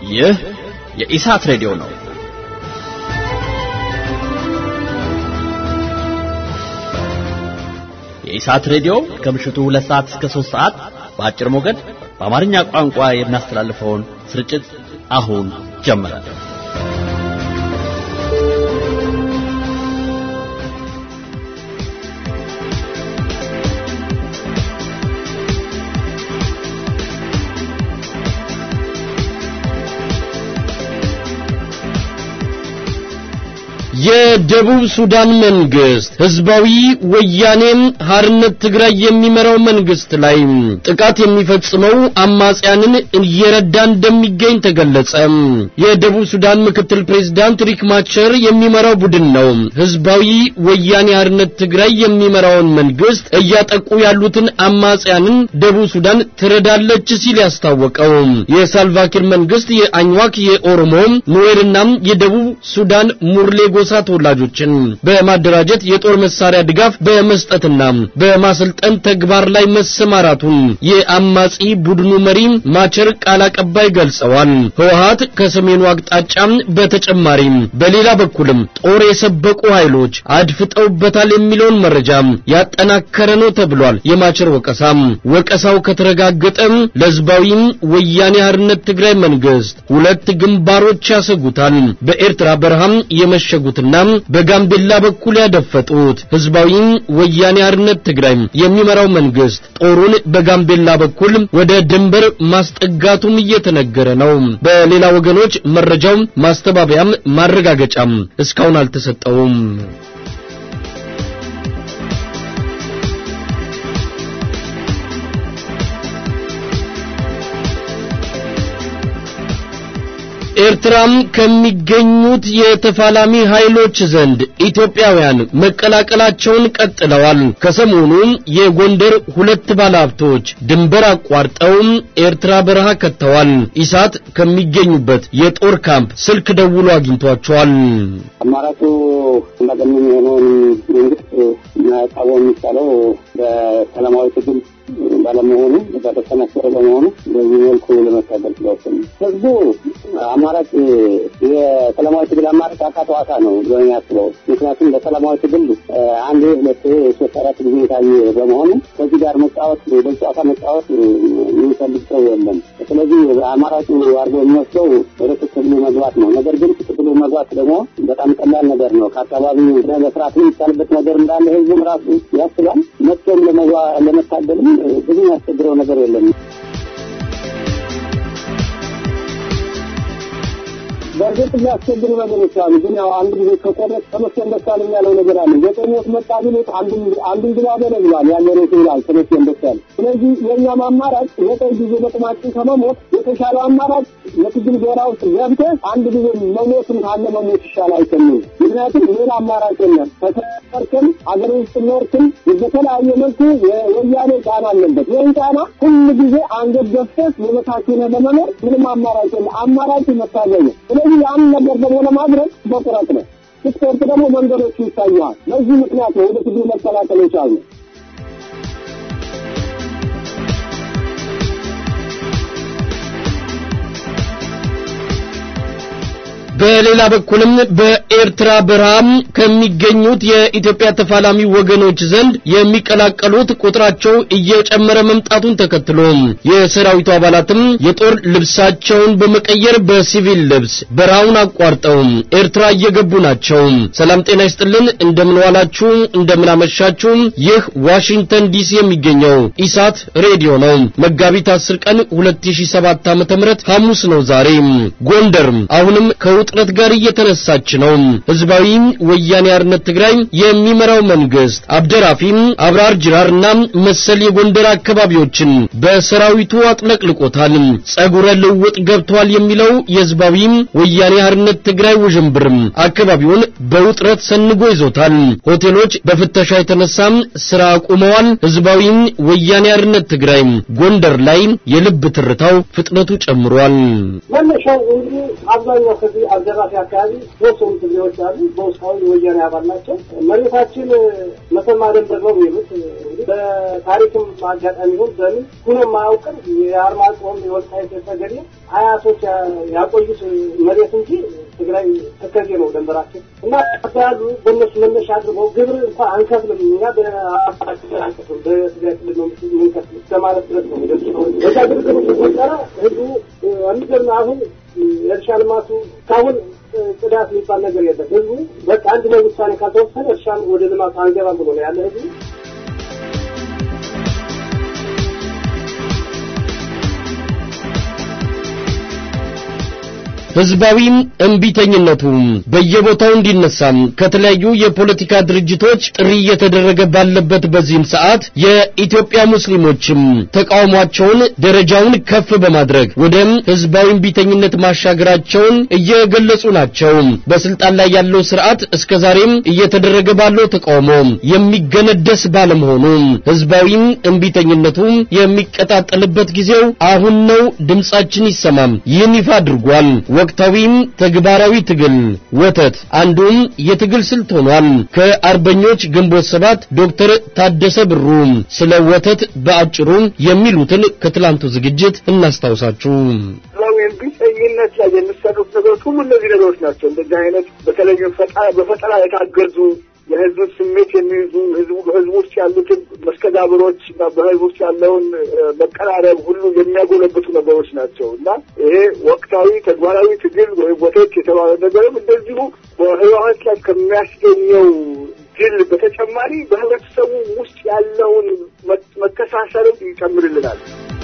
ይህ የኢሳት ሬዲዮ ነው። የኢሳት ሬዲዮ ከምሽቱ ሁለት ሰዓት እስከ ሦስት ሰዓት በአጭር ሞገድ በአማርኛ ቋንቋ የሚያስተላልፈውን ስርጭት አሁን ጀመረ። የደቡብ ሱዳን መንግስት ህዝባዊ ወያኔም ሀርነት ትግራይ የሚመራው መንግስት ላይ ጥቃት የሚፈጽመው አማጽያንን እየረዳ እንደሚገኝ ተገለጸ። የደቡብ ሱዳን ምክትል ፕሬዝዳንት ሪክ ማቸር የሚመራው ቡድን ነው ህዝባዊ ወያኔ ሀርነት ትግራይ የሚመራውን መንግስት እያጠቁ ያሉትን አማጽያንን ደቡብ ሱዳን ትረዳለች ሲል ያስታወቀው። የሳልቫኪር መንግስት የአኝዋክ የኦሮሞ ኑዌርና የደቡብ ሱዳን ሙርሌ ጎሳ ተወላጆችን በማደራጀት የጦር መሳሪያ ድጋፍ በመስጠትና በማሰልጠን ተግባር ላይ መሰማራቱን የአማጺ ቡድኑ መሪ ማቸር ቃል አቀባይ ገልጸዋል። ህወሀት ከሰሜኑ አቅጣጫ በተጨማሪ በሌላ በኩልም ጦር የሰበቁ ኃይሎች አድፍጠውበታል የሚለውን መረጃ ያጠናከረ ነው ተብሏል። የማቸር ወቀሳ ወቀሳው ከተረጋገጠ ለህዝባዊ ወያኔ ሓርነት ትግራይ መንግስት ሁለት ግንባሮች ያሰጉታል። በኤርትራ በረሃም የመሸጉትና በጋምቤላ በኩል ያደፈጡት ህዝባዊ ወያኔ ሓርነት ትግራይ የሚመራው መንግስት ጦሩን በጋምቤላ በኩል ወደ ድንበር ማስጠጋቱም እየተነገረ ነው። በሌላ ወገኖች መረጃው ማስተባበያም ማረጋገጫም እስካሁን አልተሰጠውም። ኤርትራም ከሚገኙት የተፋላሚ ኃይሎች ዘንድ ኢትዮጵያውያን መቀላቀላቸውን ቀጥለዋል። ከሰሞኑ የጎንደር ሁለት ባለሀብቶች ድንበር አቋርጠው ኤርትራ በረሃ ከተዋል። ኢሳት ከሚገኙበት የጦር ካምፕ ስልክ ደውሎ አግኝቷቸዋል። አማራጩ እንዳገኘን የሆነውን መንግስት ማቃወም የሚቻለው በሰላማዊ ትግል ባለመሆኑ በተሰናከረ በመሆኑ በዚህ መልኩ ለመታገል ስለወሰኑ ህዝቡ አማራጭ የሰላማዊ ትግል አማራጭ አካተዋታ ነው ብሎ ያስበው። ምክንያቱም በሰላማዊ ትግል አንድ ሁለት ሶስት አራት ጊዜ የታየ በመሆኑ ከዚህ ጋር መጫወት በጨዋታ መጫወት የሚፈልግ ሰው የለም። ስለዚህ አማራጩ አድርጎ የሚወስደው ወደ ትግሉ መግባት ነው። ነገር ግን ትግሉ መግባት ደግሞ በጣም ቀላል ነገር ነው። ከአካባቢው መስራት የሚቻልበት ነገር እንዳለ ህዝቡም ራሱ ያስባል። መጥቶም ለመታገልም ብዙ ያስቸግረው ነገር የለም። በእርግጥ የሚያስቸግሩ ነገሮች አሉ። ግን ያው አንድ ጊዜ ከቆረጥ ተመስገን ደሳለኝ ያለው ነገር አለ። ዘጠኝ ወት መጣ ቢሉት አንዱን ግባ በለ ብሏል። ያለ ነው ይላል ተመስገን ደሳለኝ። ስለዚህ የእኛም አማራጭ ዘጠኝ ጊዜ በጥማችን ከመሞት የተሻለው አማራጭ የትግል ጎራ ውስጥ ገብተህ አንድ ጊዜ መሞትም ካለ መሞት ይሻላል አይተኝም። ምክንያቱም ሌላ አማራጭ የለም። ከተሰርክም አገር ውስጥ ኖርክም በተለያየ መልኩ የወያኔ ጫና አለበት። ይህን ጫና ሁሉ ጊዜ አንገት ገፍተህ የበታችን ለመኖር ምንም አማራጭ የለም። አማራጭ መታገል ነው። ስለዚህ ያን ነገር ደግሞ ለማድረግ በቁረጥ ነው። ስትቆርጥ ደግሞ መንገዶቹ ይታያል። በዚህ ምክንያት ነው ወደ ትግሉ መቀላቀል የቻልነው። በሌላ በኩልም በኤርትራ በረሃም ከሚገኙት የኢትዮጵያ ተፋላሚ ወገኖች ዘንድ የሚቀላቀሉት ቁጥራቸው እየጨመረ መምጣቱን ተከትሎ የሰራዊቱ አባላትም የጦር ልብሳቸውን በመቀየር በሲቪል ልብስ በረሃውን አቋርጠው ኤርትራ እየገቡ ናቸው። ሰላም ጤና ይስጥልን፣ እንደምን ዋላችሁ፣ እንደምን አመሻችሁ። ይህ ዋሽንግተን ዲሲ የሚገኘው ኢሳት ሬዲዮ ነው። መጋቢት 10 ቀን 2007 ዓ.ም ሐሙስ ነው ዛሬ። ጎንደር አሁንም ከውጥረት ጋር እየተነሳች ነው። ህዝባዊ ወያኔ ሓርነት ትግራይ የሚመራው መንግስት አብደራፊም አብራር ጅራርና መሰል የጎንደር አካባቢዎችን በሰራዊቱ አጥለቅልቆታል። ጸጉረ ልውጥ ገብቷል የሚለው የህዝባዊ ወያኔ ሓርነት ትግራይ ውዥንብር አካባቢውን በውጥረት ሰንጎ ይዞታል። ሆቴሎች በፍተሻ የተነሳ ስራ አቁመዋል። ህዝባዊ ወያኔ ሓርነት ትግራይ ጎንደር ላይ የልብ ትርታው ፍጥነቱ ጨምሯል። መነሻው እንግዲህ አብዛኛው ከዚህ አልደራፊ አካባቢ ሶስቱም ትግሬዎች አሉ። በውስጣዊ ወያኔ አባል ናቸው። መሬታችን መተማ ደንበር ነው የሚሉት በታሪክም አጋጣሚ ይሁን በምን ሁኖ የማያውቅም የአርማጭሆም የወልቃይት ጠገዴ አያቶች ያቆዩት መሬት እንጂ ትግራይ ተከዜ ነው ደንበራችን እና ያሉ በእነሱ መነሻ አድርገው ግብር እንኳ አንከፍልም እኛ በአባችን አንከፍልም በትግራይ ክልል ነው የምንከፍል እስከማለት ድረስ ነው ሚደርሱ በዛ ግርግር ሲፈጠረ ህዝቡ የሚገርም አሁን የእርሻ ልማቱ እስካሁን ጽዳት የሚባል ነገር የለም። ህዝቡ በቃ አንድ ላይ ውሳኔ ካልተወሰነ እርሻን ወደ ልማቱ አንገባም ብሎ ነው ያለ ህዝቡ ህዝባዊም እምቢተኝነቱ በየቦታው እንዲነሳ ከተለያዩ የፖለቲካ ድርጅቶች ጥሪ እየተደረገ ባለበት በዚህም ሰዓት የኢትዮጵያ ሙስሊሞችም ተቃውሟቸውን ደረጃውን ከፍ በማድረግ ወደ ህዝባዊ እምቢተኝነት ማሻገራቸውን እየገለጹ ናቸው። በስልጣን ላይ ያለው ስርዓት እስከዛሬም እየተደረገ ባለው ተቃውሞ የሚገነደስ ባለመሆኑ ህዝባዊም እምቢተኝነቱ የሚቀጣጠልበት ጊዜው አሁን ነው፣ ድምጻችን ይሰማም ይህን ይፋ አድርጓል። ወቅታዊም ተግባራዊ ትግል ወተት አንዱም የትግል ስልት ሆኗል። ከአርበኞች ግንቦት ሰባት ዶክተር ታደሰ ብሩ ስለ ወተት በአጭሩ የሚሉትን ከትላንቱ ዝግጅት እናስታውሳችሁ። እምቢተኝነት ላይ የሚሰሩት ነገሮች ሁሉ እነዚህ ነገሮች ናቸው። እንደዚህ አይነት በተለይ በፈጠራ የታገዙ የህዝብ ስሜት የሚይዙ ህዝቡ በህዝቡ ውስጥ ያሉትን መስተጋብሮች እና በህዝቡ ውስጥ ያለውን መቀራረብ ሁሉ የሚያጎለብቱ ነገሮች ናቸው እና ይሄ ወቅታዊ ተግባራዊ ትግል ወይም ወተት የተባለ ነገርም እንደዚሁ በህወሀት ላይ ከሚያስገኘው ድል በተጨማሪ በህብረተሰቡ ውስጥ ያለውን መተሳሰርም ይጨምርልናል።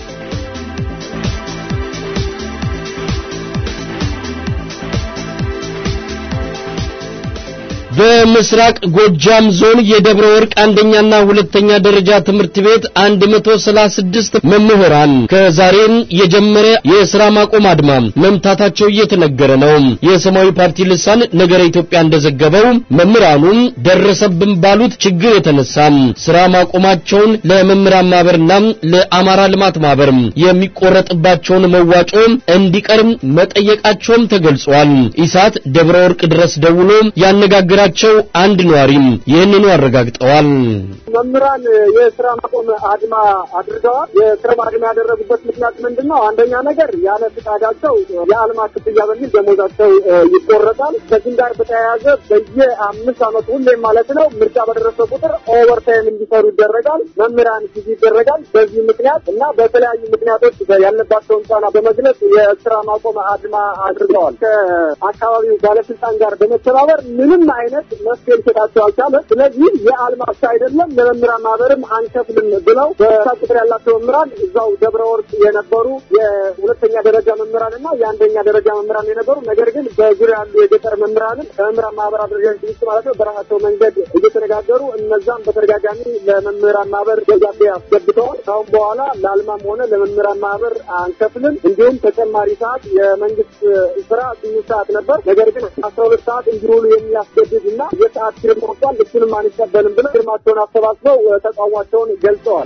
በምስራቅ ጎጃም ዞን የደብረ ወርቅ አንደኛና ሁለተኛ ደረጃ ትምህርት ቤት 136 መምህራን ከዛሬም የጀመረ የሥራ ማቆም አድማ መምታታቸው እየተነገረ ነው። የሰማያዊ ፓርቲ ልሳን ነገረ ኢትዮጵያ እንደዘገበው መምህራኑ ደረሰብን ባሉት ችግር የተነሳ ሥራ ማቆማቸውን ለመምህራን ማህበርና ለአማራ ልማት ማህበር የሚቆረጥባቸውን መዋጮ እንዲቀር መጠየቃቸውም ተገልጿል። ኢሳት ደብረ ወርቅ ድረስ ደውሎ ያነጋገ ቸው አንድ ነዋሪም ይህንኑ አረጋግጠዋል። መምህራን የስራ ማቆም አድማ አድርገዋል። የስራ አድማ ያደረጉበት ምክንያት ምንድን ነው? አንደኛ ነገር ያለ ፍቃዳቸው የአልማ ክፍያ በሚል ደሞዛቸው ይቆረጣል። ከዚህም ጋር በተያያዘ በየአምስት ዓመቱ ሁሌም ማለት ነው ምርጫ በደረሰ ቁጥር ኦቨርታይም እንዲሰሩ ይደረጋል። መምህራን ጊዜ ይደረጋል። በዚህ ምክንያት እና በተለያዩ ምክንያቶች ያለባቸውን ጫና በመግለጽ የስራ ማቆም አድማ አድርገዋል። ከአካባቢው ባለስልጣን ጋር በመተባበር ምንም አይነት መፍትሄ ሊሰጣቸው አልቻለም። ስለዚህ የአልማ ብቻ አይደለም ለመምህራን ማህበርም አንከፍልም ብለው በሳ ቁጥር ያላቸው መምህራን እዛው ደብረ ወርቅ የነበሩ የሁለተኛ ደረጃ መምህራን እና የአንደኛ ደረጃ መምህራን የነበሩ ነገር ግን በዙሪያ ያሉ የገጠር መምህራንም ከመምህራን ማህበር አደረጃጀት ውስጥ ማለት ነው በራሳቸው መንገድ እየተነጋገሩ እነዛም በተደጋጋሚ ለመምህራን ማህበር ደብዳቤ አስገብተዋል። ካሁን በኋላ ለአልማም ሆነ ለመምህራን ማህበር አንከፍልም፣ እንዲሁም ተጨማሪ ሰዓት የመንግስት ስራ ስምንት ሰዓት ነበር፣ ነገር ግን አስራ ሁለት ሰዓት እንዲውሉ የሚያስገድድ እና የሰዓት ፊርማ ወጥቷል፣ እሱንም አንቀበልም ብለው ፊርማቸውን አሰባስበው ተቃውሟቸውን ገልጸዋል።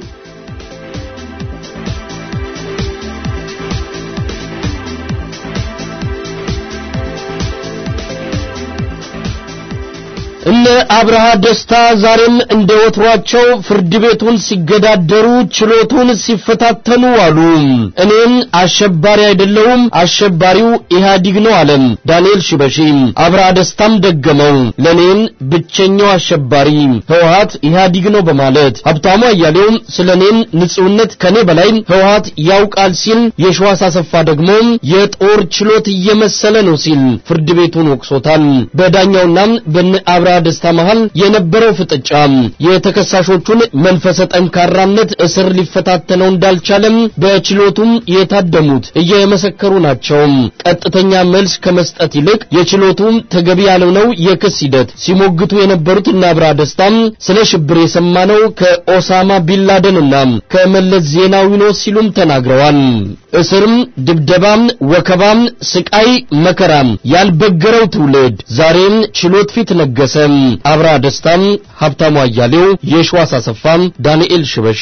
እነ አብርሃ ደስታ ዛሬም እንደ ወትሯቸው ፍርድ ቤቱን ሲገዳደሩ ችሎቱን ሲፈታተኑ አሉ። እኔም አሸባሪ አይደለሁም፣ አሸባሪው ኢህአዲግ ነው አለ ዳንኤል ሽበሺ። አብርሃ ደስታም ደገመው፣ ለኔም ብቸኛው አሸባሪ ህወሀት ኢህአዲግ ነው በማለት ሀብታሙ አያሌው ስለ እኔም ንጹህነት ከኔ በላይ ህወሀት ያውቃል ሲል፣ የሸዋስ አሰፋ ደግሞ የጦር ችሎት እየመሰለ ነው ሲል ፍርድ ቤቱን ወቅሶታል። በዳኛውና በነ አብርሃ ደስታ መሃል የነበረው ፍጥጫ የተከሳሾቹን መንፈሰ ጠንካራነት እስር ሊፈታተነው እንዳልቻለም በችሎቱም የታደሙት እየመሰከሩ ናቸው። ቀጥተኛ መልስ ከመስጠት ይልቅ የችሎቱ ተገቢ ያልሆነው የክስ ሂደት ሲሞግቱ የነበሩት እነ አብርሃ ደስታም ስለ ሽብር የሰማነው ከኦሳማ ቢንላደንና ከመለስ ዜናዊ ነው ሲሉም ተናግረዋል። እስርም፣ ድብደባም፣ ወከባም፣ ስቃይ፣ መከራም ያልበገረው ትውልድ ዛሬም ችሎት ፊት ነገሰ። አብርሃ ደስታም፣ ሀብታሙ አያሌው፣ የሸዋስ አሰፋም፣ ዳንኤል ሽበሺ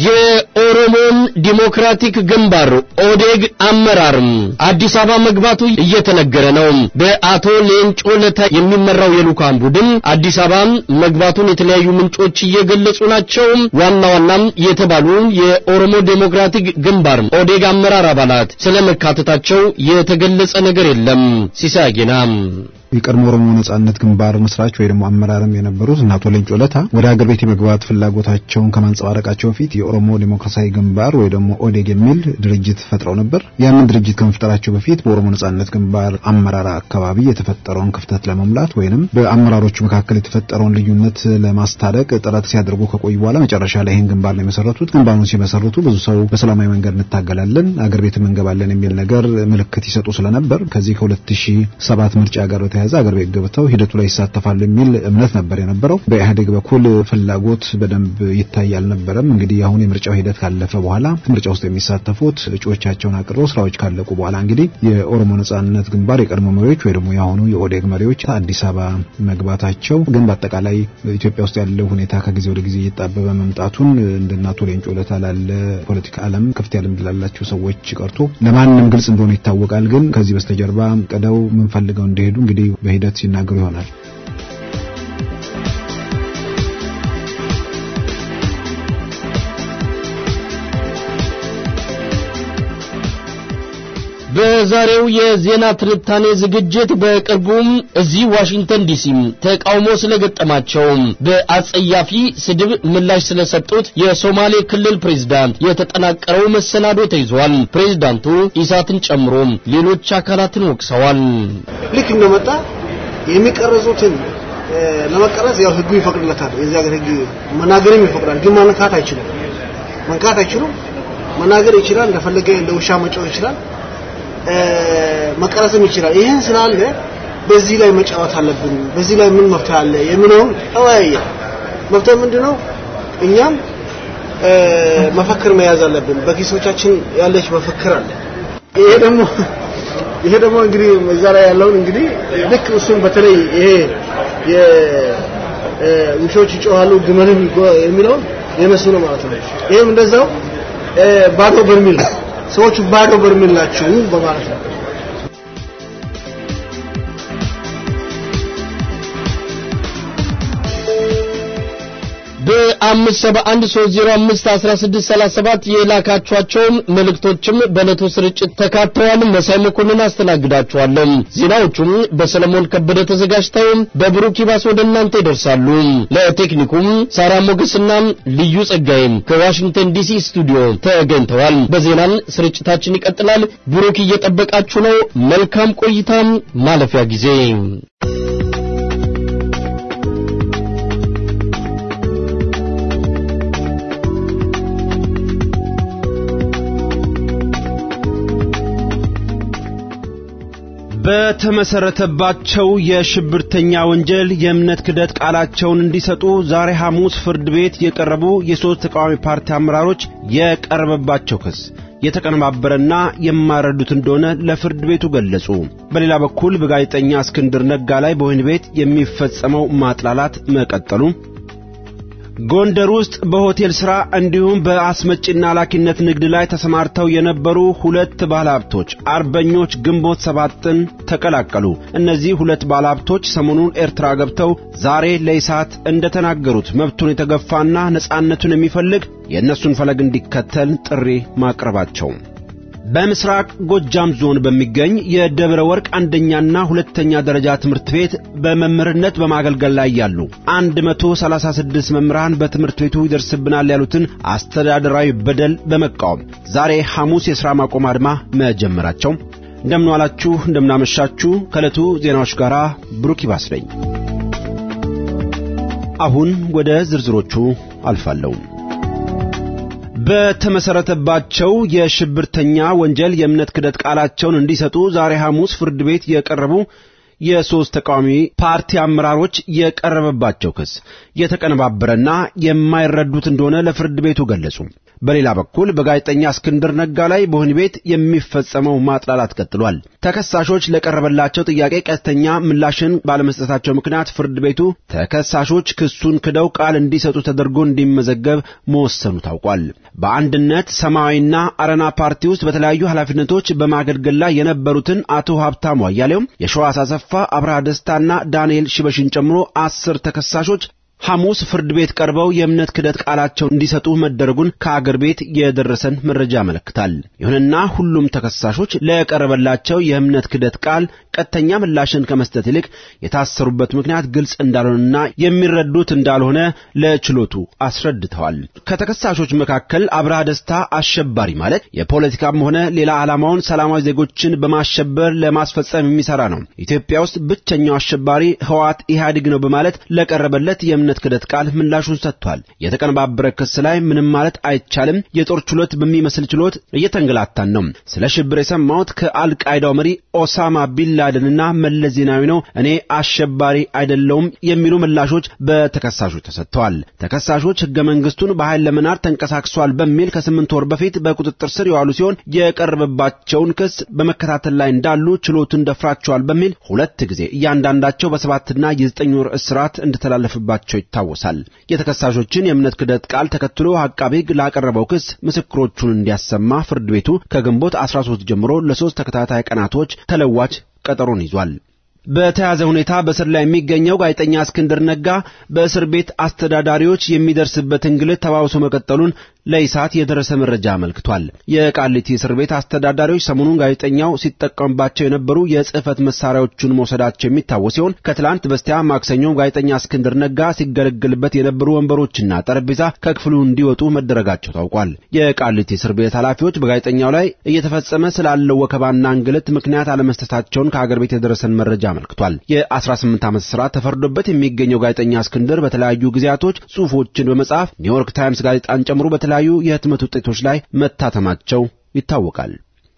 የኦሮሞን ዲሞክራቲክ ግንባር ኦዴግ አመራር አዲስ አበባ መግባቱ እየተነገረ ነው። በአቶ ሌንጮ ለታ የሚመራው የልኡካን ቡድን አዲስ አበባ መግባቱን የተለያዩ ምንጮች እየገለጹ ናቸው። ዋና ዋናም የተባሉ የኦሮሞ ዴሞክራቲክ ግንባር ኦዴግ አመራር አባላት ስለ መካተታቸው የተገለጸ ነገር የለም። ሲሳይ አጌና የቀድሞ ኦሮሞ ነጻነት ግንባር መስራች ወይ ደግሞ አመራርም የነበሩት እና አቶ ሌንጮ ለታ ወደ ሀገር ቤት የመግባት ፍላጎታቸውን ከማንጸባረቃቸው በፊት የኦሮሞ ዴሞክራሲያዊ ግንባር ወይ ደግሞ ኦዴግ የሚል ድርጅት ፈጥረው ነበር። ያንን ድርጅት ከመፍጠራቸው በፊት በኦሮሞ ነጻነት ግንባር አመራር አካባቢ የተፈጠረውን ክፍተት ለመሙላት ወይንም በአመራሮቹ መካከል የተፈጠረውን ልዩነት ለማስታረቅ ጥረት ሲያደርጉ ከቆዩ በኋላ መጨረሻ ላይ ይህን ግንባር ነው የመሰረቱት። ግንባሩን ሲመሰርቱ ብዙ ሰው በሰላማዊ መንገድ እንታገላለን፣ አገር ቤትም እንገባለን የሚል ነገር ምልክት ይሰጡ ስለነበር ከዚህ ከ2007 ምርጫ ጋር በተያያዘ አገር ቤት ገብተው ሂደቱ ላይ ይሳተፋሉ የሚል እምነት ነበር የነበረው። በኢህአዴግ በኩል ፍላጎት በደንብ ይታይ አልነበረም። እንግዲህ አሁን የምርጫው ሂደት ካለፈ በኋላ ምርጫ ውስጥ የሚሳተፉት እጩዎቻቸውን አቅርበው ስራዎች ካለቁ በኋላ እንግዲህ የኦሮሞ ነጻነት ግንባር የቀድሞ መሪዎች ወይ ደግሞ የአሁኑ የኦዴግ መሪዎች አዲስ አበባ መግባታቸው ግን በአጠቃላይ ኢትዮጵያ ውስጥ ያለው ሁኔታ ከጊዜ ወደ ጊዜ እየጣበበ መምጣቱን እንደነ አቶ ሌንጮ ለታ ላለ ፖለቲካ ዓለም ከፍተኛ ልምድ ላላቸው ሰዎች ቀርቶ ለማንም ግልጽ እንደሆነ ይታወቃል። ግን ከዚህ በስተጀርባ ቅደው ምንፈልገው እንደሄዱ እንግዲህ በሂደት ሲናገሩ ይሆናል። በዛሬው የዜና ትንታኔ ዝግጅት በቅርቡም እዚህ ዋሽንግተን ዲሲ ተቃውሞ ስለገጠማቸው በአጸያፊ ስድብ ምላሽ ስለሰጡት የሶማሌ ክልል ፕሬዝዳንት የተጠናቀረው መሰናዶ ተይዟል። ፕሬዝዳንቱ ኢሳትን ጨምሮ ሌሎች አካላትን ወቅሰዋል። ልክ እንደመጣ የሚቀረጹትን ለመቀረጽ ያው ህጉ ይፈቅድለታል። የዚህ ሀገር ህግ መናገርም ይፈቅዳል፣ ግን መንካት አይችልም። መንካት አይችሉም። መናገር ይችላል፣ እንደፈለገ እንደ ውሻ መጫወት ይችላል። መቀረጽም ይችላል። ይህን ስላለ በዚህ ላይ መጫወት አለብን። በዚህ ላይ ምን መፍትሄ አለ የሚለውን ተወያየ። መፍትሄ ምንድነው? እኛም መፈክር መያዝ አለብን። በኪሶቻችን ያለች መፈክር አለ። ይሄ ደግሞ ይሄ ደግሞ እንግዲህ እዛ ላይ ያለውን እንግዲህ ልክ እሱም በተለይ ይሄ የውሾች ይጮሃሉ ግመልም የሚለውን የነሱ ነው ማለት ነው። ይሄም እንደዛው ባዶ በርሚል ነው። ሰዎቹ ባዶ በርሜል ናቸው በማለት ነው። በአምስት ሰባ አንድ ሶስት ዜሮ አምስት አስራ ስድስት ሰላሳ ሰባት የላካችኋቸውን መልእክቶችም በዕለቱ ስርጭት ተካተዋል። መሳይ መኮንን አስተናግዳችኋለሁ። ዜናዎቹም በሰለሞን ከበደ ተዘጋጅተው በብሩክ ይባስ ወደ እናንተ ይደርሳሉ። ለቴክኒኩም ሳራ ሞገስና ልዩ ጸጋይም ከዋሽንግተን ዲሲ ስቱዲዮ ተገኝተዋል። በዜናም ስርጭታችን ይቀጥላል። ብሩክ እየጠበቃችሁ ነው። መልካም ቆይታም ማለፊያ ጊዜ በተመሰረተባቸው የሽብርተኛ ወንጀል የእምነት ክደት ቃላቸውን እንዲሰጡ ዛሬ ሐሙስ ፍርድ ቤት የቀረቡ የሦስት ተቃዋሚ ፓርቲ አመራሮች የቀረበባቸው ክስ የተቀነባበረና የማይረዱት እንደሆነ ለፍርድ ቤቱ ገለጹ። በሌላ በኩል በጋዜጠኛ እስክንድር ነጋ ላይ በወህኒ ቤት የሚፈጸመው ማጥላላት መቀጠሉ ጎንደር ውስጥ በሆቴል ሥራ እንዲሁም በአስመጪና ላኪነት ንግድ ላይ ተሰማርተው የነበሩ ሁለት ባለሀብቶች አርበኞች ግንቦት ሰባትን ተቀላቀሉ። እነዚህ ሁለት ባለሀብቶች ሰሞኑን ኤርትራ ገብተው ዛሬ ለኢሳት እንደተናገሩት መብቱን የተገፋና ነጻነቱን የሚፈልግ የእነሱን ፈለግ እንዲከተል ጥሪ ማቅረባቸው በምስራቅ ጎጃም ዞን በሚገኝ የደብረ ወርቅ አንደኛና ሁለተኛ ደረጃ ትምህርት ቤት በመምህርነት በማገልገል ላይ ያሉ 136 መምህራን በትምህርት ቤቱ ይደርስብናል ያሉትን አስተዳደራዊ በደል በመቃወም ዛሬ ሐሙስ የሥራ ማቆም አድማ መጀመራቸው እንደምን ዋላችሁ፣ እንደምናመሻችሁ ከዕለቱ ዜናዎች ጋር ብሩክ ይባስ ነኝ። አሁን ወደ ዝርዝሮቹ አልፋለሁ። በተመሰረተባቸው የሽብርተኛ ወንጀል የእምነት ክደት ቃላቸውን እንዲሰጡ ዛሬ ሐሙስ ፍርድ ቤት የቀረቡ የሦስት ተቃዋሚ ፓርቲ አመራሮች የቀረበባቸው ክስ የተቀነባበረና የማይረዱት እንደሆነ ለፍርድ ቤቱ ገለጹ። በሌላ በኩል በጋዜጠኛ እስክንድር ነጋ ላይ በወህኒ ቤት የሚፈጸመው ማጥላላት ቀጥሏል። ተከሳሾች ለቀረበላቸው ጥያቄ ቀጥተኛ ምላሽን ባለመስጠታቸው ምክንያት ፍርድ ቤቱ ተከሳሾች ክሱን ክደው ቃል እንዲሰጡ ተደርጎ እንዲመዘገብ መወሰኑ ታውቋል። በአንድነት ሰማያዊና አረና ፓርቲ ውስጥ በተለያዩ ኃላፊነቶች በማገልገል ላይ የነበሩትን አቶ ሀብታሙ አያሌውም፣ የሸዋስ አሰፋ፣ አብርሃ ደስታና ዳንኤል ሽበሽን ጨምሮ አስር ተከሳሾች ሐሙስ ፍርድ ቤት ቀርበው የእምነት ክደት ቃላቸውን እንዲሰጡ መደረጉን ከአገር ቤት የደረሰን መረጃ ያመለክታል። ይሁንና ሁሉም ተከሳሾች ለቀረበላቸው የእምነት ክደት ቃል ቀጥተኛ ምላሽን ከመስጠት ይልቅ የታሰሩበት ምክንያት ግልጽ እንዳልሆነና የሚረዱት እንዳልሆነ ለችሎቱ አስረድተዋል። ከተከሳሾች መካከል አብርሃ ደስታ አሸባሪ ማለት የፖለቲካም ሆነ ሌላ ዓላማውን ሰላማዊ ዜጎችን በማሸበር ለማስፈጸም የሚሰራ ነው፣ ኢትዮጵያ ውስጥ ብቸኛው አሸባሪ ህወሓት ኢህአዴግ ነው በማለት ለቀረበለት የእምነት ክደት ቃል ምላሹን ሰጥቷል። የተቀነባበረ ክስ ላይ ምንም ማለት አይቻልም። የጦር ችሎት በሚመስል ችሎት እየተንገላታን ነው። ስለ ሽብር የሰማሁት ከአልቃይዳው መሪ ኦሳማ ቢንላደንና መለስ ዜናዊ ነው። እኔ አሸባሪ አይደለውም የሚሉ ምላሾች በተከሳሾች ተሰጥተዋል። ተከሳሾች ህገ መንግስቱን በኃይል ለመናድ ተንቀሳቅሷል በሚል ከስምንት ወር በፊት በቁጥጥር ስር የዋሉ ሲሆን የቀረበባቸውን ክስ በመከታተል ላይ እንዳሉ ችሎቱን ደፍራቸዋል በሚል ሁለት ጊዜ እያንዳንዳቸው በሰባትና የዘጠኝ ወር እስራት እንደተላለፈባቸው ይታወሳል። የተከሳሾችን የእምነት ክደት ቃል ተከትሎ አቃቤ ሕግ ላቀረበው ክስ ምስክሮቹን እንዲያሰማ ፍርድ ቤቱ ከግንቦት 13 ጀምሮ ለሶስት ተከታታይ ቀናቶች ተለዋጭ ቀጠሮን ይዟል። በተያዘ ሁኔታ በእስር ላይ የሚገኘው ጋዜጠኛ እስክንድር ነጋ በእስር ቤት አስተዳዳሪዎች የሚደርስበት እንግልት ተባብሶ መቀጠሉን ለኢሳት የደረሰ መረጃ አመልክቷል። የቃሊቲ እስር ቤት አስተዳዳሪዎች ሰሞኑን ጋዜጠኛው ሲጠቀምባቸው የነበሩ የጽህፈት መሳሪያዎቹን መውሰዳቸው የሚታወስ ሲሆን ከትላንት በስቲያ ማክሰኞ ጋዜጠኛ እስክንድር ነጋ ሲገለገልበት የነበሩ ወንበሮችና ጠረጴዛ ከክፍሉ እንዲወጡ መደረጋቸው ታውቋል። የቃሊቲ እስር ቤት ኃላፊዎች በጋዜጠኛው ላይ እየተፈጸመ ስላለው ወከባና እንግልት ምክንያት አለመስጠታቸውን ከአገር ቤት የደረሰን መረጃ አመልክቷል። የ18 ዓመት እስራት ተፈርዶበት የሚገኘው ጋዜጠኛ እስክንድር በተለያዩ ጊዜያቶች ጽሑፎችን በመጻፍ ኒውዮርክ ታይምስ ጋዜጣን ጨምሮ በተለያዩ የህትመት ውጤቶች ላይ መታተማቸው ይታወቃል።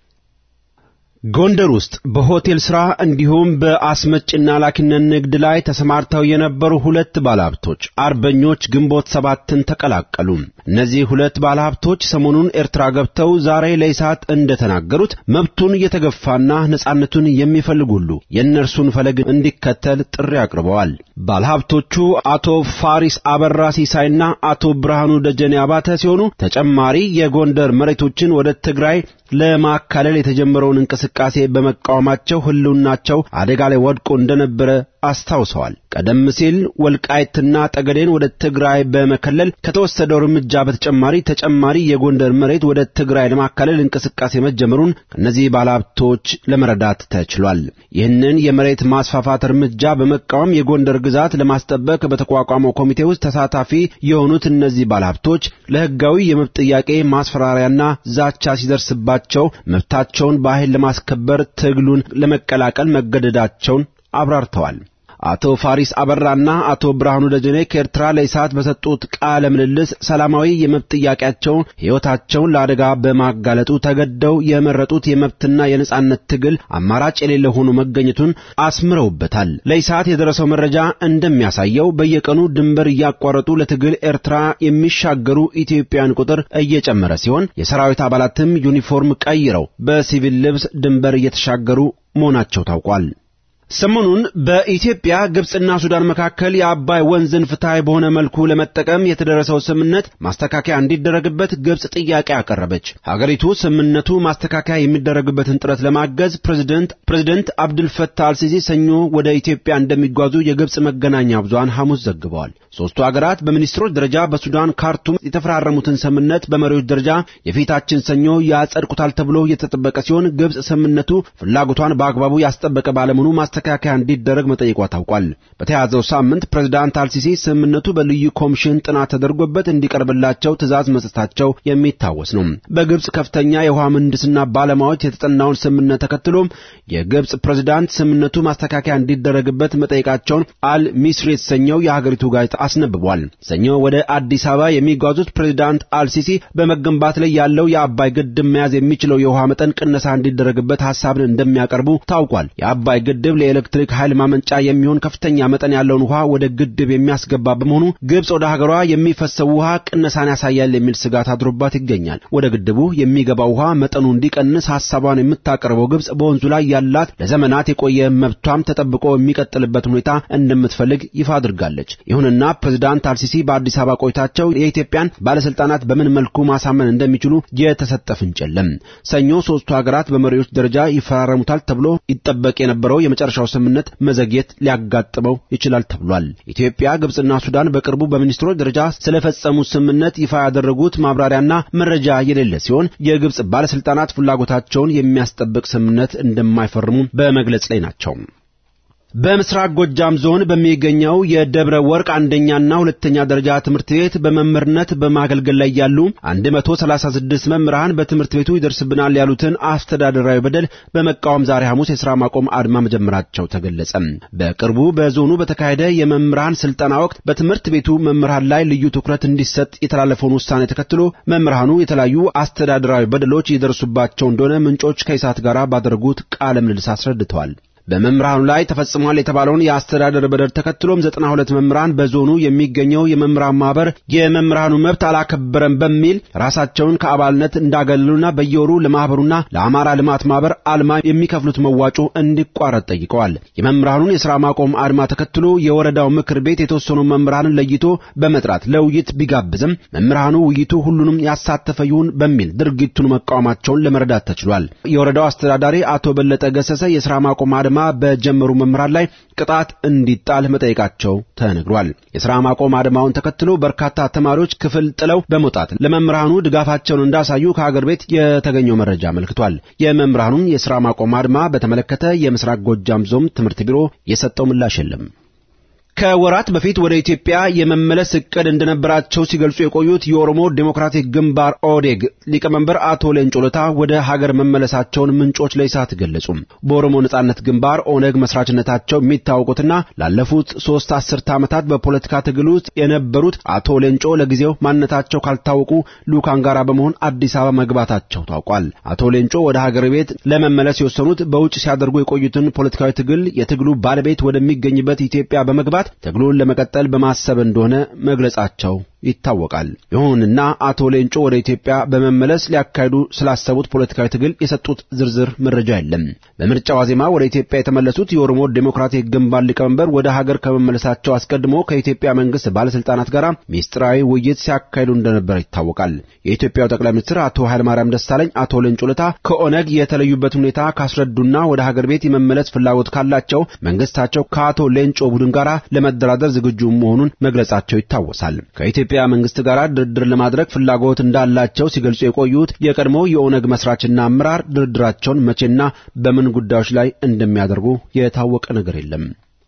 ጎንደር ውስጥ በሆቴል ሥራ እንዲሁም በአስመጭና ላኪነት ንግድ ላይ ተሰማርተው የነበሩ ሁለት ባለሀብቶች አርበኞች ግንቦት ሰባትን ተቀላቀሉ። እነዚህ ሁለት ባለሀብቶች ሰሞኑን ኤርትራ ገብተው ዛሬ ለኢሳት እንደተናገሩት መብቱን እየተገፋና ነጻነቱን የሚፈልግ ሁሉ የእነርሱን ፈለግ እንዲከተል ጥሪ አቅርበዋል። ባለሀብቶቹ አቶ ፋሪስ አበራ ሲሳይና አቶ ብርሃኑ ደጀኔ አባተ ሲሆኑ ተጨማሪ የጎንደር መሬቶችን ወደ ትግራይ ለማካለል የተጀመረውን እንቅስቃሴ በመቃወማቸው ህልውናቸው አደጋ ላይ ወድቆ እንደነበረ አስታውሰዋል። ቀደም ሲል ወልቃይትና ጠገዴን ወደ ትግራይ በመከለል ከተወሰደው እርምጃ በተጨማሪ ተጨማሪ የጎንደር መሬት ወደ ትግራይ ለማካለል እንቅስቃሴ መጀመሩን ከእነዚህ ባለሀብቶች ለመረዳት ተችሏል። ይህንን የመሬት ማስፋፋት እርምጃ በመቃወም የጎንደር ግዛት ለማስጠበቅ በተቋቋመው ኮሚቴ ውስጥ ተሳታፊ የሆኑት እነዚህ ባለሀብቶች ለህጋዊ የመብት ጥያቄ ማስፈራሪያና ዛቻ ሲደርስባቸው መብታቸውን በኃይል ለማስከበር ትግሉን ለመቀላቀል መገደዳቸውን አብራርተዋል። አቶ ፋሪስ አበራና አቶ ብርሃኑ ደጀኔ ከኤርትራ ለኢሳት በሰጡት ቃለ ምልልስ ሰላማዊ የመብት ጥያቄያቸውን ሕይወታቸውን ለአደጋ በማጋለጡ ተገደው የመረጡት የመብትና የነጻነት ትግል አማራጭ የሌለ ሆኖ መገኘቱን አስምረውበታል። ለኢሳት የደረሰው መረጃ እንደሚያሳየው በየቀኑ ድንበር እያቋረጡ ለትግል ኤርትራ የሚሻገሩ ኢትዮጵያውያን ቁጥር እየጨመረ ሲሆን የሰራዊት አባላትም ዩኒፎርም ቀይረው በሲቪል ልብስ ድንበር እየተሻገሩ መሆናቸው ታውቋል። ሰሞኑን በኢትዮጵያ ግብጽና ሱዳን መካከል የአባይ ወንዝን ፍትሐዊ በሆነ መልኩ ለመጠቀም የተደረሰው ስምምነት ማስተካከያ እንዲደረግበት ግብጽ ጥያቄ አቀረበች። ሀገሪቱ ስምምነቱ ማስተካከያ የሚደረግበትን ጥረት ለማገዝ ፕሬዝደንት ፕሬዝደንት አብዱልፈታህ አልሲሲ ሰኞ ወደ ኢትዮጵያ እንደሚጓዙ የግብጽ መገናኛ ብዙሃን ሐሙስ ዘግበዋል። ሦስቱ ሀገራት በሚኒስትሮች ደረጃ በሱዳን ካርቱም የተፈራረሙትን ስምምነት በመሪዎች ደረጃ የፊታችን ሰኞ ያጸድቁታል ተብሎ የተጠበቀ ሲሆን ግብጽ ስምምነቱ ፍላጎቷን በአግባቡ ያስጠበቀ ባለመሆኑ ማስተካከያ እንዲደረግ መጠየቋ ታውቋል። በተያዘው ሳምንት ፕሬዝዳንት አልሲሲ ስምምነቱ በልዩ ኮሚሽን ጥናት ተደርጎበት እንዲቀርብላቸው ትዕዛዝ መስጠታቸው የሚታወስ ነው። በግብጽ ከፍተኛ የውሃ ምህንድስና ባለሙያዎች የተጠናውን ስምምነት ተከትሎም የግብጽ ፕሬዝዳንት ስምምነቱ ማስተካከያ እንዲደረግበት መጠየቃቸውን አል ሚስሪ የተሰኘው የሀገሪቱ ጋዜጣ አስነብቧል። ሰኞ ወደ አዲስ አበባ የሚጓዙት ፕሬዝዳንት አልሲሲ በመገንባት ላይ ያለው የአባይ ግድብ መያዝ የሚችለው የውሃ መጠን ቅነሳ እንዲደረግበት ሐሳብን እንደሚያቀርቡ ታውቋል። የአባይ ግድብ የኤሌክትሪክ ኃይል ማመንጫ የሚሆን ከፍተኛ መጠን ያለውን ውሃ ወደ ግድብ የሚያስገባ በመሆኑ ግብጽ ወደ ሀገሯ የሚፈሰው ውሃ ቅነሳን ያሳያል የሚል ስጋት አድሮባት ይገኛል። ወደ ግድቡ የሚገባው ውሃ መጠኑ እንዲቀንስ ሐሳቧን የምታቀርበው ግብጽ በወንዙ ላይ ያላት ለዘመናት የቆየ መብቷም ተጠብቆ የሚቀጥልበት ሁኔታ እንደምትፈልግ ይፋ አድርጋለች። ይሁንና ፕሬዝዳንት አልሲሲ በአዲስ አበባ ቆይታቸው የኢትዮጵያን ባለስልጣናት በምን መልኩ ማሳመን እንደሚችሉ የተሰጠ ፍንጭ የለም። ሰኞ ሶስቱ ሀገራት በመሪዎች ደረጃ ይፈራረሙታል ተብሎ ይጠበቅ የነበረው የመጨረሻው ስምምነት መዘግየት ሊያጋጥመው ይችላል ተብሏል። ኢትዮጵያ፣ ግብጽና ሱዳን በቅርቡ በሚኒስትሮች ደረጃ ስለፈጸሙት ስምምነት ይፋ ያደረጉት ማብራሪያና መረጃ የሌለ ሲሆን የግብጽ ባለስልጣናት ፍላጎታቸውን የሚያስጠብቅ ስምምነት እንደማይፈርሙ በመግለጽ ላይ ናቸው። በምስራቅ ጎጃም ዞን በሚገኘው የደብረ ወርቅ አንደኛና ሁለተኛ ደረጃ ትምህርት ቤት በመምህርነት በማገልገል ላይ ያሉ 136 መምህራን በትምህርት ቤቱ ይደርስብናል ያሉትን አስተዳደራዊ በደል በመቃወም ዛሬ ሐሙስ የሥራ ማቆም አድማ መጀመራቸው ተገለጸ። በቅርቡ በዞኑ በተካሄደ የመምህራን ስልጠና ወቅት በትምህርት ቤቱ መምህራን ላይ ልዩ ትኩረት እንዲሰጥ የተላለፈውን ውሳኔ ተከትሎ መምህራኑ የተለያዩ አስተዳደራዊ በደሎች ይደርሱባቸው እንደሆነ ምንጮች ከኢሳት ጋር ባደረጉት ቃለ ምልልስ አስረድተዋል። በመምህራኑ ላይ ተፈጽሟል የተባለውን የአስተዳደር በደል ተከትሎም ዘጠና ሁለት መምህራን በዞኑ የሚገኘው የመምህራን ማህበር የመምህራኑ መብት አላከበረም በሚል ራሳቸውን ከአባልነት እንዳገለሉና በየወሩ ለማህበሩና ለአማራ ልማት ማህበር አልማ የሚከፍሉት መዋጮ እንዲቋረጥ ጠይቀዋል። የመምህራኑን የሥራ ማቆም አድማ ተከትሎ የወረዳው ምክር ቤት የተወሰኑ መምህራንን ለይቶ በመጥራት ለውይይት ቢጋብዝም መምህራኑ ውይይቱ ሁሉንም ያሳተፈ ይሁን በሚል ድርጊቱን መቃወማቸውን ለመረዳት ተችሏል። የወረዳው አስተዳዳሪ አቶ በለጠ ገሰሰ የሥራ ማቆም አድማ በጀመሩ መምህራን ላይ ቅጣት እንዲጣል መጠየቃቸው ተነግሯል። የሥራ ማቆም አድማውን ተከትሎ በርካታ ተማሪዎች ክፍል ጥለው በመውጣት ለመምህራኑ ድጋፋቸውን እንዳሳዩ ከሀገር ቤት የተገኘው መረጃ አመልክቷል። የመምህራኑን የሥራ ማቆም አድማ በተመለከተ የምስራቅ ጎጃም ዞን ትምህርት ቢሮ የሰጠው ምላሽ የለም። ከወራት በፊት ወደ ኢትዮጵያ የመመለስ እቅድ እንደነበራቸው ሲገልጹ የቆዩት የኦሮሞ ዴሞክራቲክ ግንባር ኦዴግ ሊቀመንበር አቶ ሌንጮ ለታ ወደ ሀገር መመለሳቸውን ምንጮች ለኢሳት ገለጹ። በኦሮሞ ነጻነት ግንባር ኦነግ መስራችነታቸው የሚታወቁትና ላለፉት ሶስት አስርተ ዓመታት በፖለቲካ ትግል ውስጥ የነበሩት አቶ ሌንጮ ለጊዜው ማንነታቸው ካልታወቁ ልኡካን ጋር በመሆን አዲስ አበባ መግባታቸው ታውቋል። አቶ ሌንጮ ወደ ሀገር ቤት ለመመለስ የወሰኑት በውጭ ሲያደርጉ የቆዩትን ፖለቲካዊ ትግል የትግሉ ባለቤት ወደሚገኝበት ኢትዮጵያ በመግባት ትግሉን ለመቀጠል በማሰብ እንደሆነ መግለጻቸው ይታወቃል። ይሁንና አቶ ሌንጮ ወደ ኢትዮጵያ በመመለስ ሊያካሂዱ ስላሰቡት ፖለቲካዊ ትግል የሰጡት ዝርዝር መረጃ የለም። በምርጫ ዋዜማ ወደ ኢትዮጵያ የተመለሱት የኦሮሞ ዴሞክራቲክ ግንባር ሊቀመንበር ወደ ሀገር ከመመለሳቸው አስቀድሞ ከኢትዮጵያ መንግስት ባለስልጣናት ጋር ሚስጥራዊ ውይይት ሲያካሂዱ እንደነበረ ይታወቃል። የኢትዮጵያው ጠቅላይ ሚኒስትር አቶ ኃይለማርያም ደሳለኝ አቶ ሌንጮ ለታ ከኦነግ የተለዩበት ሁኔታ ካስረዱና ወደ ሀገር ቤት የመመለስ ፍላጎት ካላቸው መንግስታቸው ከአቶ ሌንጮ ቡድን ጋር ለመደራደር ዝግጁ መሆኑን መግለጻቸው ይታወሳል። ከኢትዮጵያ መንግስት ጋር ድርድር ለማድረግ ፍላጎት እንዳላቸው ሲገልጹ የቆዩት የቀድሞ የኦነግ መስራችና አመራር ድርድራቸውን መቼና በምን ጉዳዮች ላይ እንደሚያደርጉ የታወቀ ነገር የለም።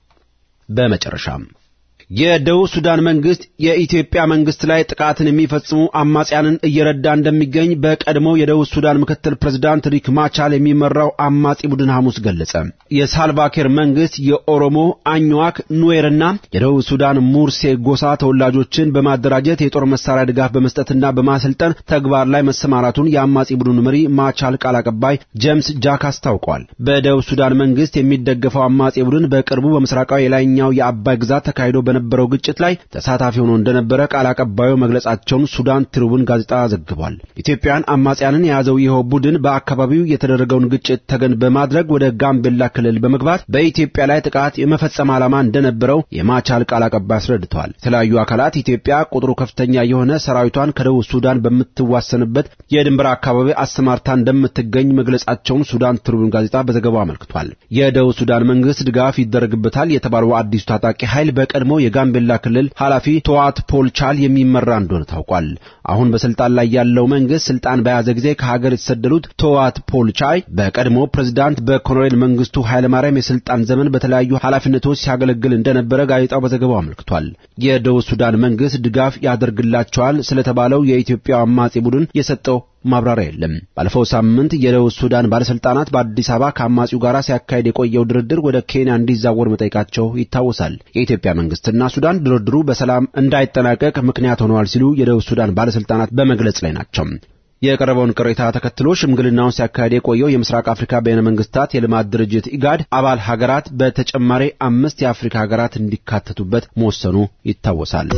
በመጨረሻም የደቡብ ሱዳን መንግስት የኢትዮጵያ መንግስት ላይ ጥቃትን የሚፈጽሙ አማጽያንን እየረዳ እንደሚገኝ በቀድሞው የደቡብ ሱዳን ምክትል ፕሬዝዳንት ሪክ ማቻል የሚመራው አማጺ ቡድን ሐሙስ ገለጸ። የሳልቫኪር መንግስት የኦሮሞ አኝዋክ፣ ኑዌርና የደቡብ ሱዳን ሙርሴ ጎሳ ተወላጆችን በማደራጀት የጦር መሳሪያ ድጋፍ በመስጠትና በማሰልጠን ተግባር ላይ መሰማራቱን የአማጺ ቡድኑ መሪ ማቻል ቃል አቀባይ ጄምስ ጃክ አስታውቋል። በደቡብ ሱዳን መንግስት የሚደገፈው አማጺ ቡድን በቅርቡ በምስራቃዊ የላይኛው የአባይ ግዛት ተካሂዶ በነበረው ግጭት ላይ ተሳታፊ ሆኖ እንደነበረ ቃል አቀባዩ መግለጻቸውን ሱዳን ትሪቡን ጋዜጣ ዘግቧል። ኢትዮጵያን አማጽያንን የያዘው ይኸው ቡድን በአካባቢው የተደረገውን ግጭት ተገን በማድረግ ወደ ጋምቤላ ክልል በመግባት በኢትዮጵያ ላይ ጥቃት የመፈጸም ዓላማ እንደነበረው የማቻል ቃል አቀባይ አስረድተዋል። የተለያዩ አካላት ኢትዮጵያ ቁጥሩ ከፍተኛ የሆነ ሰራዊቷን ከደቡብ ሱዳን በምትዋሰንበት የድንበር አካባቢ አሰማርታ እንደምትገኝ መግለጻቸውን ሱዳን ትሪቡን ጋዜጣ በዘገባው አመልክቷል። የደቡብ ሱዳን መንግስት ድጋፍ ይደረግበታል የተባለው አዲሱ ታጣቂ ኃይል በቀድሞ የጋምቤላ ክልል ኃላፊ ቶዋት ፖልቻል የሚመራ እንደሆነ ታውቋል። አሁን በስልጣን ላይ ያለው መንግስት ስልጣን በያዘ ጊዜ ከሀገር የተሰደዱት ቶዋት ፖልቻይ በቀድሞ ፕሬዝዳንት በኮሎኔል መንግስቱ ኃይለማርያም የስልጣን ዘመን በተለያዩ ኃላፊነቶች ሲያገለግል እንደነበረ ጋዜጣው በዘገባው አመልክቷል። የደቡብ ሱዳን መንግስት ድጋፍ ያደርግላቸዋል ስለተባለው የኢትዮጵያ አማጺ ቡድን የሰጠው ማብራሪያ የለም። ባለፈው ሳምንት የደቡብ ሱዳን ባለስልጣናት በአዲስ አበባ ከአማጺው ጋር ሲያካሄድ የቆየው ድርድር ወደ ኬንያ እንዲዛወር መጠየቃቸው ይታወሳል። የኢትዮጵያ መንግስትና ሱዳን ድርድሩ በሰላም እንዳይጠናቀቅ ምክንያት ሆነዋል ሲሉ የደቡብ ሱዳን ባለስልጣናት በመግለጽ ላይ ናቸው። የቀረበውን ቅሬታ ተከትሎ ሽምግልናውን ሲያካሄድ የቆየው የምስራቅ አፍሪካ በይነ መንግስታት የልማት ድርጅት ኢጋድ አባል ሀገራት በተጨማሪ አምስት የአፍሪካ ሀገራት እንዲካተቱበት መወሰኑ ይታወሳል።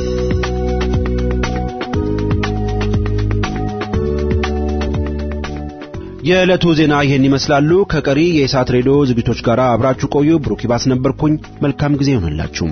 የዕለቱ ዜና ይህን ይመስላሉ። ከቀሪ የኢሳት ሬዲዮ ዝግጅቶች ጋር አብራችሁ ቆዩ። ብሩክ ይባስ ነበርኩኝ። መልካም ጊዜ ይሆንላችሁ።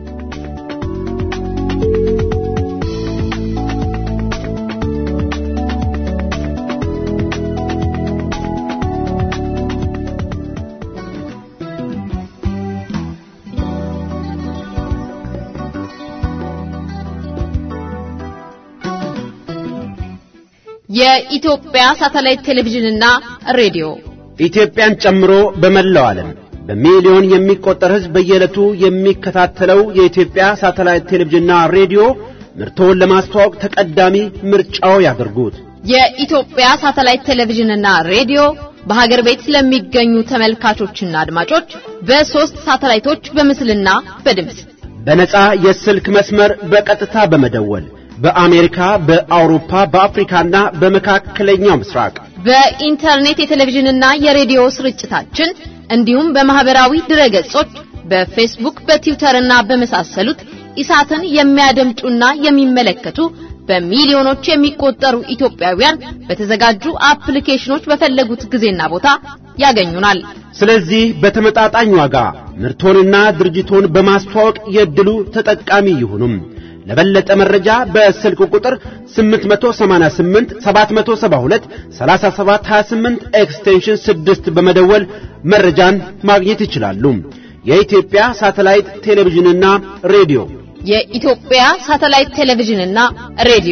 የኢትዮጵያ ሳተላይት ቴሌቪዥንና ሬዲዮ ኢትዮጵያን ጨምሮ በመላው ዓለም በሚሊዮን የሚቆጠር ሕዝብ በየዕለቱ የሚከታተለው የኢትዮጵያ ሳተላይት ቴሌቪዥንና ሬዲዮ ምርቶውን ለማስተዋወቅ ተቀዳሚ ምርጫው ያደርጉት። የኢትዮጵያ ሳተላይት ቴሌቪዥንና ሬዲዮ በሀገር ቤት ለሚገኙ ተመልካቾችና አድማጮች በሶስት ሳተላይቶች በምስልና በድምፅ በነጻ የስልክ መስመር በቀጥታ በመደወል በአሜሪካ፣ በአውሮፓ፣ በአፍሪካና በመካከለኛው ምስራቅ በኢንተርኔት የቴሌቪዥንና የሬዲዮ ስርጭታችን እንዲሁም በማህበራዊ ድረገጾች በፌስቡክ፣ በትዊተርና በመሳሰሉት ኢሳትን የሚያደምጡና የሚመለከቱ በሚሊዮኖች የሚቆጠሩ ኢትዮጵያውያን በተዘጋጁ አፕሊኬሽኖች በፈለጉት ጊዜና ቦታ ያገኙናል። ስለዚህ በተመጣጣኝ ዋጋ ምርቶንና ድርጅቶን በማስተዋወቅ የዕድሉ ተጠቃሚ ይሁኑም። ለበለጠ መረጃ በስልክ ቁጥር 888 772 3728 ኤክስቴንሽን 6 በመደወል መረጃን ማግኘት ይችላሉ። የኢትዮጵያ ሳተላይት ቴሌቪዥንና ሬዲዮ የኢትዮጵያ ሳተላይት ቴሌቪዥንና ሬዲዮ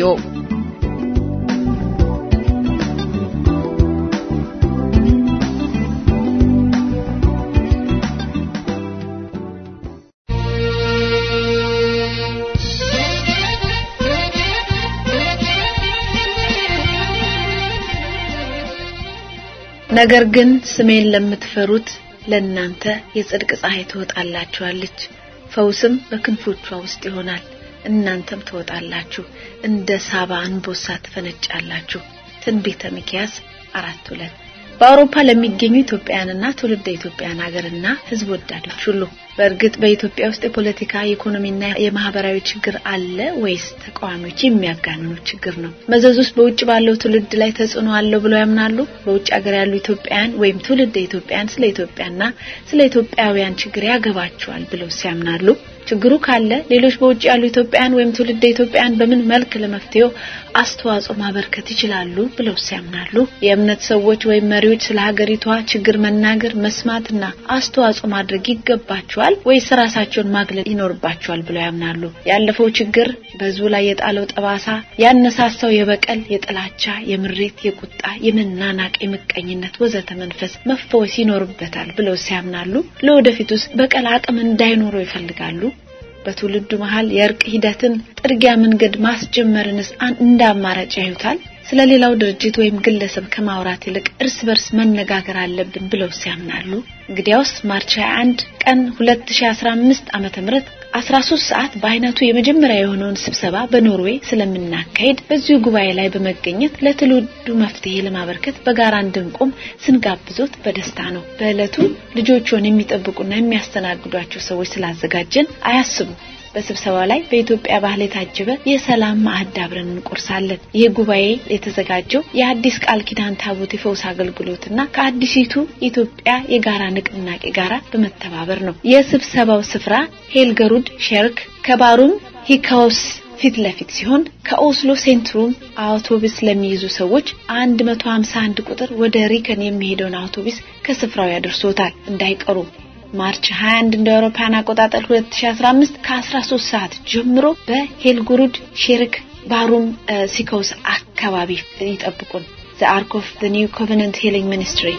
ነገር ግን ስሜን ለምትፈሩት ለእናንተ የጽድቅ ፀሐይ ትወጣላችኋለች፣ ፈውስም በክንፎቿ ውስጥ ይሆናል። እናንተም ትወጣላችሁ፣ እንደ ሳባ አንበሳ ትፈነጫላችሁ። ትንቢተ ሚክያስ አራት ሁለት በአውሮፓ ለሚገኙ ኢትዮጵያውያንና ትውልደ ኢትዮጵያውያን ሀገርና ሕዝብ ወዳዶች ሁሉ በእርግጥ በኢትዮጵያ ውስጥ የፖለቲካ የኢኮኖሚና የማህበራዊ ችግር አለ ወይስ ተቃዋሚዎች የሚያጋንኑት ችግር ነው? መዘዙስ በውጭ ባለው ትውልድ ላይ ተጽዕኖ አለው ብለው ያምናሉ? በውጭ ሀገር ያሉ ኢትዮጵያውያን ወይም ትውልደ ኢትዮጵያውያን ስለ ኢትዮጵያና ስለ ኢትዮጵያውያን ችግር ያገባቸዋል ብለው ሲያምናሉ? ችግሩ ካለ ሌሎች በውጭ ያሉ ኢትዮጵያውያን ወይም ትውልደ ኢትዮጵያውያን በምን መልክ ለመፍትሄው አስተዋጽኦ ማበርከት ይችላሉ ብለው ሲያምናሉ? የእምነት ሰዎች ወይም መሪዎች ስለ ሀገሪቷ ችግር መናገር፣ መስማትና አስተዋጽኦ ማድረግ ይገባቸዋል ወይስ ራሳቸውን ማግለጥ ይኖርባቸዋል ብለው ያምናሉ? ያለፈው ችግር በህዝቡ ላይ የጣለው ጠባሳ፣ ያነሳሳው የበቀል፣ የጥላቻ፣ የምሬት፣ የቁጣ፣ የመናናቅ፣ የምቀኝነት ወዘተ መንፈስ መፈወስ ይኖርበታል ብለው ሲያምናሉ? ለወደፊቱስ በቀል አቅም እንዳይኖረው ይፈልጋሉ? በትውልዱ መሃል የእርቅ ሂደትን ጥርጊያ መንገድ ማስጀመርንስ እንደ አማራጭ ያዩታል? ስለ ሌላው ድርጅት ወይም ግለሰብ ከማውራት ይልቅ እርስ በርስ መነጋገር አለብን ብለው ሲያምናሉ? እንግዲያውስ ማርች 21 ቀን 2015 ዓመተ ምህረት 13 ሰዓት በአይነቱ የመጀመሪያ የሆነውን ስብሰባ በኖርዌይ ስለምናካሄድ በዚሁ ጉባኤ ላይ በመገኘት ለትውልዱ መፍትሄ ለማበርከት በጋራ እንድንቆም ስንጋብዞት በደስታ ነው። በዕለቱ ልጆቹን የሚጠብቁና የሚያስተናግዷቸው ሰዎች ስላዘጋጀን አያስቡ። በስብሰባው ላይ በኢትዮጵያ ባህል የታጀበ የሰላም ማዕድ አብረን እንቆርሳለን። ይህ ጉባኤ የተዘጋጀው የአዲስ ቃል ኪዳን ታቦት የፈውስ አገልግሎትና ከአዲሲቱ ኢትዮጵያ የጋራ ንቅናቄ ጋራ በመተባበር ነው። የስብሰባው ስፍራ ሄልገሩድ ሸርክ ከባሩም ሂካውስ ፊት ለፊት ሲሆን ከኦስሎ ሴንትሩም አውቶቡስ ለሚይዙ ሰዎች 151 ቁጥር ወደ ሪከን የሚሄደውን አውቶቡስ ከስፍራው ያደርሶታል። እንዳይቀሩ ማርች 21 እንደ አውሮፓውያን አቆጣጠር 2015 ከ13 ሰዓት ጀምሮ በሄልጉሩድ ሼርክ ባሩም ሲኮስ አካባቢ ይጠብቁን። ዘ አርክ ኦፍ ዘ ኒው ኮቨናንት ሂሊንግ ሚኒስትሪ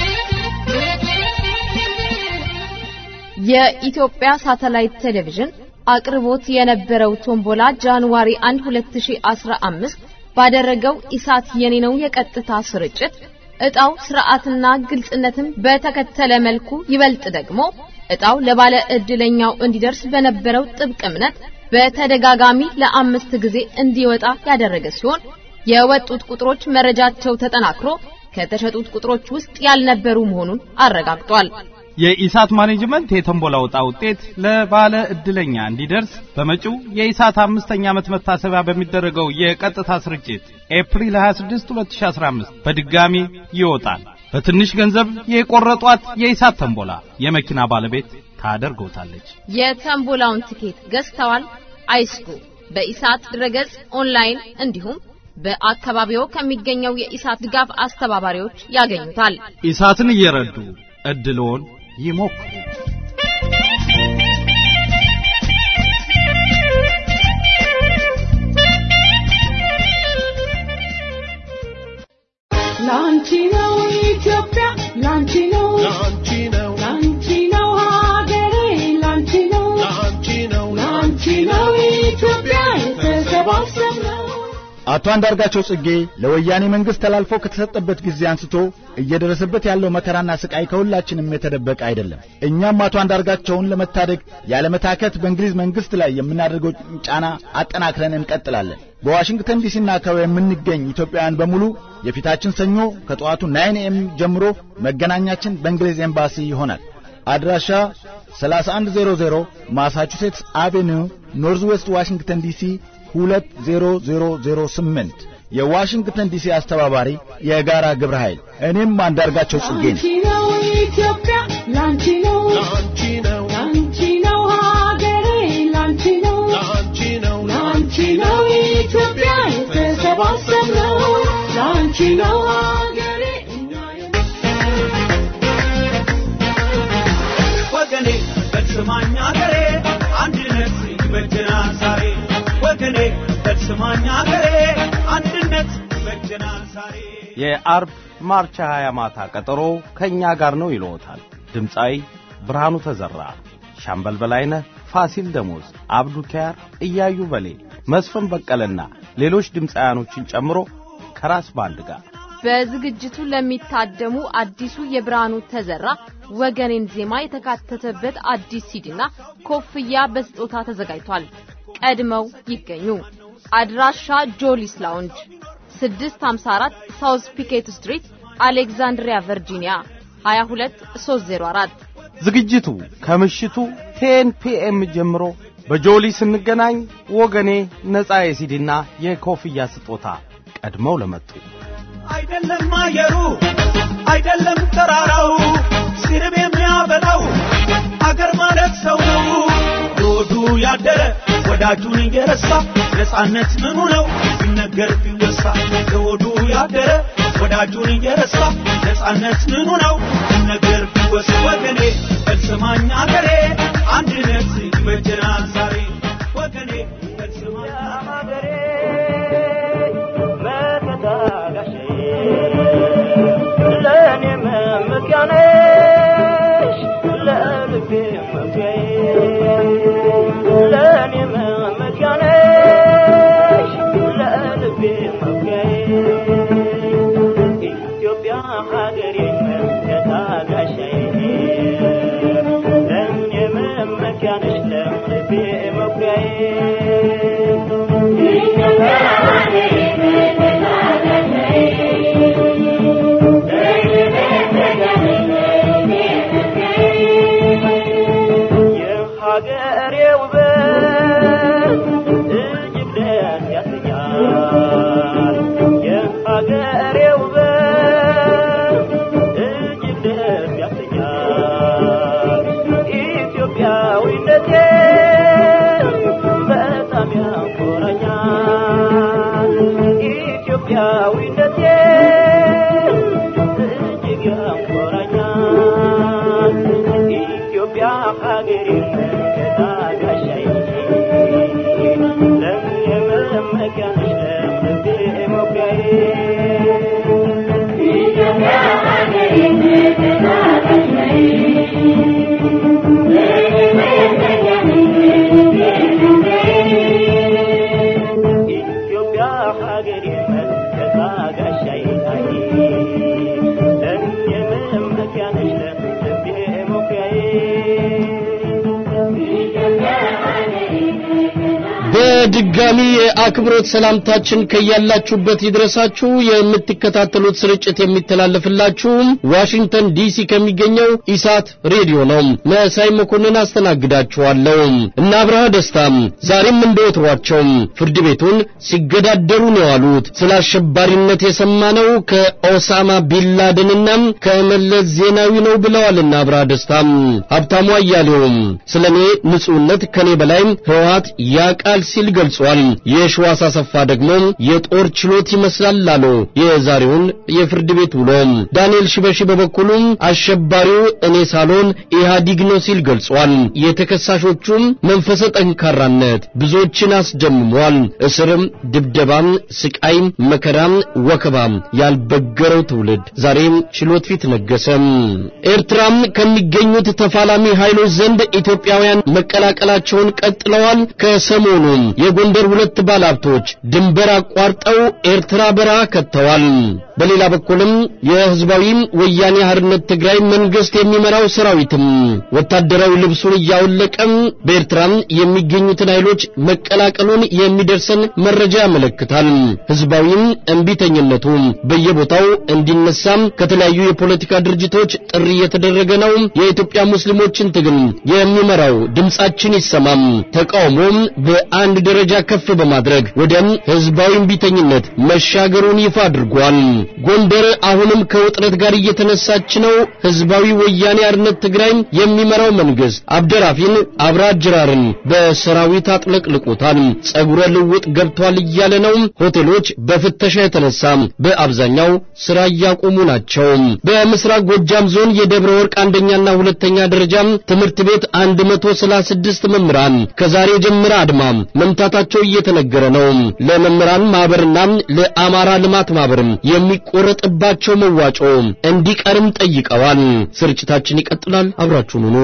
የኢትዮጵያ ሳተላይት ቴሌቪዥን አቅርቦት የነበረው ቶምቦላ ጃንዋሪ 1 2015 ባደረገው ኢሳት የኔ ነው የቀጥታ ስርጭት እጣው ስርዓትና ግልጽነትን በተከተለ መልኩ ይበልጥ ደግሞ እጣው ለባለ እድለኛው እንዲደርስ በነበረው ጥብቅ እምነት በተደጋጋሚ ለአምስት ጊዜ እንዲወጣ ያደረገ ሲሆን የወጡት ቁጥሮች መረጃቸው ተጠናክሮ ከተሸጡት ቁጥሮች ውስጥ ያልነበሩ መሆኑን አረጋግጧል። የኢሳት ማኔጅመንት የቶምቦላ ዕጣ ውጤት ለባለ እድለኛ እንዲደርስ በመጪው የኢሳት አምስተኛ ዓመት መታሰቢያ በሚደረገው የቀጥታ ስርጭት ኤፕሪል 26 2015 በድጋሚ ይወጣል። በትንሽ ገንዘብ የቆረጧት የኢሳት ተንቦላ የመኪና ባለቤት ታደርገውታለች። የተንቦላውን ትኬት ገዝተዋል? አይስኩ። በኢሳት ድረገጽ ኦንላይን እንዲሁም በአካባቢው ከሚገኘው የኢሳት ድጋፍ አስተባባሪዎች ያገኙታል። ኢሳትን እየረዱ እድልዎን ይሞክሩ። ላንቺ ነው ኢትዮጵያ ላንቺ ነው ላንቺ ነው ላንቺ ነው ሀገሬ ላንቺ ነው ላንቺ ነው ላንቺ ነው ኢትዮጵያ የተሰባሰብነው አቶ አንዳርጋቸው ጽጌ ለወያኔ መንግስት ተላልፎ ከተሰጠበት ጊዜ አንስቶ እየደረሰበት ያለው መከራና ስቃይ ከሁላችንም የተደበቀ አይደለም። እኛም አቶ አንዳርጋቸውን ለመታደግ ያለመታከት በእንግሊዝ መንግስት ላይ የምናደርገው ጫና አጠናክረን እንቀጥላለን። በዋሽንግተን ዲሲና አካባቢ የምንገኝ ኢትዮጵያውያን በሙሉ የፊታችን ሰኞ ከጠዋቱ ናይን ኤም ጀምሮ መገናኛችን በእንግሊዝ ኤምባሲ ይሆናል። አድራሻ 3100 ማሳቹሴትስ አቬኒው ኖርዝ ዌስት ዋሽንግተን ዲሲ 20008 የዋሽንግተን ዲሲ አስተባባሪ የጋራ ግብረ ኃይል እኔም አንዳርጋቸው ጽጌ ነኝ። ላንቺ ነው ኢትዮጵያ ላንቺ ነው ላንቺ ነው ላንቺ ነው ሀገሬ ላንቺ ነው ላንቺ ነው ላንቺ ነው ኢትዮጵያ የተሰባሰብነው ላንቺ ነው ሀገሬ እኛ ወገኔ በስማኝ አገሬ አንድነት ይበጀናል ዛሬ ወገኔ በስማኝ አገሬ አንድነት ይበጀናል ዛሬ የአርብ ማርች 20 ማታ ቀጠሮ ከኛ ጋር ነው ይለዎታል። ድምፃዊ ብርሃኑ ተዘራ፣ ሻምበል በላይነህ፣ ፋሲል ደሞዝ፣ አብዱ ኪያር፣ እያዩ በሌ፣ መስፍን በቀለና ሌሎች ድምፃውያኖችን ጨምሮ ከራስ ባንድ ጋር በዝግጅቱ ለሚታደሙ አዲሱ የብርሃኑ ተዘራ ወገኔን ዜማ የተካተተበት አዲስ ሲዲና ኮፍያ በስጦታ ተዘጋጅቷል። ቀድመው ይገኙ። አድራሻ ጆሊስ ላውንጅ 654 ሳውዝ ፒኬት ስትሪት አሌክዛንድሪያ ቨርጂኒያ 22304 ዝግጅቱ ከምሽቱ ቴን ፒኤም ጀምሮ በጆሊ ስንገናኝ ወገኔ ነፃ የሲዲና የኮፍያ ስጦታ ቀድመው ለመጡ አይደለም አየሩ አይደለም ተራራው ሲርብ የሚያበላው አገር ማለት ሰው ነው ዶዱ ያደረ ወዳጁን እየረሳ ነፃነት ምኑ ነው ሲነገር ቢወሳ ዶዱ ያደረ ወዳጁን እየረሳ ነፃነት ምኑ ነው ሲነገር ቢወሳ ወገኔ በስማኝ አገሬ አንድነት ይበጀናል ዛሬ ወገኔ በስማኝ አገሬ መከታጋሼ ለእኔ መመኪያ ነሽ ለልቤ መኩሪያዬ ለእኔ መመኪያ ነሽ ለልቤ መኩሪያዬ ኢትዮጵያ ሀገሬ መከታጋሻዬ ለእኔ መመኪያ ነሽ ለልቤ መኩሪያዬ ኢትዮጵያ ሀገሬ የሀገሬ ውበት እጅግ ደስ ያሰኛል። የሀገሬ ውበት እጅግ ደስ ያሰኛል። ኢትዮጵያዊነቴ በጣም ያኮራኛል። ኢትዮጵያዊነቴ እጅግ ያኮራኛል። ኢትዮጵያ ሀገሬ መከታጋሻዬ ለእኔ መመኪያ ነሽ ለልቤ መኩሪያዬ ኢትዮጵያ ሀገሬ መከታጋሻዬ ለእኔ መመኪያ ነሽ ለልቤ በድጋሚ የአክብሮት ሰላምታችን ከያላችሁበት ይድረሳችሁ። የምትከታተሉት ስርጭት የሚተላለፍላችሁ ዋሽንግተን ዲሲ ከሚገኘው ኢሳት ሬዲዮ ነው። መሳይ መኮንን አስተናግዳችኋለሁ እና አብርሃ ደስታም ዛሬም እንደወትሯቸው ፍርድ ቤቱን ሲገዳደሩ ነው ያሉት። ስለ አሸባሪነት የሰማነው ከኦሳማ ቢንላደንና ከመለስ ዜናዊ ነው ብለዋልና አብርሃ ደስታም ሀብታሙ አያሌውም ስለ እኔ ንጹህነት ከኔ በላይ ህወሓት ያቃል ሲል ገልጿል። የሸዋስ አሰፋ ደግሞ የጦር ችሎት ይመስላል አሉ የዛሬውን የፍርድ ቤት ውሎ። ዳንኤል ሽበሺ በበኩሉ አሸባሪው እኔ ሳልሆን ኢህአዲግ ነው ሲል ገልጿል። የተከሳሾቹም መንፈሰ ጠንካራነት ብዙዎችን አስደምሟል። እስርም፣ ድብደባም፣ ስቃይም፣ መከራም፣ ወከባም ያልበገረው ትውልድ ዛሬም ችሎት ፊት ነገሰም። ኤርትራም ከሚገኙት ተፋላሚ ኃይሎች ዘንድ ኢትዮጵያውያን መቀላቀላቸውን ቀጥለዋል። ከሰሞኑ የጎንደር ሁለት ባለሀብቶች ድንበር አቋርጠው ኤርትራ በረሃ ከተዋል። በሌላ በኩልም የህዝባዊ ወያኔ ሓርነት ትግራይ መንግስት የሚመራው ሰራዊትም ወታደራዊ ልብሱን እያወለቀም በኤርትራም የሚገኙትን ኃይሎች መቀላቀሉን የሚደርሰን መረጃ ያመለክታል። ህዝባዊም እንቢተኝነቱ በየቦታው እንዲነሳም ከተለያዩ የፖለቲካ ድርጅቶች ጥሪ እየተደረገ ነው። የኢትዮጵያ ሙስሊሞችን ትግል የሚመራው ድምጻችን ይሰማም ተቃውሞም በአንድ ደረጃ ከፍ በማድረግ ወደ ህዝባዊ እንቢተኝነት መሻገሩን ይፋ አድርጓል። ጎንደር አሁንም ከውጥረት ጋር እየተነሳች ነው። ህዝባዊ ወያኔ ሓርነት ትግራይ የሚመራው መንግስት አብደራፊን አብራ ጅራርን በሰራዊት አጥለቅልቆታል። ጸጉረ ልውጥ ገብቷል እያለ ነው። ሆቴሎች በፍተሻ የተነሳ በአብዛኛው ስራ እያቆሙ ናቸው። በምስራቅ ጎጃም ዞን የደብረ ወርቅ አንደኛና ሁለተኛ ደረጃ ትምህርት ቤት 136 መምህራን ከዛሬ ጀምረ አድማ መምታታቸው እየተነገረ ነው። ለመምህራን ማህበርና ለአማራ ልማት ማህበር የሚቆረጥባቸው መዋጮ እንዲቀርም ጠይቀዋል። ስርጭታችን ይቀጥላል። አብራችሁን ሁኑ።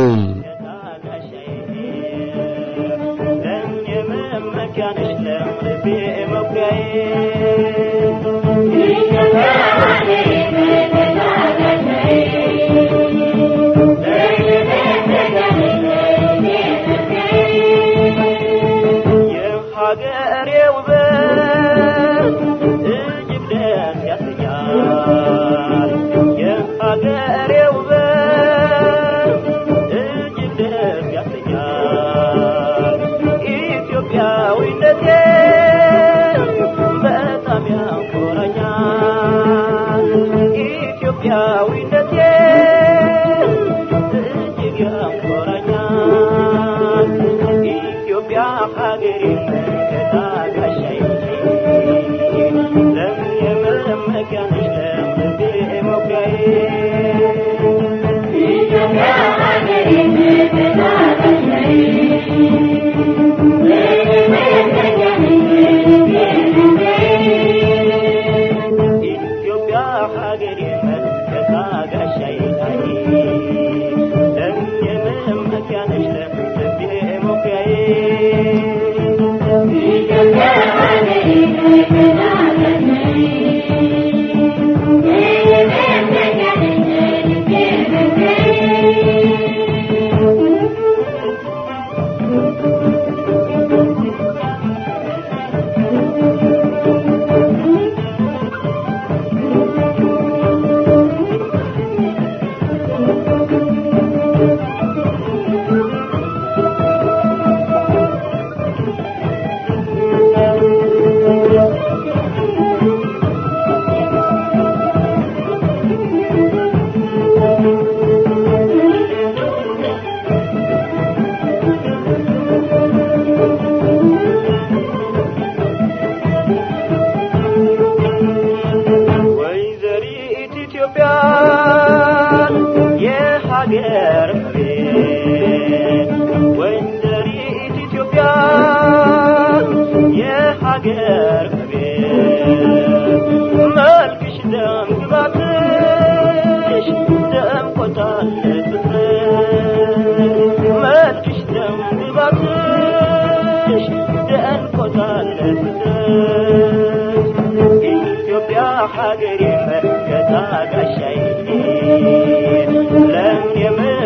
ሀገሬ መከታ ጋሻዬ ለምን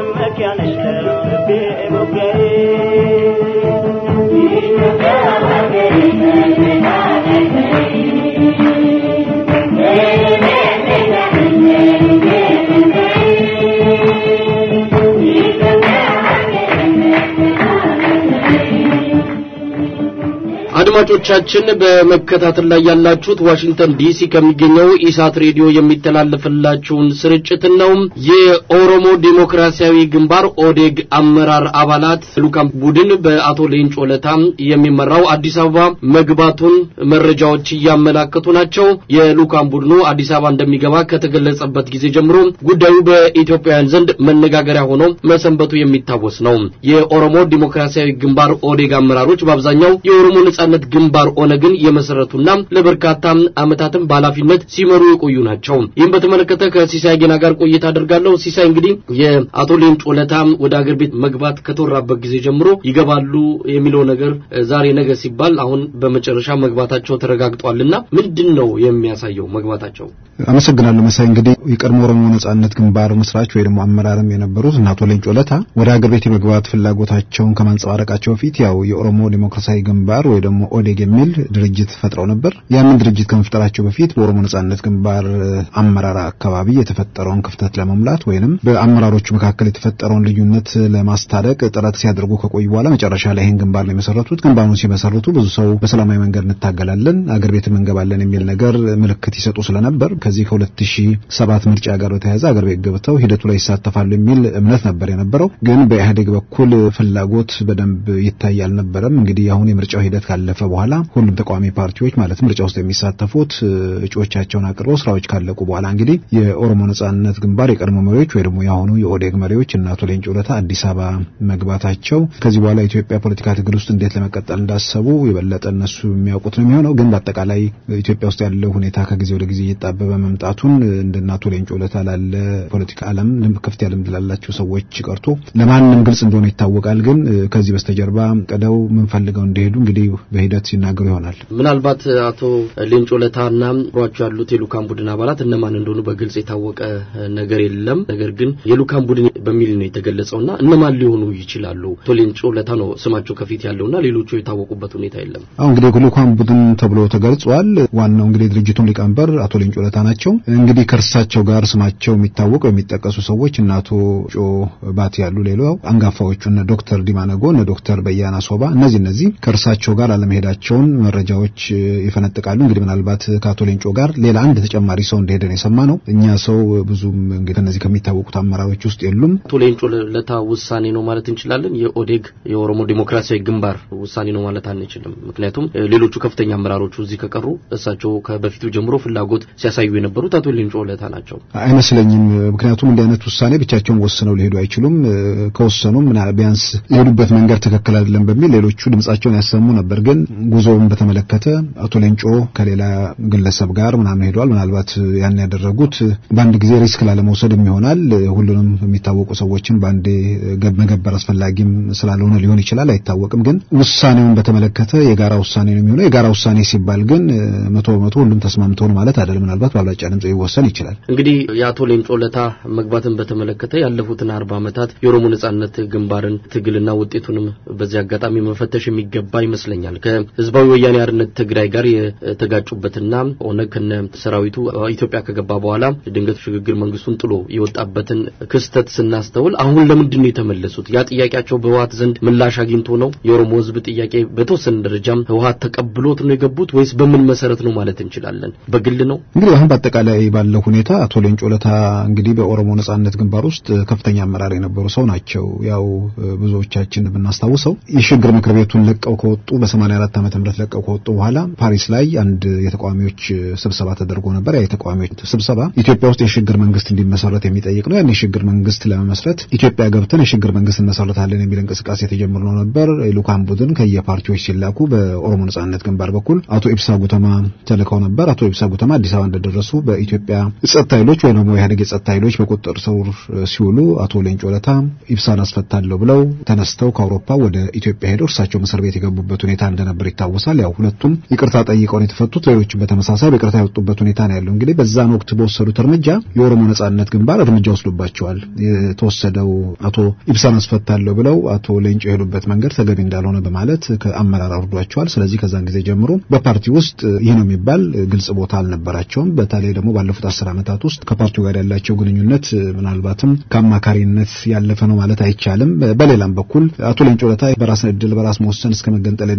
አድማጮቻችን በመከታተል ላይ ያላችሁት ዋሽንግተን ዲሲ ከሚገኘው ኢሳት ሬዲዮ የሚተላለፍላችሁን ስርጭት ነው። የኦሮሞ ዴሞክራሲያዊ ግንባር ኦዴግ አመራር አባላት ልኡካን ቡድን በአቶ ሌንጮ ለታ የሚመራው አዲስ አበባ መግባቱን መረጃዎች እያመላከቱ ናቸው። የልኡካን ቡድኑ አዲስ አበባ እንደሚገባ ከተገለጸበት ጊዜ ጀምሮ ጉዳዩ በኢትዮጵያውያን ዘንድ መነጋገሪያ ሆኖ መሰንበቱ የሚታወስ ነው። የኦሮሞ ዴሞክራሲያዊ ግንባር ኦዴግ አመራሮች በአብዛኛው የኦሮሞ ነጻነት ግንባር ኦነግን የመሰረቱና ለበርካታ ዓመታትም በኃላፊነት ሲመሩ የቆዩ ናቸው። ይህም በተመለከተ ከሲሳይ ጌና ጋር ቆይታ አደርጋለሁ። ሲሳይ እንግዲህ የአቶ ሌንጮ ለታ ወደ አገር ቤት መግባት ከተወራበት ጊዜ ጀምሮ ይገባሉ የሚለው ነገር ዛሬ ነገ ሲባል አሁን በመጨረሻ መግባታቸው ተረጋግጧልና ምንድን ነው የሚያሳየው መግባታቸው? አመሰግናለሁ መሳይ። እንግዲህ የቀድሞ ኦሮሞ ነጻነት ግንባር መስራች ወይ ደግሞ አመራርም የነበሩት እና አቶ ሌንጮ ለታ ወደ ሀገር ቤት የመግባት ፍላጎታቸውን ከማንጸባረቃቸው በፊት ያው የኦሮሞ ዴሞክራሲያዊ ግንባር ወይ ደግሞ ኦዴግ የሚል ድርጅት ፈጥረው ነበር። ያንን ድርጅት ከመፍጠራቸው በፊት በኦሮሞ ነጻነት ግንባር አመራር አካባቢ የተፈጠረውን ክፍተት ለመሙላት ወይንም በአመራሮቹ መካከል የተፈጠረውን ልዩነት ለማስታረቅ ጥረት ሲያደርጉ ከቆዩ በኋላ መጨረሻ ላይ ይህን ግንባር ነው የመሰረቱት። ግንባሩን ሲመሰርቱ ብዙ ሰው በሰላማዊ መንገድ እንታገላለን፣ አገር ቤትም እንገባለን የሚል ነገር ምልክት ይሰጡ ስለነበር ከዚህ ከ2007 ምርጫ ጋር በተያያዘ አገር ቤት ገብተው ሂደቱ ላይ ይሳተፋሉ የሚል እምነት ነበር የነበረው። ግን በኢህአዴግ በኩል ፍላጎት በደንብ ይታይ አልነበረም። እንግዲህ አሁን የምርጫው ሂደት ካለፈ በኋላ ሁሉም ተቃዋሚ ፓርቲዎች ማለት ምርጫ ውስጥ የሚሳተፉት እጩዎቻቸውን አቅርበው ስራዎች ካለቁ በኋላ እንግዲህ የኦሮሞ ነጻነት ግንባር የቀድሞ መሪዎች ወይ ደግሞ የአሁኑ የኦዴግ መሪዎች እና አቶ ሌንጮ ለታ አዲስ አበባ መግባታቸው ከዚህ በኋላ ኢትዮጵያ ፖለቲካ ትግል ውስጥ እንዴት ለመቀጠል እንዳሰቡ የበለጠ እነሱ የሚያውቁት ነው የሚሆነው። ግን በአጠቃላይ ኢትዮጵያ ውስጥ ያለው ሁኔታ ከጊዜ ወደ ጊዜ እየጣበበ መምጣቱን እንደ አቶ ሌንጮ ለታ ላለ ፖለቲካ ዓለም ከፍተኛ ልምድ ላላቸው ሰዎች ቀርቶ ለማንም ግልጽ እንደሆነ ይታወቃል። ግን ከዚህ በስተጀርባ ቀደው ምንፈልገው እንደሄዱ እንግዲህ በሂደት ሲናገሩ ይሆናል። ምናልባት አቶ ሌንጮ ለታና አብሯቸው ያሉት የልኡካን ቡድን አባላት እነማን እንደሆኑ በግልጽ የታወቀ ነገር የለም። ነገር ግን የልኡካን ቡድን በሚል ነው የተገለጸውና እነማን ሊሆኑ ይችላሉ? አቶ ሌንጮ ለታ ነው ስማቸው ከፊት ያለውና ሌሎቹ የታወቁበት ሁኔታ የለም። አሁን እንግዲህ የልኡካን ቡድን ተብሎ ተገልጿል። ዋናው እንግዲህ ድርጅቱን ሊቀመንበር አቶ ሌንጮ ለታ ናቸው። እንግዲህ ከእርሳቸው ጋር ስማቸው የሚታወቁ የሚጠቀሱ ሰዎች እነ አቶ ጮ ባት ያሉ ሌላው አንጋፋዎቹ እነ ዶክተር ዲማነጎ እነ ዶክተር በያና ሶባ እነዚህ እነዚህ ከእርሳቸው ጋር አለመሄዳቸውን መረጃዎች ይፈነጥቃሉ። እንግዲህ ምናልባት ከአቶ ሌንጮ ጋር ሌላ አንድ ተጨማሪ ሰው እንደሄደ ነው የሰማ ነው። እኛ ሰው ብዙም እንግዲህ ከነዚህ ከሚታወቁት አመራሮች ውስጥ የሉም። አቶ ሌንጮ ለታ ውሳኔ ነው ማለት እንችላለን። የኦዴግ የኦሮሞ ዴሞክራሲያዊ ግንባር ውሳኔ ነው ማለት አንችልም። ምክንያቱም ሌሎቹ ከፍተኛ አመራሮቹ እዚህ ከቀሩ እሳቸው ከበፊቱ ጀምሮ ፍላጎት ሲያሳዩ የነበሩት አቶ ሌንጮ ለታ ናቸው አይመስለኝም። ምክንያቱም እንዲህ አይነት ውሳኔ ብቻቸውን ወስነው ሊሄዱ አይችሉም። ከወሰኑም ቢያንስ የሄዱበት መንገድ ትክክል አይደለም በሚል ሌሎቹ ድምጻቸውን ያሰሙ ነበር። ግን ጉዞውን በተመለከተ አቶ ሌንጮ ከሌላ ግለሰብ ጋር ምናምን ሄደዋል። ምናልባት ያን ያደረጉት በአንድ ጊዜ ሪስክ ላለመውሰድም ይሆናል። ሁሉንም የሚታወቁ ሰዎችን በአንዴ መገበር አስፈላጊም ስላልሆነ ሊሆን ይችላል፣ አይታወቅም። ግን ውሳኔውን በተመለከተ የጋራ ውሳኔ ነው የሚሆነው። የጋራ ውሳኔ ሲባል ግን መቶ በመቶ ሁሉም ተስማምተው ነው ማለት አይደለም። ምናልባት በአብላጫ ድምጽ ሊወሰን ይችላል። እንግዲህ የአቶ ሌንጮ ለታ መግባትን በተመለከተ ያለፉትን አርባ ዓመታት የኦሮሞ ነጻነት ግንባርን ትግልና ውጤቱንም በዚህ አጋጣሚ መፈተሽ የሚገባ ይመስለኛል። ከህዝባዊ ወያኔ አርነት ትግራይ ጋር የተጋጩበትና ኦነግ ከነ ሰራዊቱ ኢትዮጵያ ከገባ በኋላ ድንገት ሽግግር መንግስቱን ጥሎ የወጣበትን ክስተት ስናስተውል አሁን ለምንድን ነው የተመለሱት? ያ ጥያቄያቸው በህወሀት ዘንድ ምላሽ አግኝቶ ነው? የኦሮሞ ህዝብ ጥያቄ በተወሰነ ደረጃም ህወሀት ተቀብሎት ነው የገቡት ወይስ በምን መሰረት ነው ማለት እንችላለን? በግል ነው እንግዲህ አሁን በአጠቃላይ ባለው ሁኔታ አቶ ሌንጮ ለታ እንግዲህ በኦሮሞ ነጻነት ግንባር ውስጥ ከፍተኛ አመራር የነበሩ ሰው ናቸው። ያው ብዙዎቻችን ብናስታውሰው የሽግግር ምክር ቤቱን ለቀው ከወጡ በ84 ዓመተ ምህረት ለቀው ከወጡ በኋላ ፓሪስ ላይ አንድ የተቃዋሚዎች ስብሰባ ተደርጎ ነበር። ያ የተቃዋሚዎች ስብሰባ ኢትዮጵያ ውስጥ የሽግግር መንግስት እንዲመሰረት የሚጠይቅ ነው። ያን የሽግግር መንግስት ለመመስረት ኢትዮጵያ ገብተን የሽግግር መንግስት እንመሰረታለን የሚል እንቅስቃሴ ተጀምሮ ነበር። የልኡካን ቡድን ከየፓርቲዎች ሲላኩ በኦሮሞ ነጻነት ግንባር በኩል አቶ ኢብሳ ጉተማ ተልከው ነበር። አቶ ኢብሳ ጉተማ አዲስ አበባ እንደደረሱ በኢትዮጵያ ጸጥታ ኃይሎች ወይ ደግሞ የኢህአዴግ የጸጥታ ኃይሎች በቁጥጥር ስር ሲውሉ አቶ ሌንጮ ለታ ኢብሳን አስፈታለሁ ብለው ተነስተው ከአውሮፓ ወደ ኢትዮጵያ ሄደው እርሳቸው እስር ቤት የገቡበት ሁኔታ እንደነበር ይታወሳል። ያው ሁለቱም ይቅርታ ጠይቀው ነው የተፈቱት። ሌሎችም በተመሳሳይ በይቅርታ የወጡበት ሁኔታ ነው ያለው። እንግዲህ በዛን ወቅት በወሰዱት እርምጃ የኦሮሞ ነጻነት ግንባር እርምጃ ወስዶባቸዋል። የተወሰደው አቶ ኢብሳን አስፈታለሁ ብለው አቶ ሌንጮ የሄዱበት መንገድ ተገቢ እንዳልሆነ በማለት ከአመራር አውርዷቸዋል። ስለዚህ ከዛን ጊዜ ጀምሮ በፓርቲ ውስጥ ይህ ነው የሚባል ግልጽ ቦታ አልነበራቸውም። በተለይ ደግሞ ባለፉት አስር ዓመታት ውስጥ ከፓርቲው ጋር ያላቸው ግንኙነት ምናልባትም ከአማካሪነት ያለፈ ነው ማለት አይቻልም። በሌላም በኩል አቶ ሌንጮ ለታ በራስ እድል በራስ መወሰን እስከ መገንጠል የሚለውን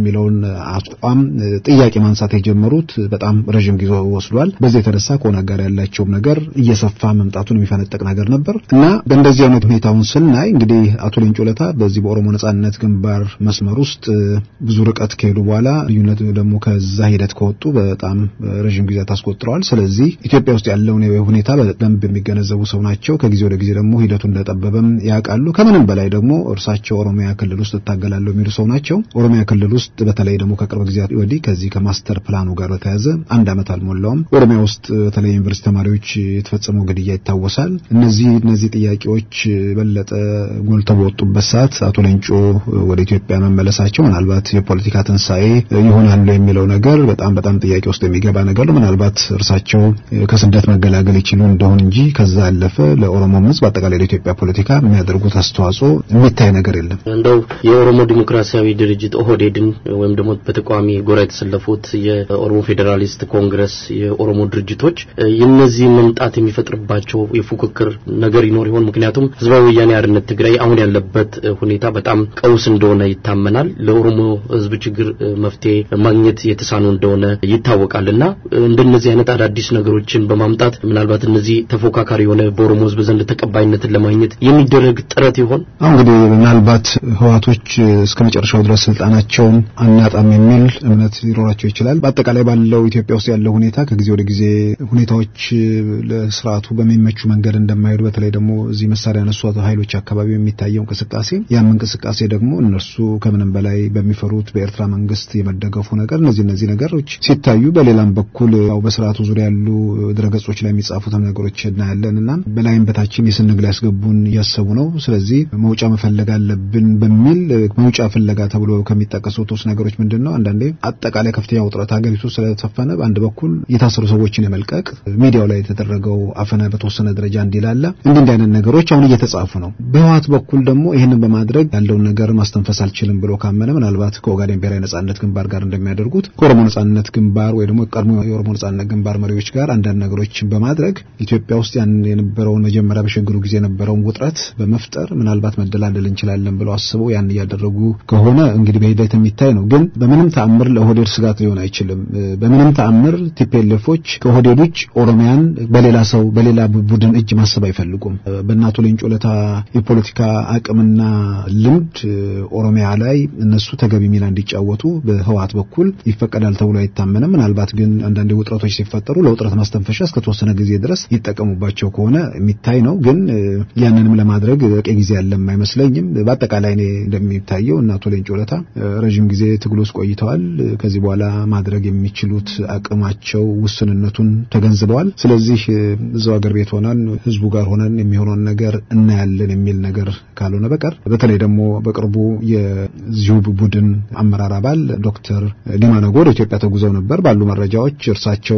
አቋም ጥያቄ ማንሳት የጀመሩት በጣም ረዥም ጊዜ ወስዷል። በዚህ የተነሳ ከኦነግ ጋር ያላቸውም ነገር እየሰፋ መምጣቱን የሚፈነጠቅ ነገር ነበር እና በእንደዚህ አይነት ሁኔታውን ስናይ እንግዲህ አቶ ሌንጮ ለታ በዚህ በኦሮሞ ነጻነት ግንባር መስመር ውስጥ ብዙ ርቀት ከሄዱ በኋላ ልዩነት ደግሞ ከዛ ሂደት ከወጡ በጣም ረዥም ጊዜ ታስቆጥረዋል። ስለዚህ ኢትዮጵያ ውስጥ ያለውን ሁኔታ በደንብ የሚገነዘቡ ሰው ናቸው። ከጊዜ ወደ ጊዜ ደግሞ ሂደቱ እንደጠበበም ያውቃሉ። ከምንም በላይ ደግሞ እርሳቸው ኦሮሚያ ክልል ውስጥ እታገላለሁ የሚሉ ሰው ናቸው። ኦሮሚያ ክልል ውስጥ በተለይ ደግሞ ከቅርብ ጊዜያት ወዲህ ከዚህ ከማስተር ፕላኑ ጋር በተያያዘ አንድ ዓመት አልሞላውም ኦሮሚያ ውስጥ በተለይ ዩኒቨርሲቲ ተማሪዎች የተፈጸመው ግድያ ይታወሳል። እነዚህ እነዚህ ጥያቄዎች በለጠ ጎልተው በወጡበት ሰዓት አቶ ሌንጮ ወደ ኢትዮጵያ መመለሳቸው ምናልባት የፖለቲካ ትንሣኤ ይሆናሉ የሚለው ነገር በጣም በጣም ጥያቄ ውስጥ የሚገባ ነገር ነው። ምናልባት እርሳቸው ከስደት መገላገል ይችሉ እንደሆን እንጂ ከዛ ያለፈ ለኦሮሞም ሕዝብ አጠቃላይ ለኢትዮጵያ ፖለቲካ የሚያደርጉት አስተዋጽኦ የሚታይ ነገር የለም። እንደው የኦሮሞ ዲሞክራሲያዊ ድርጅት ኦህዴድን ወይም ደግሞ በተቃዋሚ ጎራ የተሰለፉት የኦሮሞ ፌዴራሊስት ኮንግረስ የኦሮሞ ድርጅቶች የነዚህ መምጣት የሚፈጥርባቸው የፉክክር ነገር ይኖር ይሆን? ምክንያቱም ህዝባዊ ወያኔ ሓርነት ትግራይ አሁን ያለበት ሁኔታ በጣም ቀውስ እንደሆነ ይታመናል። ለኦሮሞ ህዝብ ችግር መፍትሄ ማግኘት የተሳኑ እንደሆነ ይታወቃልና እንደነዚህ አይነት አዳዲስ ነገሮችን በማምጣት ምናልባት እነዚህ ተፎካካሪ የሆነ በኦሮሞ ህዝብ ዘንድ ተቀባይነትን ለማግኘት የሚደረግ ጥረት ይሆን? አሁን እንግዲህ ምናልባት ህዋቶች እስከ መጨረሻው ድረስ ስልጣናቸውን አናጣም የሚል እምነት ሊኖራቸው ይችላል። በአጠቃላይ ባለው ኢትዮጵያ ውስጥ ያለው ሁኔታ ከጊዜ ወደ ጊዜ ሁኔታዎች ለስርዓቱ በሚመቹ መንገድ እንደማይሄዱ በተለይ ደግሞ እዚህ መሳሪያ ያነሱ ኃይሎች አካባቢ የሚታየው እንቅስቃሴ ያም እንቅስቃሴ ደግሞ እነርሱ ከምንም በላይ በሚፈሩት በኤርትራ መንግስት የመደገፉ ነገር እነዚህ እነዚህ ነገሮች ሲታዩ፣ በሌላም በኩል ያው በስርዓቱ ዙሪያ ያሉ ድረገጾች ላይ የሚጻፉትም ነገሮች እናያለን እና በላይም በታችም የስንግ ላይ ያስገቡን እያሰቡ ነው። ስለዚህ መውጫ መፈለግ አለብን በሚል መውጫ ፍለጋ ተብሎ ከሚጠቀሱት ውስጥ ነገሮች ምንድን ነው? አንዳንዴ አጠቃላይ ከፍተኛ ውጥረት ሀገሪቱ ስለተፈነ በአንድ በኩል የታሰሩ ሰዎችን የመልቀቅ ሚዲያው ላይ የተደረገው አፈና በተወሰነ ደረጃ እንዲላላ እንዲህ እንዲህ አይነት ነገሮች አሁን እየተጻፉ ነው። በህወሓት በኩል ደግሞ ይህንን በማድረግ ያለውን ነገር ማስተንፈስ አልችልም ብሎ ካመነ ምናልባት ከኦጋዴን ብሔራዊ ነጻነት ግንባር ጋር እንደሚያደርጉት ከኦሮሞ ነጻነት ግንባር ወይ ደግሞ ቀድሞ የኦሮሞ ነጻነት ግንባር መሪዎች ጋር አንዳንድ ነገሮችን በማድረግ ኢትዮጵያ ውስጥ ያን የነበረውን መጀመሪያ በሽግግሩ ጊዜ የነበረውን ውጥረት በመፍጠር ምናልባት መደላደል እንችላለን ብለው አስበው ያን እያደረጉ ከሆነ እንግዲህ በሂደት የሚታይ ነው። ግን በምንም ተአምር ለኦህዴድ ስጋት ሊሆን አይችልም። በምንም ተአምር ቲፒኤልኤፎች ከኦህዴድ ውጭ ኦሮሚያን በሌላ ሰው በሌላ ቡድን እጅ ማሰብ አይፈልጉም። በእናቶ ሌንጮ ለታ የፖለቲካ አቅምና ልምድ ኦሮሚያ ላይ እነሱ ተገቢ ሚና እንዲጫወቱ በህወሓት በኩል ይፈቀዳል ተብሎ አይታመንም። ምናልባት ግን አንዳንድ ውጥረቶች ሲፈጠሩ ለውጥረት ማስተንፈሻ እስከ ተወሰነ ጊዜ ድረስ ይጠቀሙባቸው ከሆነ የሚታይ ነው። ግን ያንንም ለማድረግ በቂ ጊዜ ያለም አይመስለኝም። በአጠቃላይ እኔ እንደሚታየው እና አቶ ሌንጮ ለታ ረዥም ጊዜ ትግል ውስጥ ቆይተዋል። ከዚህ በኋላ ማድረግ የሚችሉት አቅማቸው ውስንነቱን ተገንዝበዋል። ስለዚህ እዛው ሀገር ቤት ሆነን ህዝቡ ጋር ሆነን የሚሆነውን ነገር እናያለን የሚል ነገር ካልሆነ በቀር በተለይ ደግሞ በቅርቡ የዚሁ ቡድን አመራር አባል ዶክተር ዲማ ነጎ ወደ ኢትዮጵያ ተጉዘው ነበር። ባሉ መረጃዎች እርሳቸው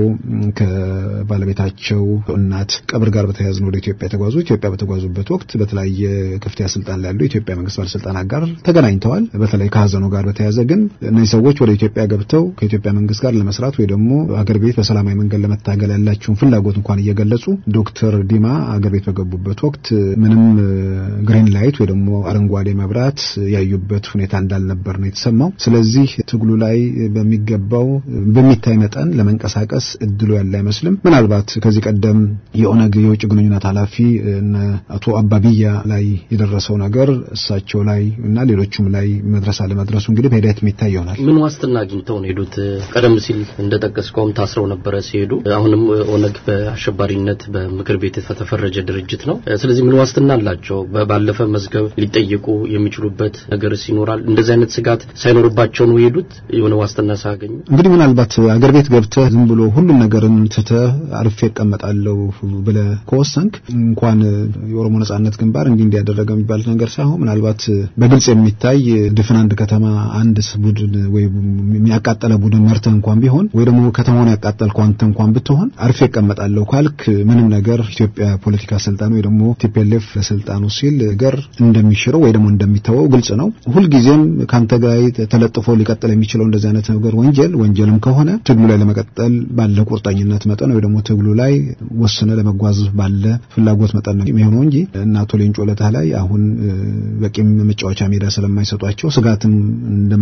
ከባለቤታቸው እናት ቀብር ጋር በተያያዘ ነው ወደ ኢትዮጵያ የተጓዙ። ኢትዮጵያ በተጓዙበት ወቅት በተለያየ ከፍተኛ ስልጣን ላይ ያሉ የኢትዮጵያ መንግስት ባለስልጣናት ጋር ተገናኝተዋል። በተለይ ከሀዘኑ ጋር በተያያዘ ግን እነዚህ ሰዎች ወደ ኢትዮጵያ ገብተው ከኢትዮጵያ መንግስት ጋር ለመስራት ወይ ደግሞ አገር ቤት በሰላማዊ መንገድ ለመታገል ያላቸውን ፍላጎት እንኳን እየገለጹ ዶክተር ዲማ አገር ቤት በገቡበት ወቅት ምንም ግሪን ላይት ወይ ደግሞ አረንጓዴ መብራት ያዩበት ሁኔታ እንዳልነበር ነው የተሰማው። ስለዚህ ትግሉ ላይ በሚገባው በሚታይ መጠን ለመንቀሳቀስ እድሉ ያለ አይመስልም። ምናልባት ከዚህ ቀደም የኦነግ የውጭ ግንኙነት ኃላፊ አቶ አባቢያ ላይ የደረሰው ነገር እሳቸው ላይ እና ሌሎቹም ላይ መድረስ አለመድረሱ እንግዲህ በሂደት የሚታይ ይሆናል። ምን ዋስትና አግኝተው ነው ሄዱት? ቀደም ሲል እንደጠቀስከውም ታስረው ነበረ ሲሄዱ። አሁንም ኦነግ በአሸባሪነት በምክር ቤት የተፈረጀ ድርጅት ነው። ስለዚህ ምን ዋስትና አላቸው? ባለፈ መዝገብ ሊጠየቁ የሚችሉበት ነገርስ ይኖራል? እንደዚህ አይነት ስጋት ሳይኖርባቸው ነው የሄዱት? የሆነ ዋስትና ሳያገኙ እንግዲህ ምናልባት አገር ቤት ገብተህ ዝም ብሎ ሁሉም ነገርን ትተህ አርፌ እቀመጣለሁ ብለህ ከወሰንክ እንኳን የኦሮሞ ነጻነት ግንባር እንዲህ እንዲያደረገ የሚባል ነገር ሳይሆን ምናልባት በግልጽ የሚታይ ድፍን አንድ ከተማ አንድ ቡድን ወይ የሚያቃጠለ ቡድን መርተህ እንኳን ቢሆን ወይ ደግሞ ከተማውን ያቃጠልከው አንተ እንኳን ብትሆን አርፌ እቀመጣለሁ ካልክ ምንም ነገር ኢትዮጵያ ፖለቲካ ስልጣን ወይ ደግሞ ቲፒኤልኤፍ ለስልጣኑ ሲል ነገር እንደሚሽረው ወይ ደግሞ እንደሚተወው ግልጽ ነው። ሁልጊዜም ከአንተ ጋር ተለጥፎ ሊቀጥል የሚችለው እንደዚህ አይነት ነገር ወንጀል ወንጀልም ከሆነ ትግሉ ላይ ለመቀጠል ባለ ቁርጠኝነት መጠን ወይ ደግሞ ትግሉ ላይ ወስነ ለመጓዝ ባለ ፍላጎት መጠን ነው የሚሆነው እንጂ እና አቶ ሌንጮ ለታ ላይ አሁን በቂም መጫወቻ ሜዳ ስለማይሰጧቸው ስጋትም እንደማይሆኑ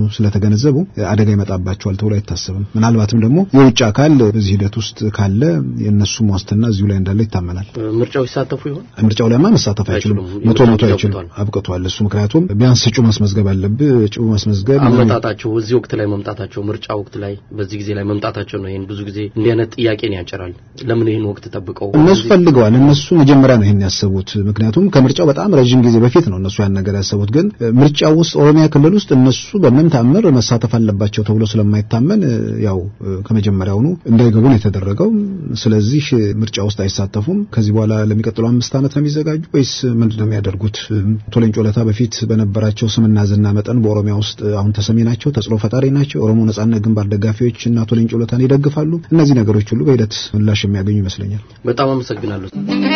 ስለተገነዘቡ አደጋ ይመጣባቸዋል ተብሎ አይታሰብም። ምናልባትም ደግሞ የውጭ አካል በዚህ ሂደት ውስጥ ካለ የእነሱም ዋስትና እዚሁ ላይ እንዳለ ይታመናል። ምርጫው ይሳተፉ ይሆን? ምርጫው ላይማ መሳተፍ አይችሉም። መቶ መቶ አይችሉም። አብቅቷል እሱ። ምክንያቱም ቢያንስ እጩ ማስመዝገብ አለብህ። እጩ ማስመዝገብ አመጣጣቸው እዚህ ወቅት ላይ መምጣታቸው ምርጫ ወቅት ላይ በዚህ ጊዜ ላይ መምጣታቸው ነው። ይሄን ብዙ ጊዜ እንዲህ አይነት ጥያቄን ያጭራል። ለምን ይህን ወቅት ጠብቀው እነሱ ፈልገዋል። እነሱ መጀመሪያ ነው ይሄን ያሰቡት። ምክንያቱም ከምርጫው በጣም ረጅም ጊዜ በፊት ነው እነሱ ያን ነገር ያሰቡት። ግን ምርጫው ውስጥ ኦሮሚያ ክልል ውስጥ እነሱ በምንም ታምር መሳተፍ አለባቸው ተብሎ ስለማይታመን ያው ከመጀመሪያውኑ እንዳይገቡ ነው የተደረገው። ስለዚህ ምርጫ ውስጥ አይሳተፉም። ከዚህ በኋላ ለሚቀጥለው አምስት ዓመት ነው የሚዘጋጁ ወይስ ምንድን ነው የሚያደርጉት? አቶ ሌንጮ ለታ በፊት በነበራቸው ስምና ዝና መጠን በኦሮሚያ ውስጥ አሁን ተሰሚ ናቸው፣ ተጽዕኖ ፈጣሪ ናቸው። የኦሮሞ ነጻነት ግንባር ደጋፊዎች እና አቶ ሌንጮ ለታን ይደግፋሉ። እነዚህ ነገሮች ሁሉ በሂደት ምላሽ የሚያገኙ ይመስለኛል። በጣም አመሰግናለሁ።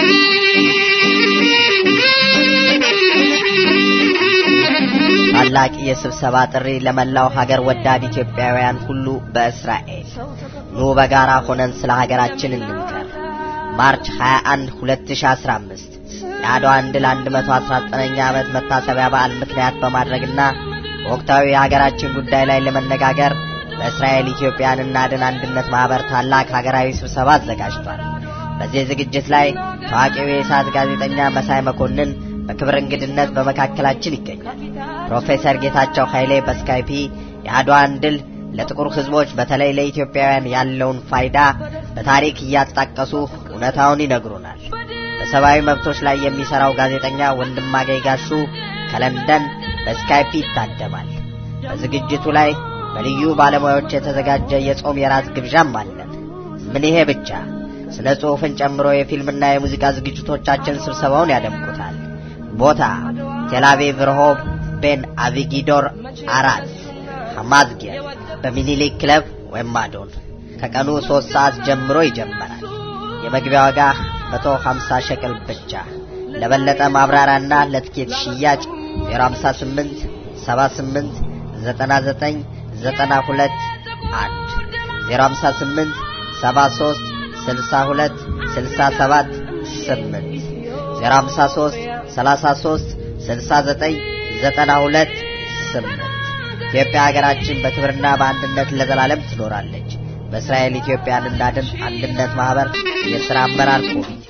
ታላቅ የስብሰባ ጥሪ ለመላው ሀገር ወዳድ ኢትዮጵያውያን ሁሉ በእስራኤል ኑ በጋራ ሆነን ስለ ሀገራችን እንምከር። ማርች 21 2015 የአድዋን ድል 119ኛ ዓመት መታሰቢያ በዓል ምክንያት በማድረግና በወቅታዊ የሀገራችን ጉዳይ ላይ ለመነጋገር በእስራኤል ኢትዮጵያን እናድን አንድነት ማህበር ታላቅ ሀገራዊ ስብሰባ አዘጋጅቷል። በዚህ ዝግጅት ላይ ታዋቂው የኢሳት ጋዜጠኛ መሳይ መኮንን በክብር እንግድነት በመካከላችን ይገኛል። ፕሮፌሰር ጌታቸው ኃይሌ በስካይፒ የአድዋን ድል ለጥቁር ሕዝቦች በተለይ ለኢትዮጵያውያን ያለውን ፋይዳ በታሪክ እያጣቀሱ እውነታውን ይነግሩናል። በሰብአዊ መብቶች ላይ የሚሰራው ጋዜጠኛ ወንድማገኝ ጋሹ ከለንደን በስካይፒ ይታደማል። በዝግጅቱ ላይ በልዩ ባለሙያዎች የተዘጋጀ የጾም የራት ግብዣም አለን። ምን ይሄ ብቻ! ስነ ጽሑፍን ጨምሮ የፊልምና የሙዚቃ ዝግጅቶቻችን ስብሰባውን ያደምቁታል። ቦታ ቴልአቪቭ ረሆብ ቤን አቪጊዶር አራት ሐማዝጌር በሚኒሊክ ክለብ ወይም ማዶን ከቀኑ ሶስት ሰዓት ጀምሮ ይጀመራል። የመግቢያ ዋጋ 150 ሸቅል ብቻ። ለበለጠ ማብራሪያና ለትኬት ሽያጭ 058 78 99 92 1 058 73 62 67 8 053 33 69 92 8 ኢትዮጵያ ሀገራችን በክብርና በአንድነት ለዘላለም ትኖራለች። በእስራኤል ኢትዮጵያን እናድን አንድነት ማህበር የሥራ አመራር ኮሚቴ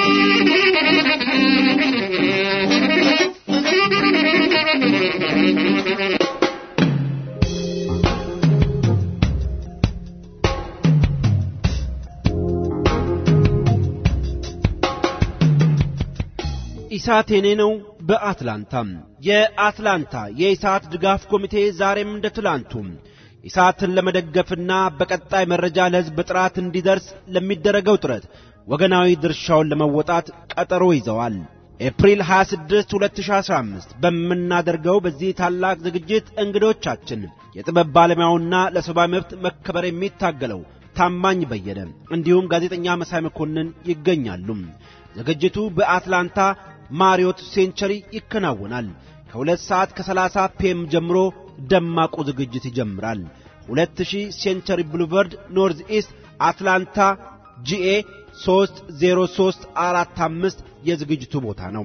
ኢሳት የኔ ነው በአትላንታ የአትላንታ የኢሳት ድጋፍ ኮሚቴ ዛሬም እንደ ትላንቱ ኢሳትን ለመደገፍና በቀጣይ መረጃ ለሕዝብ በጥራት እንዲደርስ ለሚደረገው ጥረት ወገናዊ ድርሻውን ለመወጣት ቀጠሮ ይዘዋል። ኤፕሪል 26 2015 በምናደርገው በዚህ ታላቅ ዝግጅት እንግዶቻችን የጥበብ ባለሙያውና ለሰብአዊ መብት መከበር የሚታገለው ታማኝ በየነ እንዲሁም ጋዜጠኛ መሳይ መኮንን ይገኛሉ። ዝግጅቱ በአትላንታ ማሪዮት ሴንቸሪ ይከናወናል። ከሁለት ሰዓት ከሰላሳ ፒኤም ጀምሮ ደማቁ ዝግጅት ይጀምራል። 2000 ሴንቸሪ ብሉቨርድ ኖርዝ ኢስት አትላንታ ጂኤ 30345 የዝግጅቱ ቦታ ነው።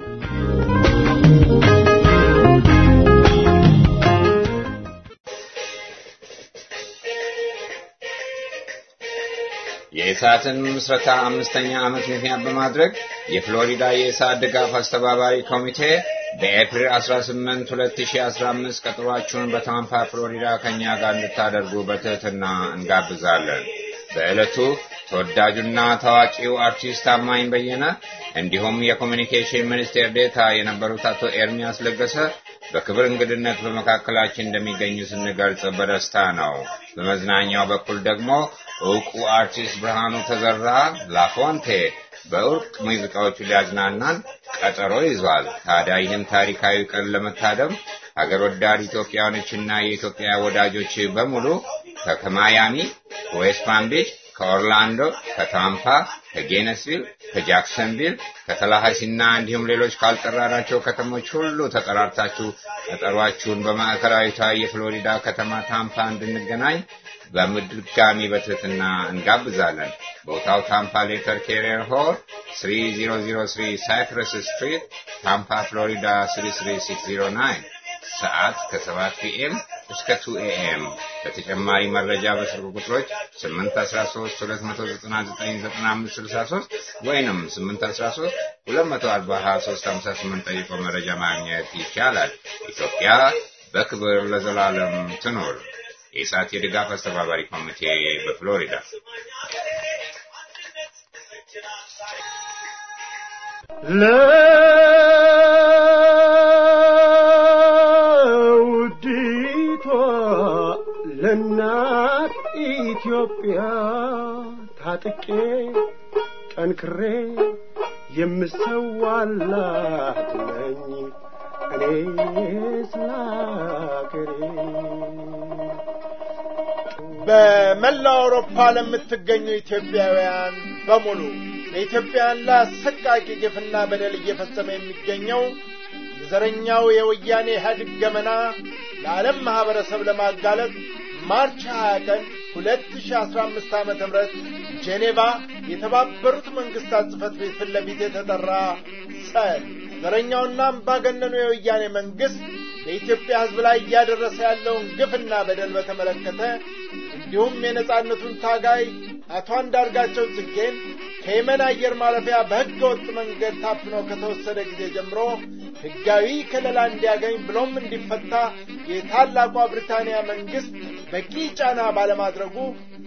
የኢሳትን ምስረታ አምስተኛ ዓመት ምክንያት በማድረግ የፍሎሪዳ የኢሳት ድጋፍ አስተባባሪ ኮሚቴ በኤፕሪል 18 2015 ቀጠሯችሁን በታምፓ ፍሎሪዳ ከኛ ጋር እንድታደርጉ በትህትና እንጋብዛለን። በዕለቱ ተወዳጁና ታዋቂው አርቲስት ታማኝ በየነ እንዲሁም የኮሚኒኬሽን ሚኒስቴር ዴታ የነበሩት አቶ ኤርሚያስ ለገሰ በክብር እንግድነት በመካከላችን እንደሚገኙ ስንገልጽ በደስታ ነው። በመዝናኛው በኩል ደግሞ እውቁ አርቲስት ብርሃኑ ተዘራ ላፎንቴ በእርቅ ሙዚቃዎቹ ሊያዝናናን ቀጠሮ ይዟል። ታዲያ ይህን ታሪካዊ ቀን ለመታደም ሀገር ወዳድ ኢትዮጵያውያኖችና የኢትዮጵያ ወዳጆች በሙሉ ከማያሚ፣ ከዌስት ፓም ቢች፣ ከኦርላንዶ፣ ከታምፓ፣ ከጌነስቪል፣ ከጃክሰንቪል፣ ከተላሃሲና እንዲሁም ሌሎች ካልጠራናቸው ከተሞች ሁሉ ተጠራርታችሁ ቀጠሯችሁን በማዕከላዊቷ የፍሎሪዳ ከተማ ታምፓ እንድንገናኝ በድጋሚ በትህትና እንጋብዛለን። ቦታው ታምፓ ሌተር ኬሪየር ሆል 3003 ሳይፕረስ ስትሪት ታምፓ ፍሎሪዳ 33609 ሰዓት ከ7 ፒኤም እስከ 2 ኤኤም። ለተጨማሪ መረጃ በስልክ ቁጥሮች 813 2999563 ወይንም 813 243 ጠይቆ መረጃ ማግኘት ይቻላል። ኢትዮጵያ በክብር ለዘላለም ትኖር። የኢሳት የድጋፍ አስተባባሪ ኮሚቴ በፍሎሪዳ ለውዲቷ ለእናት ኢትዮጵያ ታጥቄ ጠንክሬ የምሰዋላት ነኝ እኔ ስለ አገሬ። በመላው አውሮፓ ለምትገኙ ኢትዮጵያውያን በሙሉ በኢትዮጵያውያን ላይ አሰቃቂ ግፍና በደል እየፈጸመ የሚገኘው የዘረኛው የወያኔ ኢህአዴግ ገመና ለዓለም ማኅበረሰብ ለማጋለጥ ማርች 20 ቀን 2015 ዓመተ ምህረት ጄኔቫ የተባበሩት መንግስታት ጽሕፈት ቤት ፊት ለፊት የተጠራ ሰልፍ ዘረኛውና አምባገነኑ የወያኔ መንግስት በኢትዮጵያ ሕዝብ ላይ እያደረሰ ያለውን ግፍና በደል በተመለከተ እንዲሁም የነጻነቱን ታጋይ አቶ አንዳርጋቸው ጽጌን ከየመን አየር ማረፊያ በሕገ ወጥ መንገድ ታፍኖ ከተወሰደ ጊዜ ጀምሮ ሕጋዊ ከለላ እንዲያገኝ ብሎም እንዲፈታ የታላቋ ብሪታንያ መንግስት በቂ ጫና ባለማድረጉ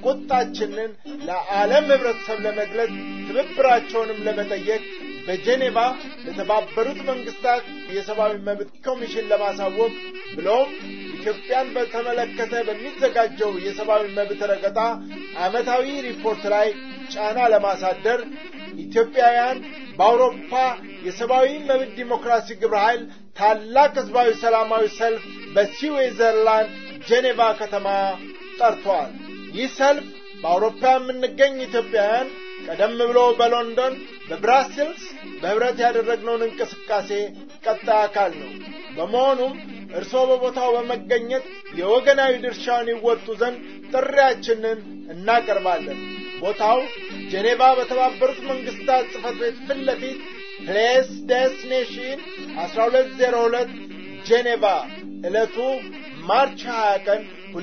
ቁጣችንን ለዓለም ህብረተሰብ ለመግለጽ ትብብራቸውንም ለመጠየቅ በጄኔቫ ለተባበሩት መንግስታት የሰብአዊ መብት ኮሚሽን ለማሳወቅ ብሎም ኢትዮጵያን በተመለከተ በሚዘጋጀው የሰብአዊ መብት ረገጣ ዓመታዊ ሪፖርት ላይ ጫና ለማሳደር ኢትዮጵያውያን በአውሮፓ የሰብአዊ መብት ዲሞክራሲ ግብረ ኃይል ታላቅ ህዝባዊ ሰላማዊ ሰልፍ በስዊዘርላንድ ጄኔቫ ከተማ ጠርቷል። ይህ ሰልፍ በአውሮፓ የምንገኝ ኢትዮጵያውያን ቀደም ብሎ በሎንዶን በብራስልስ በህብረት ያደረግነውን እንቅስቃሴ ቀጣይ አካል ነው። በመሆኑም እርስዎ በቦታው በመገኘት የወገናዊ ድርሻውን ይወጡ ዘንድ ጥሪያችንን እናቀርባለን። ቦታው ጄኔቫ በተባበሩት መንግስታት ጽሕፈት ቤት ፊት ለፊት ፕሌስ ዴስቲኔሽን 1202 ጄኔቫ ዕለቱ ማርች 20 ቀን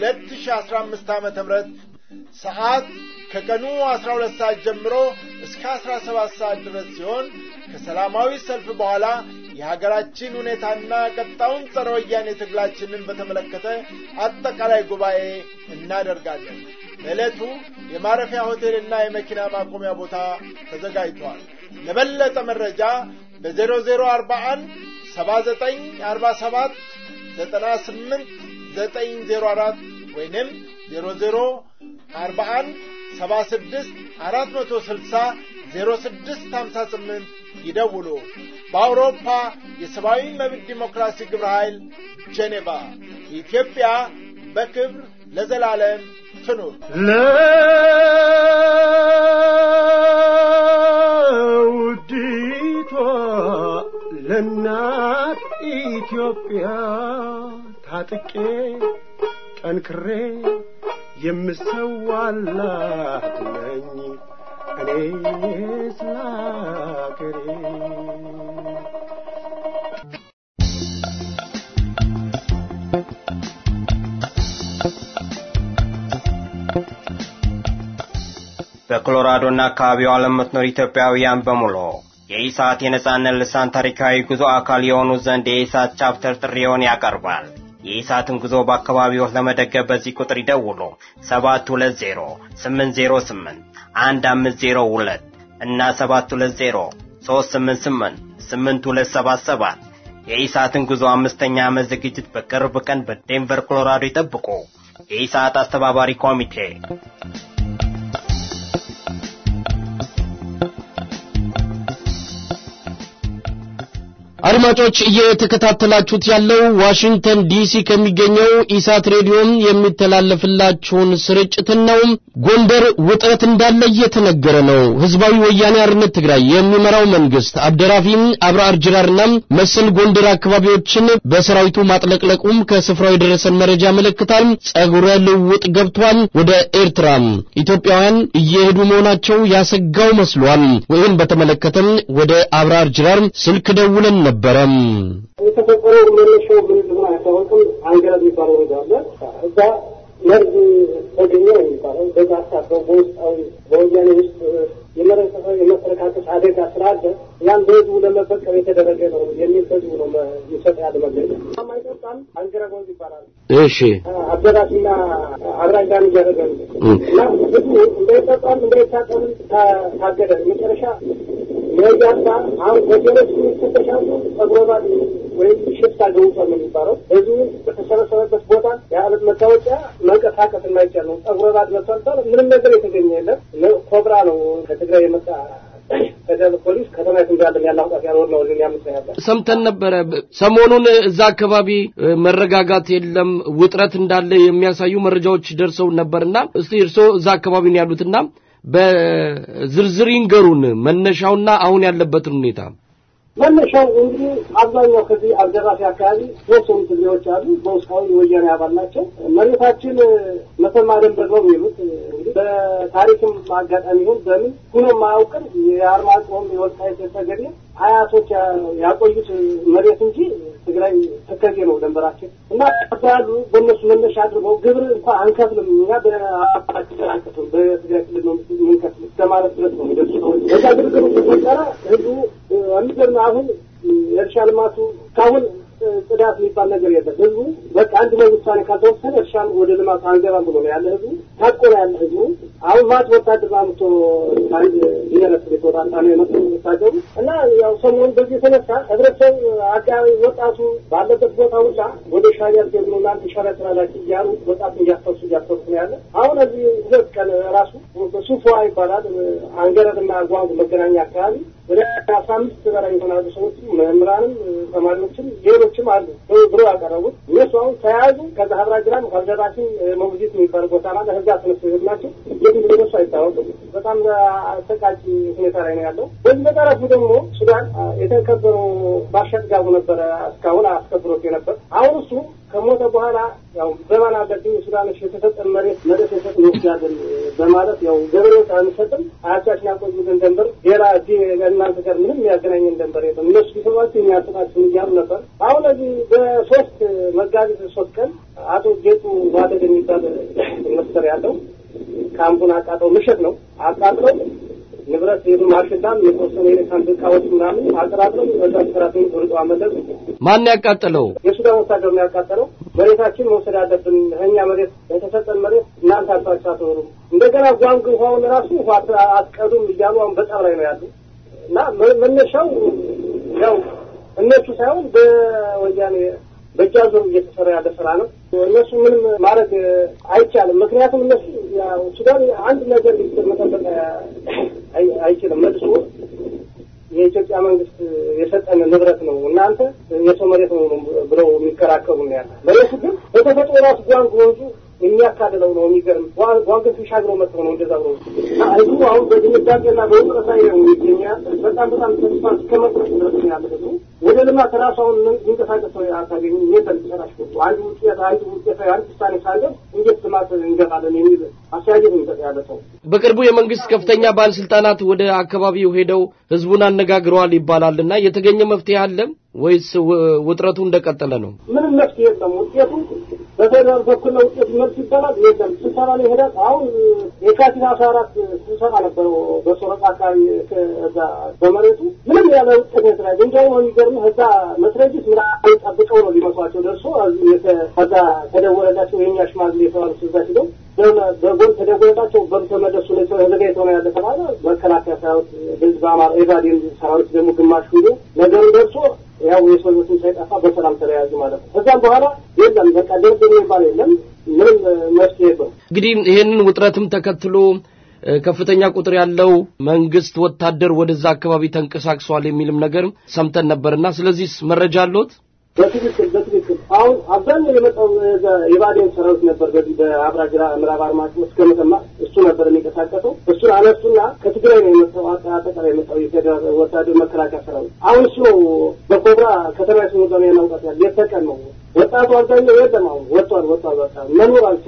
2015 ዓመተ ምህረት ሰዓት ከቀኑ 12 ሰዓት ጀምሮ እስከ 17 ሰዓት ድረስ ሲሆን ከሰላማዊ ሰልፍ በኋላ የሀገራችን ሁኔታና ቀጣውን ጸረ ወያኔ ትግላችንን በተመለከተ አጠቃላይ ጉባኤ እናደርጋለን። በዕለቱ የማረፊያ ሆቴልና የመኪና ማቆሚያ ቦታ ተዘጋጅቷል። ለበለጠ መረጃ በ0041 7947 98 904 ወይንም 00 41 76 460 0658 ይደውሉ። በአውሮፓ የሰብአዊ መብት ዲሞክራሲ ግብረ ኃይል ጄኔቫ ኢትዮጵያ በክብር ለዘላለም ትኑር። ለውዲቷ ለእናት ኢትዮጵያ ታጥቄ ጠንክሬ የምሰዋላት ነኝ እኔ ስለ አገሬ። በኮሎራዶና አካባቢዋ ለምትኖር ኢትዮጵያውያን በሙሉ የኢሳት የነጻነት ልሳን ታሪካዊ ጉዞ አካል የሆኑ ዘንድ የኢሳት ቻፕተር ጥሪውን ያቀርባል። የኢሳትን ጉዞ በአካባቢዎች ለመደገፍ በዚህ ቁጥር ይደውሉ። 720 808 1502 እና 720 388 8277 የኢሳትን ጉዞ አምስተኛ ዓመት ዝግጅት በቅርብ ቀን በዴንቨር ኮሎራዶ ይጠብቁ። የኢሳት አስተባባሪ ኮሚቴ አድማጮች እየተከታተላችሁት ያለው ዋሽንግተን ዲሲ ከሚገኘው ኢሳት ሬዲዮም የሚተላለፍላችሁን ስርጭትን ነው። ጎንደር ውጥረት እንዳለ እየተነገረ ነው። ህዝባዊ ወያኔ አርነት ትግራይ የሚመራው መንግስት አብደራፊም አብርአር ጅራርና መሰል ጎንደር አካባቢዎችን በሰራዊቱ ማጥለቅለቁም ከስፍራው የደረሰን መረጃ ያመለክታል። ጸጉረ ልውጥ ገብቷል። ወደ ኤርትራም ኢትዮጵያውያን እየሄዱ መሆናቸው ያሰጋው መስሏል። ይህን በተመለከተም ወደ አብርአር ጅራር ስልክ ደውለን ነበር። ነበረም። የተፈጠረው መነሻው ምን እንደሆነ አይታወቅም። አንገረብ የሚባለው ነገር አለ። እዛ መርዝ ተገኘ ነው የሚባለው። በዛ አሳበው በውስጣዊ በወያኔ ውስጥ የመረሰፈ የመፈረካከስ አደጋ ስላለ ያን በህዝቡ ለመበቀል የተደረገ ነው የሚል ህዝቡ ነው የሚሰጥ ያለ መግለጫ። ማይጠጣም አንገረብ ወንዝ ይባላል። እሺ አደራሽና አራጋን እያደረገ ነው እና ህዝቡ እንዳይጠጣም እንዳይታጠብም ታገደ። መጨረሻ የያሳ አሁን ሆቴሎች የሚፈተሻሉ ጸጉረባል ወይም ሽፍታ ገውቷል ነው የሚባለው። ህዝቡ በተሰበሰበበት ቦታ የአለት መታወቂያ መንቀሳቀስ የማይቻል ነው። ጸጉረባል መጥቷል። ምንም ነገር የተገኘ የለም። ኮብራ ነው ከትግራይ የመጣ ፌደራል ፖሊስ ከተማይቱ እንዳለ ያላውጣት ያልወር ነው ልን ያምጽ ያለ ሰምተን ነበረ። ሰሞኑን እዛ አካባቢ መረጋጋት የለም ውጥረት እንዳለ የሚያሳዩ መረጃዎች ደርሰው ነበርና እስቲ እርስዎ እዛ አካባቢ ነው ያሉትና በዝርዝር ይንገሩን መነሻውና አሁን ያለበትን ሁኔታ። መነሻው እንግዲህ አብዛኛው ከዚህ አልደራሲ አካባቢ የተወሰኑ ትግሬዎች አሉ። በውስጣዊ ወያኔ አባል ናቸው። መሬታችን መተማ ደንበር ነው የሚሉት እንግዲህ በታሪክም አጋጣሚ ይሁን በምን ሁኖም አያውቅም። የአርማጭሆም የወልቃይት ጠገዴ አያቶች ያቆዩት መሬት እንጂ ትግራይ ተከዜ ነው ደንበራችን እና ያሉ በእነሱ መነሻ አድርገው ግብር እንኳን አንከፍልም እኛ በአባላችን አንከፍልም በትግራይ ክልል ነው የምንከፍል እስከማለት ድረስ ነው የሚደርሱ ሰዎች። በዛ ግርግር ተፈጠረ። ህዝቡ የሚገርም አሁን የእርሻ ልማቱ እስካሁን ጽዳት የሚባል ነገር የለም። ህዝቡ በቃ አንድ ላይ ውሳኔ ካልተወሰነ እርሻን ወደ ልማቱ አንገባም ብሎ ነው ያለ ህዝቡ። ታቆ ነው ያለ ህዝቡ። አሁን ማት ወታደር አምቶ አንድ ብሔረሰብ የተወጣጣ ነው የመጡ ወታደሩ እና ያው ሰሞኑን በዚህ የተነሳ ህብረተሰብ አካባቢ ወጣቱ ባለበት ቦታ ሁላ ወደ ሻዕቢያ ሲሄዱ ነው እናንተ ሸረትራላችሁ እያሉ ወጣቱ እያፈሱ እያፈሱ ነው ያለ። አሁን እዚህ ሁለት ቀን ራሱ ሱፏ ይባላል አንገረብና ጓንግ መገናኛ አካባቢ ወደ አስራ አምስት በላይ የሆናሉ ሰዎች መምህራንም ተማሪዎችም ሌሎችም አሉ ብሎ ያቀረቡት እነሱ አሁን ተያያዙ። ከዛ ሀብራ ግራም ካልደራሽን መውዚት የሚባል ቦታ ማለት ህዛ ተነሱ ሄዱ ናቸው። የት እንደደረሱ አይታወቅም። በጣም አሰቃቂ ሁኔታ ላይ ነው ያለው። በዚህ በጠረፉ ደግሞ ሱዳን የተከበረው ባሸጥጋቡ ነበረ እስካሁን አስከብሮት የነበር አሁን እሱ ከሞተ በኋላ ያው ዘመን አለብኝ ሱዳኖች የተሰጠን መሬት መሬት የሰጥ እንወስዳለን በማለት ያው ገበሬዎች አንሰጥም አያቻችን ያቆዩትን ደንበር ሌላ እዚህ እናንተ ጋር ምንም የሚያገናኘን ደንበር የለም እነሱ ቢሰሯቸው የሚያሰጣችን እያሉ ነበር። አሁን እዚህ በሶስት መጋቢት ሶስት ቀን አቶ ጌጡ ዋደግ የሚባል ኢንቨስተር ያለው ካምፑን አቃጥለው ምሽት ነው አቃጥለው ንብረት ሄዱ ማሽላም የተወሰኑ የኤሌክትራኒክ እቃዎች ምናምን አጠራጥረው በዛ ሰራተኞች ወርጦ አመለጡ። ማን ያቃጠለው? የሱዳን ወታደር ነው ያቃጠለው። መሬታችን መውሰድ አለብን፣ እኛ መሬት የተሰጠን መሬት እናንተ አልፋችሁ አትኖሩም። እንደገና ጓንግ ውሃውን ራሱ ውሃ አትቀዱም እያሉ አሁን በጠብ ላይ ነው ያሉ እና መነሻው ያው እነሱ ሳይሆን በወያኔ በእጃ ዞር እየተሰራ ያለ ስራ ነው። እነሱ ምንም ማድረግ አይቻልም። ምክንያቱም እነሱ ሱዳን አንድ ነገር መጠበቅ አይችልም። መልሶ የኢትዮጵያ መንግስት የሰጠን ንብረት ነው እናንተ የሰው መሬት ነው ብለው የሚከራከሩ ነው ያለ። መሬቱ ግን በተፈጥሮ ራሱ ጓንግ ወንዙ የሚያካልለው ነው። የሚገርም ጓንግን ተሻግረው መጥተው ነው እንደዛ ብለው ህዝቡ አሁን በድንጋጤና በውጥረት ላይ ነው ይገኛል። በጣም በጣም ተስፋ እስከ መቁረጥ ድረስ ነው ያለ ህዝቡ። ወደ ልማት ራሱ አሁን የሚንቀሳቀስ ሰው አታገኙ። የለም ጨራሽ ሁሉ አንድ ውጤት አንድ ውጤት አንድ ውሳኔ ሳንደርስ እንዴት ልማት እንገባለን የሚል አስተያየት የሚሰጥ ያለ ሰው በቅርቡ የመንግስት ከፍተኛ ባለስልጣናት ወደ አካባቢው ሄደው ህዝቡን አነጋግረዋል ይባላልና የተገኘ መፍትሄ አለ ወይስ ውጥረቱ እንደቀጠለ ነው? ምንም መፍትሄ የለም። ውጤቱ በፌደራል በኩል ነው ውጤቱ መልስ ይባላል የለም። ስብሰባ ላይ ሄዳል። አሁን የካቲት አስራ አራት ስብሰባ ነበረው በሶረቃ አካባቢ እዛ በመሬቱ ምንም ያለ ውጤት የተለያየ እንዲያውም ነው የሚገርም እዛ መስረጅት ምናምን ጠብቀው ነው ሊመስሏቸው ደርሶ ከዛ ተደወለላቸው የኛ ሽማግሌ የተባሉት እዛ ሂደው በጎን ተደወለላቸው በሩ ተመለሱ ተዘጋጅተው ነው ያለ ተባለ። መከላከያ ሰራዊት ህዝብ አማራ ኤቫዴን ሰራዊት ደግሞ ግማሽ ሂዶ ነገሩ ደርሶ ያው የሰው ህይወትን ሳይጠፋ በሰላም ተለያዩ ማለት ነው። ከዛም በኋላ የለም በቃ ድርድር የሚባል የለም። ምንም መፍትሄ የለውም። እንግዲህ ይሄንን ውጥረትም ተከትሎ ከፍተኛ ቁጥር ያለው መንግስት ወታደር ወደዛ አካባቢ ተንቀሳቅሷል የሚልም ነገር ሰምተን ነበርና ስለዚህ መረጃ አለዎት? በትክክል በትክክል አሁን አብዛኛው የመጣው የባዴን ሰራዊት ነበር። በዚህ በአብራጅራ ምዕራብ አርማጭሆ እስከ መተማ እሱ ነበር የሚንቀሳቀሰው። እሱን አነሱና ከትግራይ ነው የመጣው አጠቃላይ የመጣው የፌዴራል ወታደር መከላከያ ሰራዊት። አሁን እሱ ነው በኮብራ ከተማ ስሙ ነው ያናውጣት ያለ የተቀን ነው ወጣቱ አብዛኛው የለም። አሁን ወጥቷል ወጥቷል በቃ መኖር አልቻለም።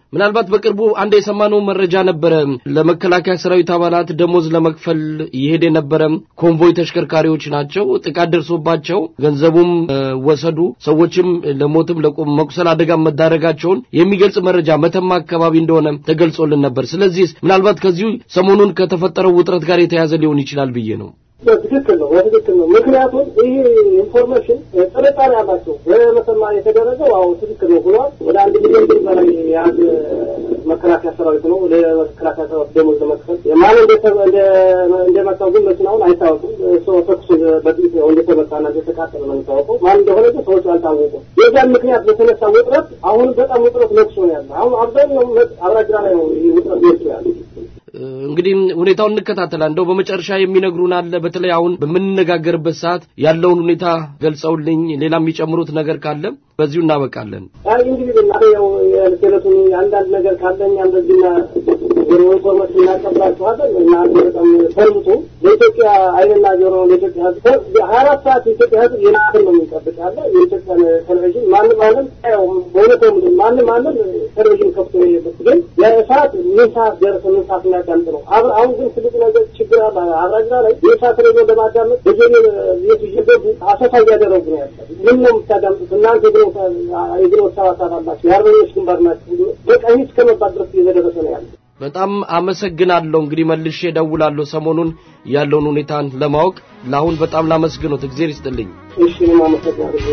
ምናልባት በቅርቡ አንድ የሰማነው መረጃ ነበረ። ለመከላከያ ሰራዊት አባላት ደሞዝ ለመክፈል ይሄድ የነበረ ኮንቮይ ተሽከርካሪዎች ናቸው ጥቃት ደርሶባቸው ገንዘቡም ወሰዱ፣ ሰዎችም ለሞትም ለመቁሰል አደጋ መዳረጋቸውን የሚገልጽ መረጃ መተማ አካባቢ እንደሆነ ተገልጾልን ነበር። ስለዚህ ምናልባት ከዚሁ ሰሞኑን ከተፈጠረው ውጥረት ጋር የተያዘ ሊሆን ይችላል ብዬ ነው። በትክክል ነው፣ በትክክል ነው። ምክንያቱም ይህ ኢንፎርሜሽን ጥርጣሬ አላቸው። በመሰማ የተደረገው አዎ ትክክል ነው ብሏል። ወደ አንድ ሚሊዮን ብር በላይ የአንድ መከላከያ ሰራዊት ነው ወደ መከላከያ ሰራዊት ደሞዝ ለመክፈል ማን እንደመታው ግን መኪናውን አይታወቅም። ሰው ተኩስ በጥይት እንደተመታና እንደተቃጠለ ነው የሚታወቀው። ማን እንደሆነ ግን ሰዎች አልታወቁም። የዛን ምክንያት በተነሳ ውጥረት አሁን በጣም ውጥረት ነግሶ ነው ያለ። አሁን አብዛኛው አብራጅራ ላይ ነው ይህ ውጥረት ነግሶ ያለ። እንግዲህ ሁኔታውን እንከታተላለን። እንደው በመጨረሻ የሚነግሩን አለ። በተለይ አሁን በምንነጋገርበት ሰዓት ያለውን ሁኔታ ገልጸውልኝ ሌላ የሚጨምሩት ነገር ካለ በዚሁ እናበቃለን። አይ እንግዲህ እናቴ ያው የዕለቱን አንዳንድ ነገር ካለኝ እንደዚህና ጆሮ ኢንፎርሜሽን እናቀብላችኋለን እና አንድ በጣም ሰምቱ ለኢትዮጵያ አይንና ጆሮ ለኢትዮጵያ ሕዝብ ሀያ አራት ሰዓት የኢትዮጵያ ሕዝብ የናክል ነው የሚጠብቅ ያለ የኢትዮጵያን ቴሌቪዥን ማንም ማንም ያው በእውነት ማንም ማንም ቴሌቪዥን ከፍቶ ግን የሰዓት ምን ሰዓት ደረሰ ምን ሰዓት እናዳምጥ ነው። አሁን ግን ትልቅ ነገር ችግር አለ። አብራጅራ ላይ የሰዓት ሬዲዮ ለማዳመጥ በጀኔ ቤቱ እየገቡ አሰሳ እያደረጉ ነው ያለ። ምን ነው የምታዳምጡት እናንተ የግሮ ሰባት አላችሁ የአርበኞች ግንባር ናችሁ። በቃ ይህ እስከመባል ድረስ እየተደረሰ ነው ያለ። በጣም አመሰግናለሁ። እንግዲህ መልሼ እደውላለሁ ሰሞኑን ያለውን ሁኔታን ለማወቅ። ለአሁን በጣም ላመስግኖት፣ እግዜር ይስጥልኝ። እሺ እኔም አመሰግናለሁ።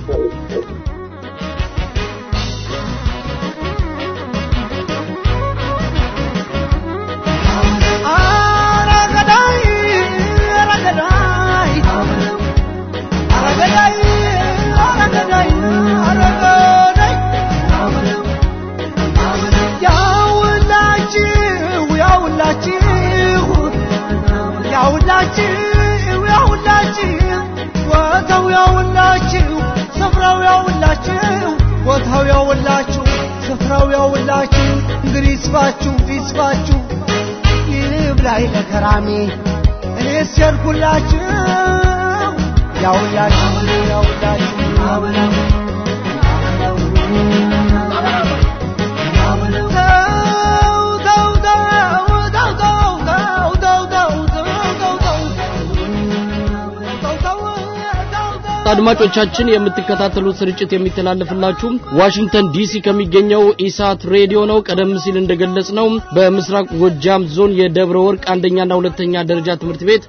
ያውላችሁ ያውላችሁ ቦታው ያውላችሁ ስፍራው ያውላችሁ ቦታው ያውላችሁ ስፍራው ያውላችሁ እንግዲህ ይስፋችሁ ይስፋችሁ ይብላኝ ለከራሜ እኔስ ያልኩላችሁ ያውላችሁ ያውላችሁ አድማጮቻችን የምትከታተሉት ስርጭት የሚተላለፍላችሁ ዋሽንግተን ዲሲ ከሚገኘው ኢሳት ሬዲዮ ነው። ቀደም ሲል እንደገለጽ ነው በምስራቅ ጎጃም ዞን የደብረ ወርቅ አንደኛና ሁለተኛ ደረጃ ትምህርት ቤት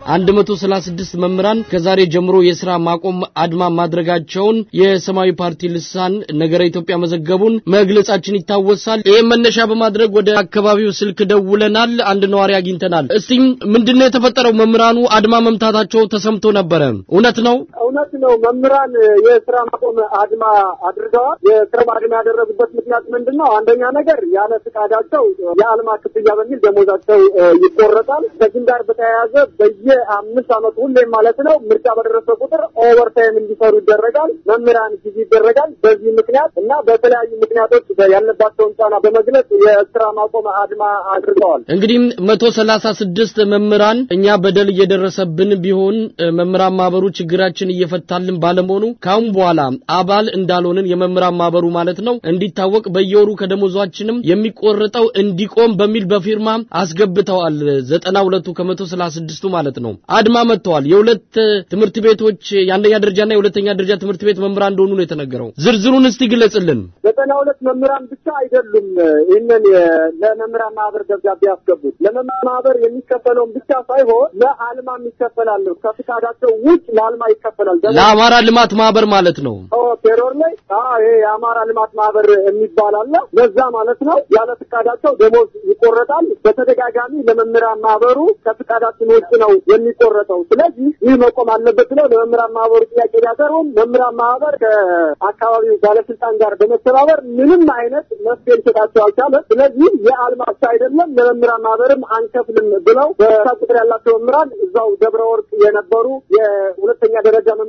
136 መምህራን ከዛሬ ጀምሮ የስራ ማቆም አድማ ማድረጋቸውን የሰማያዊ ፓርቲ ልሳን ነገረ ኢትዮጵያ መዘገቡን መግለጻችን ይታወሳል። ይህም መነሻ በማድረግ ወደ አካባቢው ስልክ ደውለናል። አንድ ነዋሪ አግኝተናል። እስቲ ምንድነው የተፈጠረው? መምህራኑ አድማ መምታታቸው ተሰምቶ ነበረ። እውነት ነው? እውነት ነው። መምህራን የስራ ማቆም አድማ አድርገዋል። የስራ አድማ ያደረጉበት ምክንያት ምንድን ነው? አንደኛ ነገር ያለ ፍቃዳቸው የአልማ ክፍያ በሚል ደሞዛቸው ይቆረጣል። ከዚህም ጋር በተያያዘ በየአምስት ዓመቱ ሁሌም ማለት ነው ምርጫ በደረሰ ቁጥር ኦቨርታይም እንዲሰሩ ይደረጋል። መምህራን ጊዜ ይደረጋል። በዚህ ምክንያት እና በተለያዩ ምክንያቶች ያለባቸውን ጫና በመግለጽ የስራ ማቆም አድማ አድርገዋል። እንግዲህ መቶ ሰላሳ ስድስት መምህራን እኛ በደል እየደረሰብን ቢሆን መምህራን ማህበሩ ችግራችን እየፈታልን ባለመሆኑ ካሁን በኋላ አባል እንዳልሆንን የመምህራን ማህበሩ ማለት ነው እንዲታወቅ በየወሩ ከደሞዟችንም የሚቆርጠው እንዲቆም በሚል በፊርማ አስገብተዋል። ዘጠና ሁለቱ ከመቶ ሰላሳ ስድስቱ ማለት ነው አድማ መጥተዋል። የሁለት ትምህርት ቤቶች የአንደኛ ደረጃና የሁለተኛ ደረጃ ትምህርት ቤት መምህራን እንደሆኑ ነው የተነገረው። ዝርዝሩን እስቲ ግለጽልን። ዘጠና ሁለት መምህራን ብቻ አይደሉም ይህንን ለመምህራን ማህበር ደብዳቤ ያስገቡት። ለመምህራን ማህበር የሚከፈለውን ብቻ ሳይሆን ለአልማ ይከፈላል። ከፍቃዳቸው ውጭ ለአልማ ይከፈላል። ለአማራ ልማት ማህበር ማለት ነው። ቴሮር ላይ ይሄ የአማራ ልማት ማህበር የሚባል አለ። ለዛ ማለት ነው ያለ ፍቃዳቸው ደሞዝ ይቆረጣል። በተደጋጋሚ ለመምህራን ማህበሩ ከፍቃዳችን ውጭ ነው የሚቆረጠው። ስለዚህ ይህ መቆም አለበት ብለው ለመምህራን ማህበሩ ጥያቄ ቢያቀርቡም መምህራን ማህበር ከአካባቢው ባለስልጣን ጋር በመተባበር ምንም አይነት መፍትሄ ሊሰጣቸው አልቻለም። ስለዚህ የአልማ ብቻ አይደለም ለመምህራን ማህበርም አንከፍልም ብለው በሳ ቁጥር ያላቸው መምህራን እዛው ደብረ ወርቅ የነበሩ የሁለተኛ ደረጃ መምህራን እና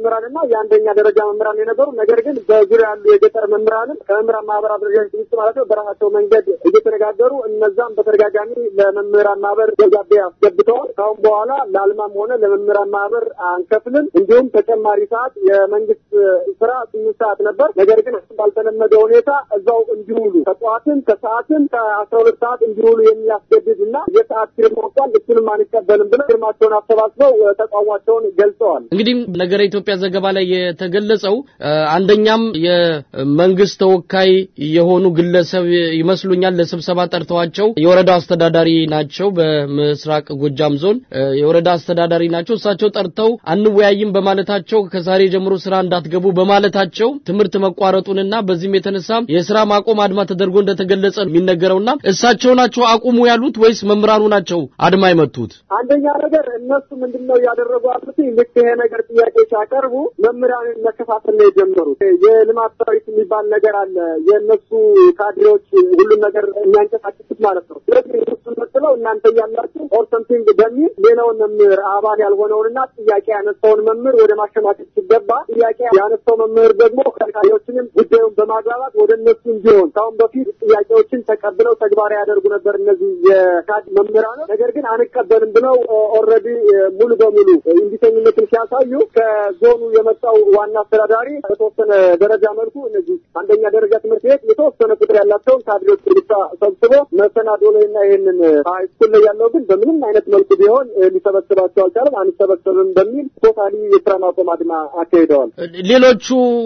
የአንደኛ ደረጃ መምህራን የነበሩ ነገር ግን በዙሪያ ያሉ የገጠር መምህራንም ከመምህራን ማህበር አደረጃጀት ውስጥ ማለት ነው በራሳቸው መንገድ እየተነጋገሩ እነዛም በተደጋጋሚ ለመምህራን ማህበር ደብዳቤ አስገብተዋል። ካሁን በኋላ ለአልማም ሆነ ለመምህራን ማህበር አንከፍልም፣ እንዲሁም ተጨማሪ ሰዓት የመንግስት ስራ ስምንት ሰዓት ነበር። ነገር ግን ባልተለመደ ሁኔታ እዛው እንዲውሉ ከጠዋትም ከሰዓትም ከአስራ ሁለት ሰዓት እንዲውሉ የሚያስገድድ እና የሰዓት ፊርማ ወጥቷል። እሱንም አንቀበልም ብለው ፊርማቸውን አሰባስበው ተቃውሟቸውን ገልጸዋል። እንግዲህ ነገረ ኢትዮጵያ ዘገባ ላይ የተገለጸው አንደኛም የመንግስት ተወካይ የሆኑ ግለሰብ ይመስሉኛል ለስብሰባ ጠርተዋቸው የወረዳው አስተዳዳሪ ናቸው። በምስራቅ ጎጃም ዞን የወረዳ አስተዳዳሪ ናቸው። እሳቸው ጠርተው አንወያይም በማለታቸው ከዛሬ ጀምሮ ስራ እንዳትገቡ በማለታቸው ትምህርት መቋረጡንና በዚህም የተነሳ የስራ ማቆም አድማ ተደርጎ እንደተገለጸ የሚነገረውና እሳቸው ናቸው አቁሙ ያሉት ወይስ መምህራኑ ናቸው አድማ የመቱት? አንደኛ ነገር እነሱ ምንድን ነው እያደረጉ ያሉት? ልክ ይሄ ነገር ጥያቄ ሲያቀርቡ መምህራንን መከፋፈል ነው የጀመሩት። የልማት ሰራዊት የሚባል ነገር አለ። የእነሱ ካድሬዎች ሁሉም ነገር የሚያንቀሳቅሱት ማለት ነው። ስለዚህ እነሱን መስለው እናንተ እያላችሁ ኦር ሰምቲንግ በሚል ሌላውን መምህር አባል ያልሆነውንና ጥያቄ ያነሳውን መምህር ወደ ማሸማቀቅ ሲገባ ጥያቄ ያነሳው መምህር ደግሞ ከካድሬዎችንም ጉዳዩን በማግባባት ወደ እነሱ እንዲሆን ካሁን በፊት ጥያቄዎችን ተቀብለው ተግባራዊ ያደርጉ ነበር እነዚህ የካድ መምህራኖች። ነገር ግን አንቀበልም ብለው ኦልሬዲ ሙሉ በሙሉ እንዲተኝነትን ሲያሳዩ ከዞኑ የመጣው ዋና አስተዳዳሪ በተወሰነ ደረጃ መልኩ እነዚህ አንደኛ ደረጃ ትምህርት ቤት የተወሰነ ቁጥር ያላቸውን ካድሬዎች ብቻ ሰብስቦ መሰናዶ ላይ እና ይህንን ሃይስኩል ላይ ያለው ግን በምንም አይነት መልኩ ቢሆን ሊሰበስባቸው አልቻለም። አንሰበሰብም በሚል ቶታሊ የስራ ማቆም አድማ አካሂደዋል። ሌሎቹ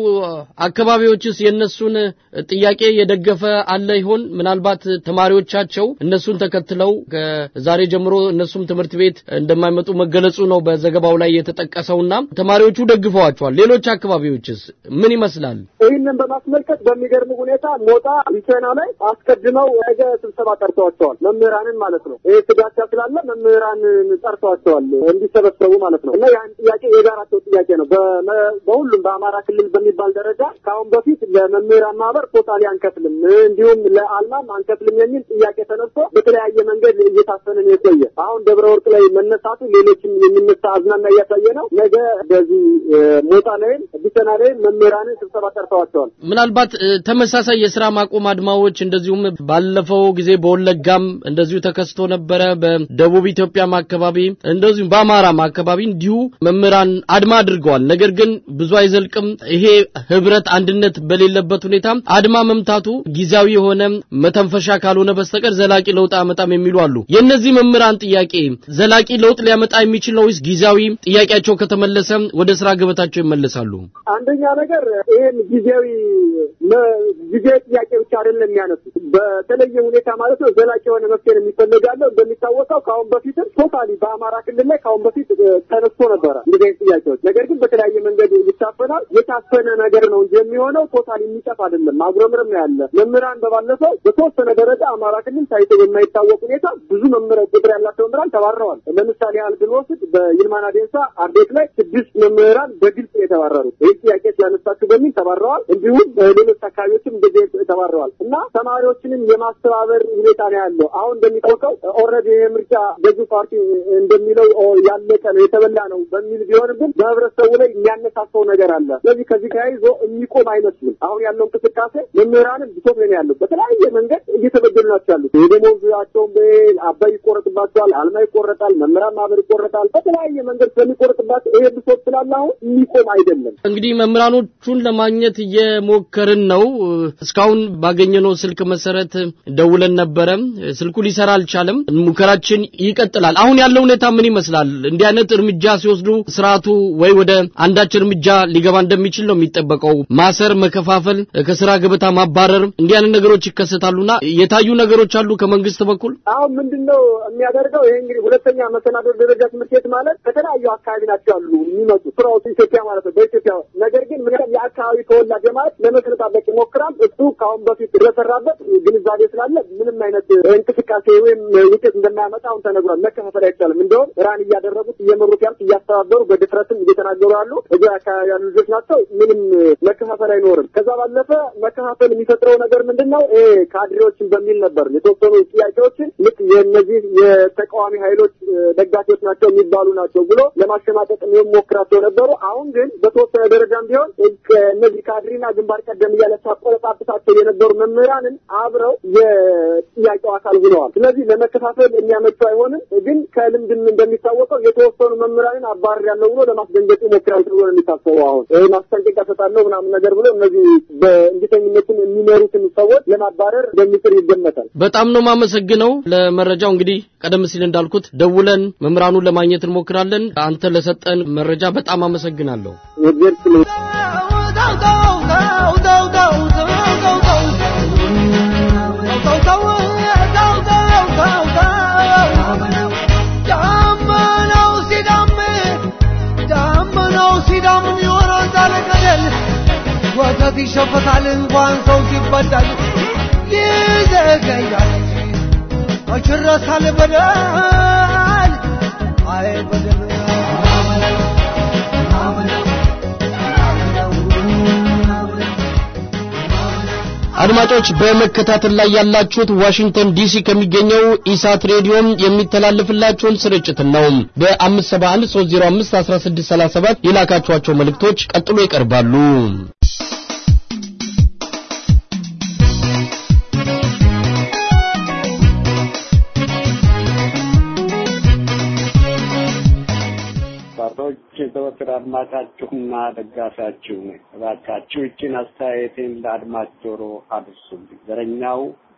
አካባቢዎችስ የእነሱን ጥያቄ የደገፈ አለ ይሆን? ምናልባት ተማሪዎቻቸው እነሱን ተከትለው ከዛሬ ጀምሮ እነሱም ትምህርት ቤት እንደማይመጡ መገለጹ ነው በዘገባው ላይ የተጠቀሰውና ተማሪዎቹ ደግፈዋቸዋል። ሌሎች አካባቢዎችስ ምን ይመስላል? ይህንን በማስመልከት በሚገርም ሁኔታ ሞጣ ቢቸና ላይ አስቀድመው ነገ ስብሰባ ጠርተዋቸዋል። መምህራንን ማለት ነው። ይህ ስጋቻ ስላለ መምህራንን ጠርተዋቸዋል እንዲሰበሰቡ ማለት ነው። እና ያን ጥያቄ የጋራቸው ጥያቄ ነው። በሁሉም በአማራ ክልል በሚባል ደረጃ ከአሁን በፊት ለመምህራን ማህበር ቶታሊ አንከፍልም፣ እንዲሁም ለአልማም አንከፍልም የሚል ጥያቄ ተነስቶ በተለያየ መንገድ እየታፈንን የቆየ አሁን ደብረ ወርቅ ላይ መነሳቱ ሌሎችም የሚነሳ አዝናና እያሳየ ነው። ነገ በዚህ ሞጣ ላይም ቢሰና ላይም መምህራንን ስብሰባ ጠርተዋቸዋል። ምናልባት ተመሳሳይ የስራ ማቆም አድማዎች እንደዚሁም ባለፈው ጊዜ በወለጋም እንደዚሁ ተከስቶ ነበረ። በደቡብ ኢትዮጵያም አካባቢ እንደዚሁም በአማራም አካባቢ እንዲሁ መምህራን አድማ አድርገዋል። ነገር ግን ብዙ አይዘልቅም። ይሄ ህብረት አንድነት በሌለበት ሁኔታ አድማ መምታቱ ጊዜያዊ የሆነ መተንፈሻ ካልሆነ በስተቀር ዘላቂ ለውጥ አመጣም የሚሉ አሉ። የእነዚህ መምህራን ጥያቄ ዘላቂ ለውጥ ሊያመጣ የሚችል ነው ወይስ ጊዜያዊ ጥያቄያቸው ከተመለሰ ወደ ስራ ገበታቸው ይመለሳሉ? አንደኛ ነገር ይህን ጊዜያዊ ጊዜያዊ ጥያቄ ብቻ አይደለም የሚያነሱት በተለየ ሁኔታ ማለት ነው ዘላቂ የሆነ መፍትሄ የሚፈልጋለው እንደሚታወቀው ከአሁን በፊትም ቶታሊ በአማራ ክልል ላይ ከአሁን በፊት ተነስቶ ነበረ እንደዚህ አይነት ጥያቄዎች። ነገር ግን በተለያየ መንገድ ይታፈናል። የታፈነ ነገር ነው እንጂ የሚሆነው ቶታሊ የሚጠፍ አይደለም። ማጉረምረም ነው ያለ መምህራን በባለፈው በተወሰነ ደረጃ አማራ ክልል ታይቶ በማይታወቅ ሁኔታ ብዙ መምህር ቁጥር ያላቸው መምህራን ተባረዋል። ለምሳሌ ያህል ብንወስድ በይልማና ዴንሳ አርዴት ላይ ስድስት መምህራን በግልጽ የተባረሩት ይህ ጥያቄ ስላነሳችሁ በሚል ተባረዋል። እንዲሁም ሌሎች አካባቢዎችም እንደዚህ ተባረዋል እና ተማሪዎችንም የማስተባበር ሁኔታ ነው ያለው። አሁን እንደሚታወቀው ኦልሬዲ ይሄ ምርጫ ገዢው ፓርቲ እንደሚለው ያለቀ ነው የተበላ ነው በሚል ቢሆንም ግን በህብረተሰቡ ላይ የሚያነሳሳው ነገር አለ። ስለዚህ ከዚህ ተያይዞ የሚቆም አይመስልም። አሁን ያለው እንቅስቃሴ መምህራንም ብሶት ላይ ነው ያለው። በተለያየ መንገድ እየተበደሉ ናቸው ያሉት። የደሞዛቸውን አባይ ይቆረጥባቸዋል፣ አልማ ይቆረጣል፣ መምህራን ማህበር ይቆረጣል። በተለያየ መንገድ ስለሚቆረጥባቸው ይሄ ብሶት ስላለ አሁን የሚቆም አይደለም። እንግዲህ መምህራኖቹን ለማግኘት እየሞከርን ነው። እስካሁን ባገኘነው ስልክ መሰረት ደውለን ነበረ። ስልኩ ሊሰራ አልቻለም። ሙከራችን ይቀጥላል። አሁን ያለው ሁኔታ ምን ይመስላል? እንዲህ አይነት እርምጃ ሲወስዱ ስርዓቱ ወይ ወደ አንዳች እርምጃ ሊገባ እንደሚችል ነው የሚጠበቀው። ማሰር፣ መከፋፈል፣ ከስራ ገበታ ማባረር፣ እንዲህ አይነት ነገሮች ይከሰታሉና የታዩ ነገሮች አሉ ከመንግስት በኩል። አሁን ምንድነው የሚያደርገው? ይሄ እንግዲህ ሁለተኛ መሰናዶ ደረጃ ትምህርት ቤት ማለት ከተለያዩ አካባቢ ናቸው ያሉ የሚመጡ ስራዎቹ ኢትዮጵያ ማለት ነው በኢትዮጵያ ነገር ግን ምን የአካባቢ ተወላጅ ማለት ለመሰነጣበቅ ይሞክራል። እሱ ከአሁን በፊት ስለሰራበት ግንዛቤ ስላለ ምንም አይነት እንቅስቃሴ እንቅስቃሴ ወይም ውጤት እንደማያመጣ አሁን ተነግሯል። መከፋፈል አይቻልም። እንደውም ራን እያደረጉት እየመሩት ያሉት እያስተባበሩ በድፍረትም እየተናገሩ ያሉ እዚህ አካባቢ ያሉ ልጆች ናቸው። ምንም መከፋፈል አይኖርም። ከዛ ባለፈ መከፋፈል የሚፈጥረው ነገር ምንድን ነው? ይሄ ካድሬዎችን በሚል ነበር የተወሰኑ ጥያቄዎችን ልክ የእነዚህ የተቃዋሚ ኃይሎች ደጋፊዎች ናቸው የሚባሉ ናቸው ብሎ ለማሸማቀቅ የሚሞክራቸው ነበሩ። አሁን ግን በተወሰነ ደረጃም ቢሆን እነዚህ ካድሬና ግንባር ቀደም እያለ ሲያቆለጳጵሳቸው የነበሩ መምህራንን አብረው የጥያቄው አካል ሆነዋል። ስለዚህ ለመከፋፈል የሚያመቹ አይሆንም። ግን ከልምድም እንደሚታወቀው የተወሰኑ መምህራንን አባር ያለው ብሎ ለማስደንገጥ ይሞክራል ተብሎ ነው የሚታሰበው። አሁን ይህ ማስጠንቀቂያ ሰጣለሁ ምናምን ነገር ብሎ እነዚህ በእንቢተኝነትን የሚመሩትን ሰዎች ለማባረር እንደሚጥር ይገመታል። በጣም ነው የማመሰግነው ለመረጃው። እንግዲህ ቀደም ሲል እንዳልኩት ደውለን መምህራኑን ለማግኘት እንሞክራለን። አንተ ለሰጠን መረጃ በጣም አመሰግናለሁ። ወተት ይሸፈታል እንኳን ሰው ሲበዳል ይዘገያል መች ይረሳል በደል አይ በደል አድማጮች በመከታተል ላይ ያላችሁት ዋሽንግተን ዲሲ ከሚገኘው ኢሳት ሬዲዮም የሚተላለፍላችሁን ስርጭት ነው። በ571 305 1637 የላካችኋቸው መልእክቶች ቀጥሎ ይቀርባሉ። ባሮች ዘወትር አድማጫችሁና ደጋፊያችሁ ነኝ። እባካችሁ ይችን አስተያየቴን ለአድማጭ ጆሮ አድርሱልኝ። ዘረኛው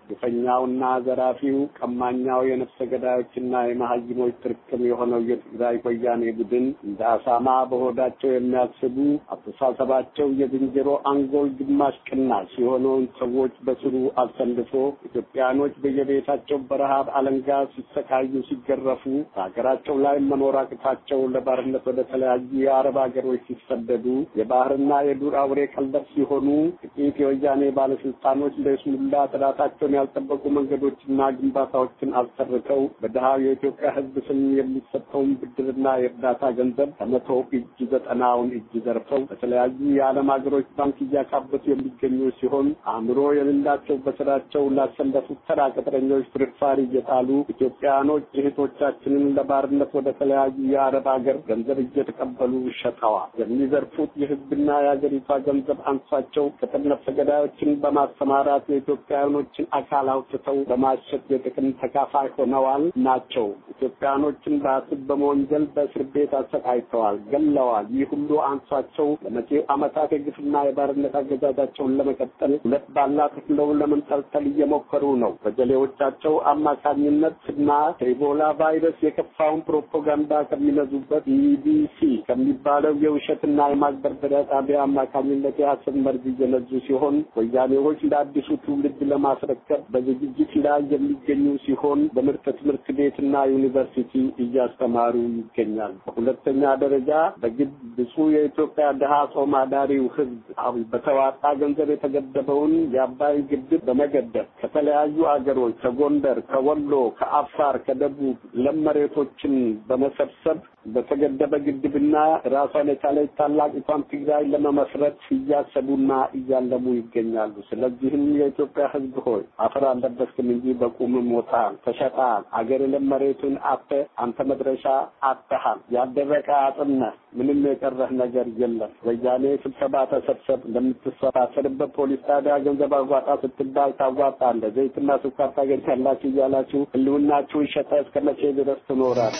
ግፈኛውና ዘራፊው ቀማኛው የነፍሰ ገዳዮችና የመሀይሞች ጥርቅም የሆነው የትግራይ ወያኔ ቡድን እንደ አሳማ በሆዳቸው የሚያስቡ አስተሳሰባቸው የዝንጀሮ አንጎል ግማሽ ቅናሽ የሆነውን ሰዎች በስሩ አሰልፎ ኢትዮጵያኖች በየቤታቸው በረሃብ አለንጋ ሲሰቃዩ ሲገረፉ በሀገራቸው ላይ መኖር አቅታቸው ለባርነት ወደ ተለያዩ የአረብ ሀገሮች ሲሰደዱ የባህርና የዱር አውሬ ቀለብ ሲሆኑ ጥቂት የወያኔ ባለስልጣኖች ለስሙላ ጥራታቸውን ያልጠበቁ መንገዶችና ግንባታዎችን አሰርተው በድሃው የኢትዮጵያ ሕዝብ ስም የሚሰጠውን ብድርና የእርዳታ ገንዘብ ከመቶ እጅ ዘጠናውን እጅ ዘርፈው በተለያዩ የዓለም ሀገሮች ባንክ እያካበቱ የሚገኙ ሲሆን አእምሮ የሌላቸው በስራቸው ላሰለፉት ተራ ቅጥረኞች ፍርፋሪ እየጣሉ ኢትዮጵያኖች እህቶቻችንን ለባርነት ወደ ተለያዩ የአረብ ሀገር ገንዘብ እየተቀበሉ ሸጠዋል። የሚዘርፉት የሕዝብና የሀገሪቷ ገንዘብ አንሷቸው ቅጥር ነፍሰ ገዳዮችን በማሰማራት የኢትዮጵያኖችን አካል አውጥተው በማሸት የጥቅም ተካፋይ ሆነዋል ናቸው። ኢትዮጵያኖችን በአስብ በመወንጀል በእስር ቤት አሰቃይተዋል፣ ገለዋል። ይህ ሁሉ አንሷቸው ለመጪው ዓመታት የግፍና የባርነት አገዛዛቸውን ለመቀጠል ሁለት ባላ ተክለው ለመንጠልጠል እየሞከሩ ነው። በጀሌዎቻቸው አማካኝነት እና ከኢቦላ ቫይረስ የከፋውን ፕሮፓጋንዳ ከሚነዙበት ኢቢሲ ከሚባለው የውሸትና የማግበርበሪያ ጣቢያ አማካኝነት የሐሰት መርዝ እየነዙ ሲሆን ወያኔዎች ለአዲሱ ትውልድ ለማስረከብ በዝግጅት ላይ የሚገኙ ሲሆን በምርጥ ትምህርት ቤትና ዩኒቨርሲቲ እያስተማሩ ይገኛል። በሁለተኛ ደረጃ በግድ ብፁዕ የኢትዮጵያ ድሃ ጾም አዳሪው ሕዝብ በተዋጣ ገንዘብ የተገደበውን የአባይ ግድብ በመገደብ ከተለያዩ አገሮች ከጎንደር፣ ከወሎ፣ ከአፋር፣ ከደቡብ ለም መሬቶችን በመሰብሰብ በተገደበ ግድብና ራሷን የቻለች ታላቂቷን ትግራይ ለመመስረት እያሰቡና እያለሙ ይገኛሉ። ስለዚህም የኢትዮጵያ ሕዝብ ሆይ አፈር አልለበስክም እንጂ በቁም ሞታል፣ ተሸጣል። አገር የለም መሬቱን አተ አንተ መድረሻ አጥተሃል። ያልደረቀ አጥነህ ምንም የቀረህ ነገር የለም። ወያኔ ስብሰባ ተሰብሰብ፣ ለምትሰባሰርበት ፖሊስ ጣቢያ ገንዘብ አዋጣ ስትባል ታዋጣለህ። ዘይትና ስኳር ታገኛላችሁ እያላችሁ ህልውናችሁን ሸጠ እስከ መቼ ድረስ ትኖራለህ?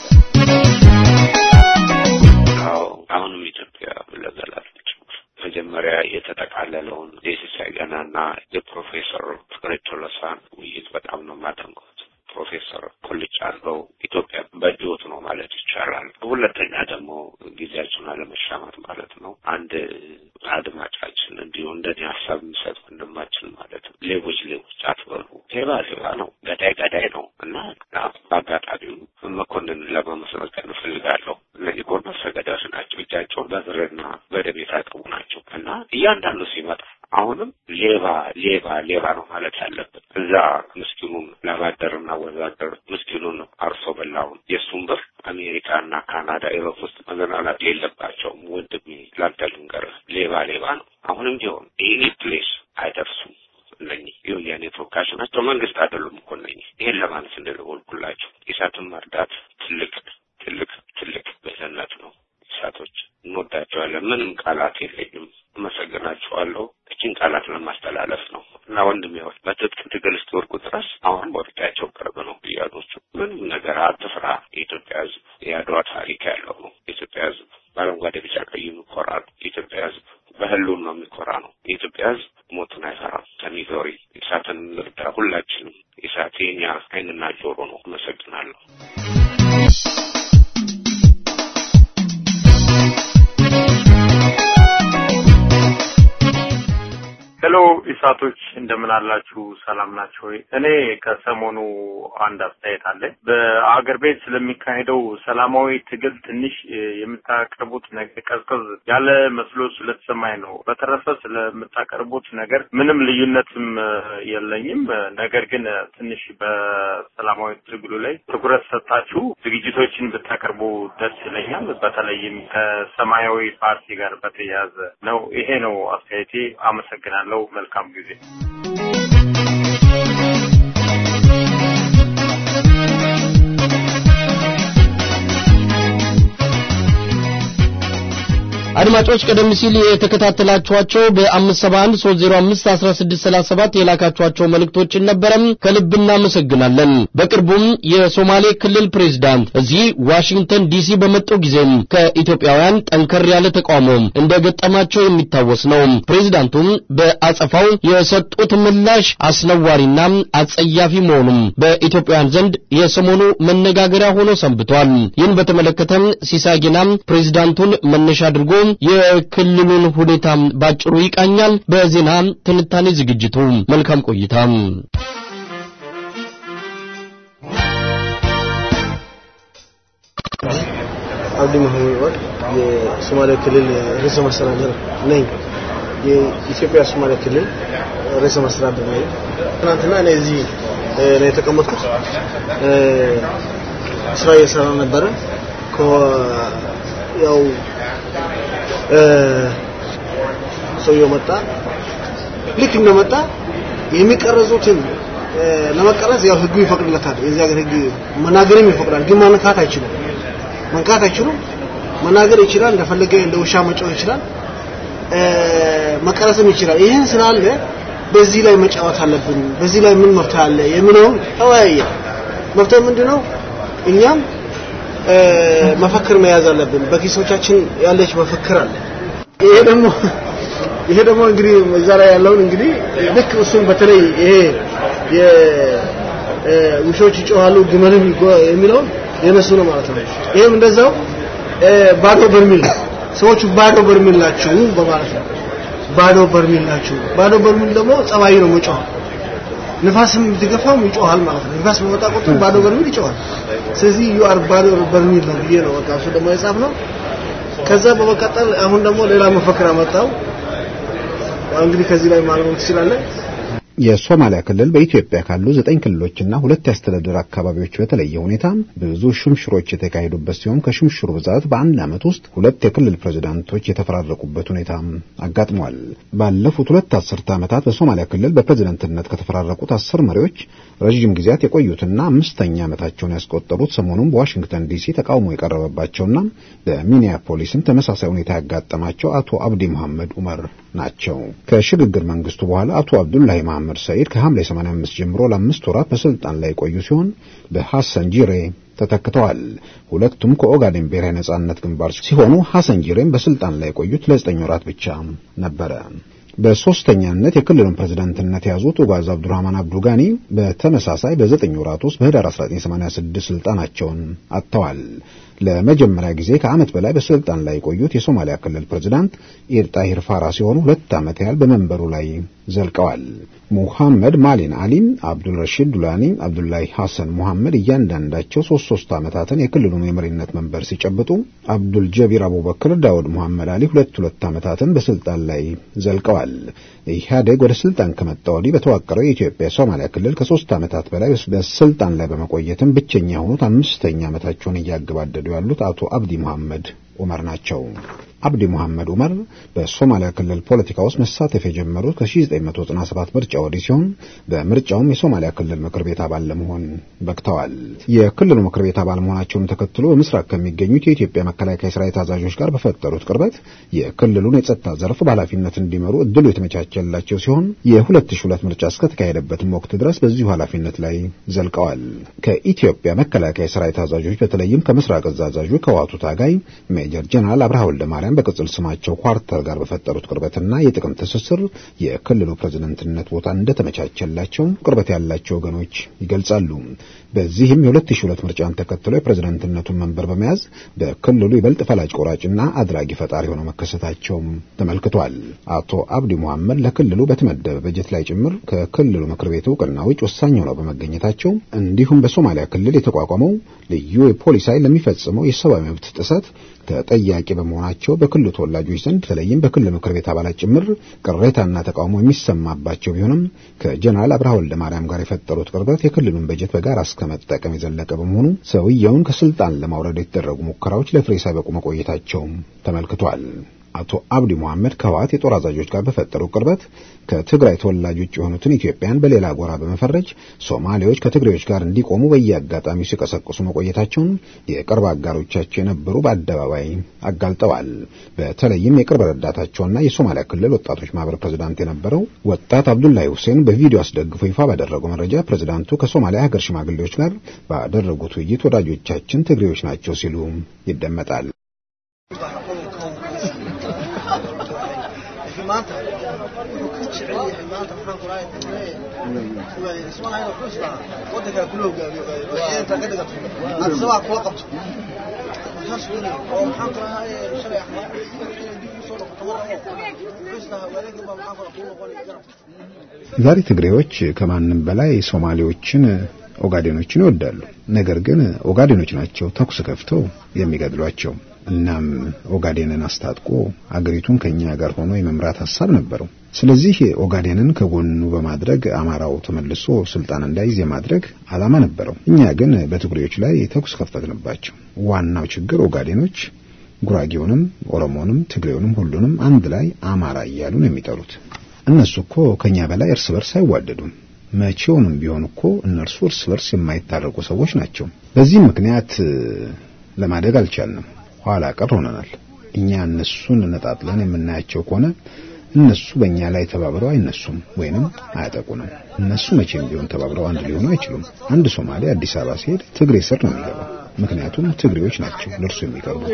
አዎ አሁንም ኢትዮጵያ ለዘላለች መጀመሪያ የተጠቃለለውን የሲሳይ ገናና የፕሮፌሰር ፍቅሬ ቶሎሳን ውይይት በጣም ነው የማደንቀው። ፕሮፌሰር ቁልጭ አድርገው ኢትዮጵያ በእጅዎት ነው ማለት ይቻላል። ሁለተኛ ደግሞ ጊዜያችሁን አለመሻማት ማለት ነው። አንድ አድማጫችን እንዲሁ እንደኔ ሀሳብ የሚሰጥ ወንድማችን ማለት ነው ሌቦች ሌቦች አትበሉ፣ ሌባ ሌባ ነው፣ ገዳይ ገዳይ ነው እና በአጋጣሚው መኮንን ለማመስገን እፈልጋለሁ። እነዚህ ጎርመሰ ገዳዮች ናቸው። እጃቸውን በብርና በደም የታጠቡ ናቸው እና እያንዳንዱ ሲመጣ አሁንም ሌባ ሌባ ሌባ ነው ማለት ያለብን። እዛ ምስኪ ምስኪኑን ላባደርና ወዛደር ምስኪኑን አርሶ በላውን የእሱን ብር አሜሪካና ካናዳ ኢሮፕ ውስጥ መዘናናት የለባቸውም። ወንድሜ ላንተ ልንገርህ፣ ሌባ ሌባ ነው። አሁንም ቢሆን ኤኒ ፕሌስ አይደርሱም። እነኚህ የወያኔ ተወካዮች ናቸው፣ መንግስት አይደሉም እኮ እነኚህ። ይሄን ለማለት እንደደወልኩላችሁ ኢሳትን መርዳት ትልቅ ትልቅ ትልቅ ብልህነት ነው። ኢሳቶች እንወዳቸዋለን። ምንም ቃላት የለኝም። አመሰግናችኋለሁ። እችን ቃላት ለማስተላለፍ ነው እና ወንድሜዎች በትጥቅ ትግል እስኪወድቁ ድረስ አሁን መውደቂያቸው ቅርብ ነው። ብያዶቹ ምንም ነገር አትፍራ። የኢትዮጵያ ሕዝብ የአድዋ ታሪክ ያለው ነው። የኢትዮጵያ ሕዝብ በአረንጓዴ ቢጫ ቀይ የሚኮራ ነው። የኢትዮጵያ ሕዝብ በህሉም ነው የሚኮራ ነው። የኢትዮጵያ ሕዝብ ሞትን አይፈራም። ከሚዞሪ ኢሳትን እንርዳ። ሁላችንም ኢሳት የኛ ዓይንና ጆሮ ነው። አመሰግናለሁ። ሄሎ ኢሳቶች እንደምን አላችሁ? ሰላም ናቸው ወይ? እኔ ከሰሞኑ አንድ አስተያየት አለኝ። በአገር ቤት ስለሚካሄደው ሰላማዊ ትግል ትንሽ የምታቀርቡት ነገር ቀዝቀዝ ያለ መስሎ ስለተሰማኝ ነው። በተረፈ ስለምታቀርቡት ነገር ምንም ልዩነትም የለኝም። ነገር ግን ትንሽ በሰላማዊ ትግሉ ላይ ትኩረት ሰጣችሁ ዝግጅቶችን ብታቀርቡ ደስ ይለኛል። በተለይም ከሰማያዊ ፓርቲ ጋር በተያያዘ ነው። ይሄ ነው አስተያየቴ። አመሰግናለሁ። መልካም ጊዜ። አድማጮች ቀደም ሲል የተከታተላችኋቸው በ571 305 1637 የላካችኋቸው መልእክቶችን ነበረም ከልብ እናመሰግናለን። በቅርቡም የሶማሌ ክልል ፕሬዝዳንት እዚህ ዋሽንግተን ዲሲ በመጡ ጊዜም ከኢትዮጵያውያን ጠንከር ያለ ተቃውሞ እንደገጠማቸው የሚታወስ ነው። ፕሬዝዳንቱም በአጸፋው የሰጡት ምላሽ አስነዋሪና አጸያፊ መሆኑም በኢትዮጵያውያን ዘንድ የሰሞኑ መነጋገሪያ ሆኖ ሰንብቷል። ይህን በተመለከተም ሲሳጊና ፕሬዝዳንቱን መነሻ አድርጎ የክልሉን ሁኔታ ባጭሩ ይቃኛል። በዜና ትንታኔ ዝግጅቱ መልካም ቆይታ። አብዲ መሐመድ የሶማሌ ክልል ርዕሰ መስተዳድር ነኝ። የኢትዮጵያ ሶማሌ ክልል ርዕሰ መስተዳድር ነኝ። ትናንትና እኔ እዚህ ነው የተቀመጥኩት። ስራ እየሰራ ነበረ። ያው ሰውየው መጣ። ልክ እንደመጣ የሚቀረጹትን ለመቀረጽ ያው ህጉ ይፈቅድለታል። የዚህ ሀገር ህግ መናገርም ይፈቅዳል፣ ግን ማንካት አይችሉም። መንካት አይችሉም። መናገር ይችላል፣ እንደፈለገ እንደ ውሻ መጫወት ይችላል፣ መቀረጽም ይችላል። ይህን ስላለ በዚህ ላይ መጫወት አለብን፣ በዚህ ላይ ምን መፍትሄ አለ የሚለውን ተወያየ። መፍትሄ ምንድነው? እኛም መፈክር መያዝ አለብን። በኪሶቻችን ያለች መፈክር አለ። ይሄ ደግሞ ይሄ ደግሞ እንግዲህ እዛ ላይ ያለውን እንግዲህ ልክ እሱን በተለይ ይሄ የውሾች ይጮሃሉ ግመልም የሚለውን የነሱ ነው ማለት ነው። ይሄም እንደዛው ባዶ በርሚል ሰዎቹ ባዶ በርሚል ናቸው በማለት ነው። ባዶ በርሚል ናቸው። ባዶ በርሚል ደግሞ ጸባይ ነው መጮህ። ንፋስም ብትገፋም ይጮሃል ማለት ነው። ንፋስ በመጣ ቁጥር ባዶ በርሚል ይጮሃል። ስለዚህ ዩ አር ባዶ በርሚል ነው ብዬ ነው በቃ እሱ ደግሞ የጻፍ ነው። ከዛ በመቀጠል አሁን ደግሞ ሌላ መፈክር አመጣው። እንግዲህ ከዚህ ላይ ማለሙን ትችላለህ። የሶማሊያ ክልል በኢትዮጵያ ካሉ ዘጠኝ ክልሎችና ሁለት የአስተዳደር አካባቢዎች በተለየ ሁኔታ ብዙ ሽምሽሮች የተካሄዱበት ሲሆን ከሽምሽሩ ብዛት በአንድ ዓመት ውስጥ ሁለት የክልል ፕሬዝዳንቶች የተፈራረቁበት ሁኔታ አጋጥሟል። ባለፉት ሁለት አስርተ ዓመታት በሶማሊያ ክልል በፕሬዝዳንትነት ከተፈራረቁት አስር መሪዎች ረዥም ጊዜያት የቆዩትና አምስተኛ ዓመታቸውን ያስቆጠሩት ሰሞኑን በዋሽንግተን ዲሲ ተቃውሞ የቀረበባቸውና በሚኒያፖሊስም ተመሳሳይ ሁኔታ ያጋጠማቸው አቶ አብዲ መሐመድ ኡመር ናቸው። ከሽግግር መንግስቱ በኋላ አቶ አብዱላሂ መሐመድ ሰኢድ ከሐምሌ 85 ጀምሮ ለአምስት ወራት በስልጣን ላይ የቆዩ ሲሆን በሐሰን ጂሬ ተተክተዋል። ሁለቱም ከኦጋዴን ብሔራዊ ነጻነት ግንባር ሲሆኑ ሐሰን ጂሬም በስልጣን ላይ የቆዩት ለዘጠኝ ወራት ብቻ ነበረ። በሶስተኛነት የክልሉን ፕሬዝዳንትነት የያዙት ኡጋዝ አብዱራህማን አብዱጋኒ በተመሳሳይ በዘጠኝ ወራት ውስጥ በህዳር 1986 ስልጣናቸውን አጥተዋል። ለመጀመሪያ ጊዜ ከዓመት በላይ በስልጣን ላይ የቆዩት የሶማሊያ ክልል ፕሬዝዳንት ኢድ ጣሂር ፋራ ሲሆኑ ሁለት ዓመት ያህል በመንበሩ ላይ ዘልቀዋል። ሙሐመድ ማሊን አሊም፣ አብዱል ረሺድ ዱላኒ፣ አብዱላሂ ሐሰን ሙሐመድ እያንዳንዳቸው ሶስት ሶስት ዓመታትን የክልሉን የመሪነት መንበር ሲጨብጡ አብዱል ጀቢር አቡበክር ዳውድ ሙሐመድ አሊ ሁለት ሁለት ዓመታትን በስልጣን ላይ ዘልቀዋል። ኢህአዴግ ወደ ስልጣን ከመጣ ወዲህ በተዋቀረው የኢትዮጵያ ሶማሊያ ክልል ከሶስት ዓመታት በላይ በስልጣን ላይ በመቆየትም ብቸኛ የሆኑት አምስተኛ ዓመታቸውን እያገባደዱ ያሉት አቶ አብዲ መሐመድ ዑመር ናቸው። አብዲ መሐመድ ዑመር በሶማሊያ ክልል ፖለቲካ ውስጥ መሳተፍ የጀመሩት ከ1997 ምርጫ ወዲህ ሲሆን በምርጫውም የሶማሊያ ክልል ምክር ቤት አባል ለመሆን በቅተዋል። የክልሉ ምክር ቤት አባል መሆናቸውን ተከትሎ በምስራቅ ከሚገኙት የኢትዮጵያ መከላከያ ሰራዊት አዛዦች ጋር በፈጠሩት ቅርበት የክልሉን የጸጥታ ዘርፍ በኃላፊነት እንዲመሩ እድሉ የተመቻቸላቸው ሲሆን የ2002 ምርጫ እስከተካሄደበትም ወቅት ድረስ በዚሁ ኃላፊነት ላይ ዘልቀዋል። ከኢትዮጵያ መከላከያ ሰራዊት አዛዦች በተለይም ከምስራቅ እዝ አዛዡ ከዋቱ ታጋይ ሜጀር ጀነራል አብርሃ ወልደ ማርያም በቅጽል ስማቸው ኳርተር ጋር በፈጠሩት ቅርበትና የጥቅም ትስስር የክልሉ ፕሬዝደንትነት ቦታ እንደተመቻቸላቸው ቅርበት ያላቸው ወገኖች ይገልጻሉ። በዚህም የ2002 ምርጫን ተከትሎ የፕሬዝደንትነቱን መንበር በመያዝ በክልሉ ይበልጥ ፈላጭ ቆራጭና አድራጊ ፈጣሪ ሆነው መከሰታቸውም ተመልክቷል። አቶ አብዲ መሐመድ ለክልሉ በተመደበ በጀት ላይ ጭምር ከክልሉ ምክር ቤት እውቅና ውጭ ወሳኝ ሆነው በመገኘታቸው እንዲሁም በሶማሊያ ክልል የተቋቋመው ልዩ የፖሊስ ኃይል ለሚፈጽመው የሰብአዊ መብት ጥሰት ተጠያቂ በመሆናቸው በክልሉ ተወላጆች ዘንድ በተለይም በክልል ምክር ቤት አባላት ጭምር ቅሬታና ተቃውሞ የሚሰማባቸው ቢሆንም ከጀነራል አብርሃ ወልደ ማርያም ጋር የፈጠሩት ቅርበት የክልሉን በጀት በጋራ እስከ መጠቀም የዘለቀ በመሆኑ ሰውየውን ከስልጣን ለማውረድ የተደረጉ ሙከራዎች ለፍሬ ሳይበቁ መቆየታቸውም ተመልክቷል። አቶ አብዲ መሐመድ ከህወሓት የጦር አዛዦች ጋር በፈጠሩ ቅርበት ከትግራይ ተወላጆች የሆኑትን ኢትዮጵያን በሌላ ጎራ በመፈረጅ ሶማሌዎች ከትግሬዎች ጋር እንዲቆሙ በየአጋጣሚው ሲቀሰቅሱ መቆየታቸውን የቅርብ አጋሮቻቸው የነበሩ በአደባባይ አጋልጠዋል። በተለይም የቅርብ ረዳታቸውና የሶማሊያ ክልል ወጣቶች ማህበር ፕሬዝዳንት የነበረው ወጣት አብዱላሂ ሁሴን በቪዲዮ አስደግፎ ይፋ ባደረገው መረጃ ፕሬዝዳንቱ ከሶማሊያ ሀገር ሽማግሌዎች ጋር ባደረጉት ውይይት ወዳጆቻችን ትግሬዎች ናቸው ሲሉ ይደመጣል። maanta wuxuu ka jecel yahay maanta maxaan ku rahay ismalahayn wuxuu isdhaa wadankaa kula hogaamiyo inta ka dhigato adisabaa kula qabto saas weli oo maxaan ku rahay shalay axmed dib usoo noqoto marabo wuxuu isdhahaa wareegin baa maxaan ku rahay kuu noqonaya garab ዛሬ ትግሬዎች ከማንም በላይ ሶማሌዎችን ኦጋዴኖችን ይወዳሉ። ነገር ግን ኦጋዴኖች ናቸው ተኩስ ከፍተው የሚገድሏቸው። እናም ኦጋዴንን አስታጥቆ አገሪቱን ከኛ ጋር ሆኖ የመምራት ሐሳብ ነበረው። ስለዚህ ኦጋዴንን ከጎኑ በማድረግ አማራው ተመልሶ ስልጣን እንዳይዝ የማድረግ ዓላማ ነበረው። እኛ ግን በትግሬዎች ላይ ተኩስ ከፈትንባቸው። ዋናው ችግር ኦጋዴኖች ጉራጌውንም፣ ኦሮሞንም፣ ትግሬውንም ሁሉንም አንድ ላይ አማራ እያሉ ነው የሚጠሩት። እነሱ እኮ ከኛ በላይ እርስ በርስ አይዋደዱም። መቼውንም ቢሆን እኮ እነርሱ እርስ በርስ የማይታረቁ ሰዎች ናቸው። በዚህ ምክንያት ለማደግ አልቻልንም። ኋላ ቀር ሆነናል። እኛ እነሱን ነጣጥለን የምናያቸው ከሆነ እነሱ በእኛ ላይ ተባብረው አይነሱም ወይንም አያጠቁንም። እነሱ መቼም ቢሆን ተባብረው አንድ ሊሆኑ አይችሉም። አንድ ሶማሌ አዲስ አበባ ሲሄድ ትግሬ ስር ነው የሚገባው። ምክንያቱም ትግሬዎች ናቸው ለእርሱ የሚቀርቡት።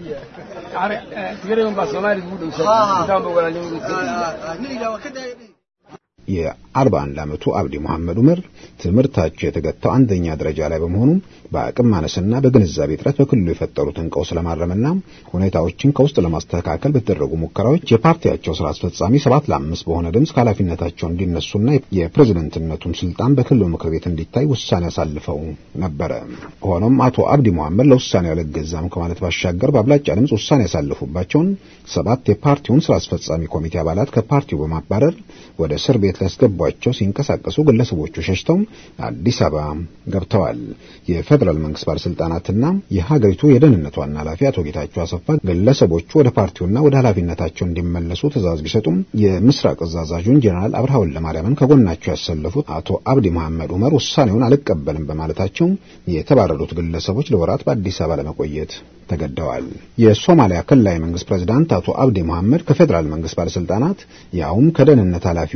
የአርባ አንድ ዓመቱ አብዲ መሐመድ ዑመር ትምህርታቸው የተገታው አንደኛ ደረጃ ላይ በመሆኑ በአቅም ማነስና በግንዛቤ እጥረት በክልሉ የፈጠሩትን ቀውስ ለማረምና ሁኔታዎችን ከውስጥ ለማስተካከል በተደረጉ ሙከራዎች የፓርቲያቸው ስራ አስፈጻሚ ሰባት ለአምስት በሆነ ድምፅ ከኃላፊነታቸው እንዲነሱና የፕሬዝደንትነቱን ስልጣን በክልሉ ምክር ቤት እንዲታይ ውሳኔ አሳልፈው ነበረ። ሆኖም አቶ አብዲ መሐመድ ለውሳኔው አልገዛም ከማለት ባሻገር በአብላጫ ድምፅ ውሳኔ ያሳልፉባቸውን ሰባት የፓርቲውን ስራ አስፈጻሚ ኮሚቴ አባላት ከፓርቲው በማባረር ወደ እስር ቤት ሊያስገቧቸው ሲንቀሳቀሱ ግለሰቦቹ ሸሽተው አዲስ አበባ ገብተዋል። የፌዴራል መንግስት ባለስልጣናትና የሀገሪቱ የደህንነት ዋና ኃላፊ አቶ ጌታቸው አሰፋ ግለሰቦቹ ወደ ፓርቲውና ወደ ኃላፊነታቸው እንዲመለሱ ትዕዛዝ ቢሰጡም የምስራቅ እዝ አዛዡን ጀነራል አብርሃ ወልደ ማርያምን ከጎናቸው ያሰለፉት አቶ አብዲ መሐመድ ዑመር ውሳኔውን አልቀበልም በማለታቸው የተባረሩት ግለሰቦች ለወራት በአዲስ አበባ ለመቆየት ተገደዋል። የሶማሊያ ክልላዊ መንግስት ፕሬዝዳንት አቶ አብዲ መሐመድ ከፌዴራል መንግስት ባለስልጣናት ያውም ከደህንነት ኃላፊው ጭምር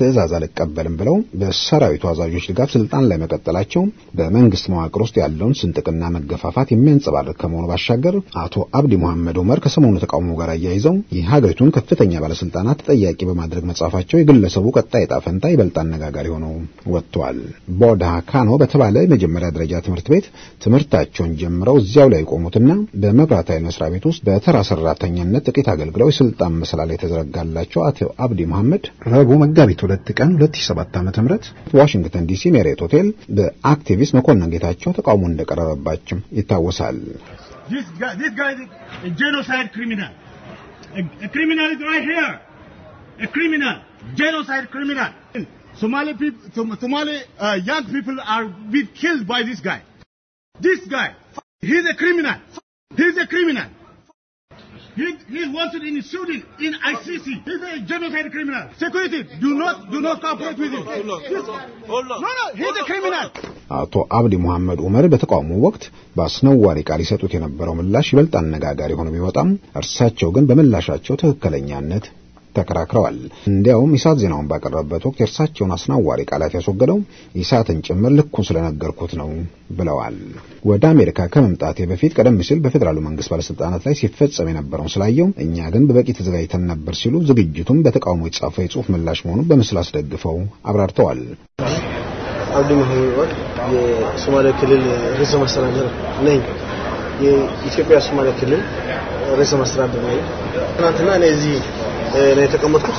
ትዕዛዝ አልቀበልም ብለው በሰራዊቱ አዛዦች ድጋፍ ስልጣን ላይ መቀጠላቸው በመንግስት መዋቅር ውስጥ ያለውን ስንጥቅና መገፋፋት የሚያንጸባርቅ ከመሆኑ ባሻገር አቶ አብዲ መሐመድ ዑመር ከሰሞኑ ተቃውሞ ጋር አያይዘው የሀገሪቱን ከፍተኛ ባለስልጣናት ተጠያቂ በማድረግ መጻፋቸው የግለሰቡ ቀጣይ ዕጣ ፈንታ ይበልጥ አነጋጋሪ ሆነው ወጥቷል። ቦዳ ካኖ በተባለ የመጀመሪያ ደረጃ ትምህርት ቤት ትምህርታቸውን ጀምረው እዚያው ላይ የቆሙትና በመብራት ኃይል መስሪያ ቤት ውስጥ በተራ ሰራተኛነት ጥቂት አገልግለው የስልጣን መሰላል የተዘረጋላቸው አቶ አብዲ መሐመድ ረቡዕ መጋቢት ሁለት ቀን 2007 ዓ.ም ዋሽንግተን ዲሲ ሜሪየት ሆቴል በአክቲቪስት መኮንን ጌታቸው ተቃውሞ እንደቀረበባቸው ይታወሳል። This guy, this guy is a genocide criminal. A, a criminal is right here. A criminal, genocide criminal. Somali people, Som- Somali uh, young people are being killed by this guy. This guy, he's a criminal. He's a criminal. He, he's wanted in Sweden, in ICC. He's a genocide criminal. Security, do not, do not cooperate with him. Hold on, hold on. No, no, he's a criminal. አቶ አብዲ መሐመድ ዑመር በተቃውሞ ወቅት በአስነዋሪ ቃል ይሰጡት የነበረው ምላሽ ይበልጥ አነጋጋሪ ሆኖ ቢወጣም እርሳቸው ግን በምላሻቸው ትክክለኛነት ተከራክረዋል። እንዲያውም ኢሳት ዜናውን ባቀረበበት ወቅት የእርሳቸውን አስናዋሪ ቃላት ያስወገደው ኢሳትን ጭምር ልኩን ስለነገርኩት ነው ብለዋል። ወደ አሜሪካ ከመምጣቴ በፊት ቀደም ሲል በፌዴራሉ መንግስት ባለስልጣናት ላይ ሲፈጸም የነበረውን ስላየው እኛ ግን በበቂ ተዘጋጅተን ነበር ሲሉ ዝግጅቱም በተቃውሞ የተጻፈ የጽሁፍ ምላሽ መሆኑን በምስል አስደግፈው አብራርተዋል። አብዲ መሐመድ የሶማሌ ክልል ርዕሰ መስተዳድር ነኝ። የኢትዮጵያ ሶማሌ ክልል ርዕሰ መስተዳድር ነኝ። ትናንትና እኔ እዚህ ነው የተቀመጥኩት።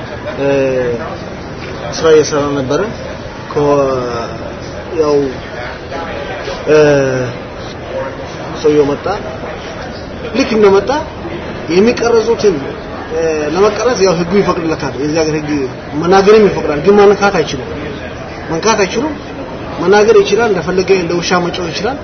ስራ እየሰራ ነበረ። ያው ሰውየው መጣ። ልክ እንደመጣ የሚቀረጹትን ለመቀረጽ ያው ህጉ ይፈቅድለታል። የዚህ ሀገር ህግ መናገርም ይፈቅዳል፣ ግን መንካት አይችሉም። መንካት አይችሉም። መናገር ይችላል፣ እንደፈለገ እንደ ውሻ መጫወት ይችላል፣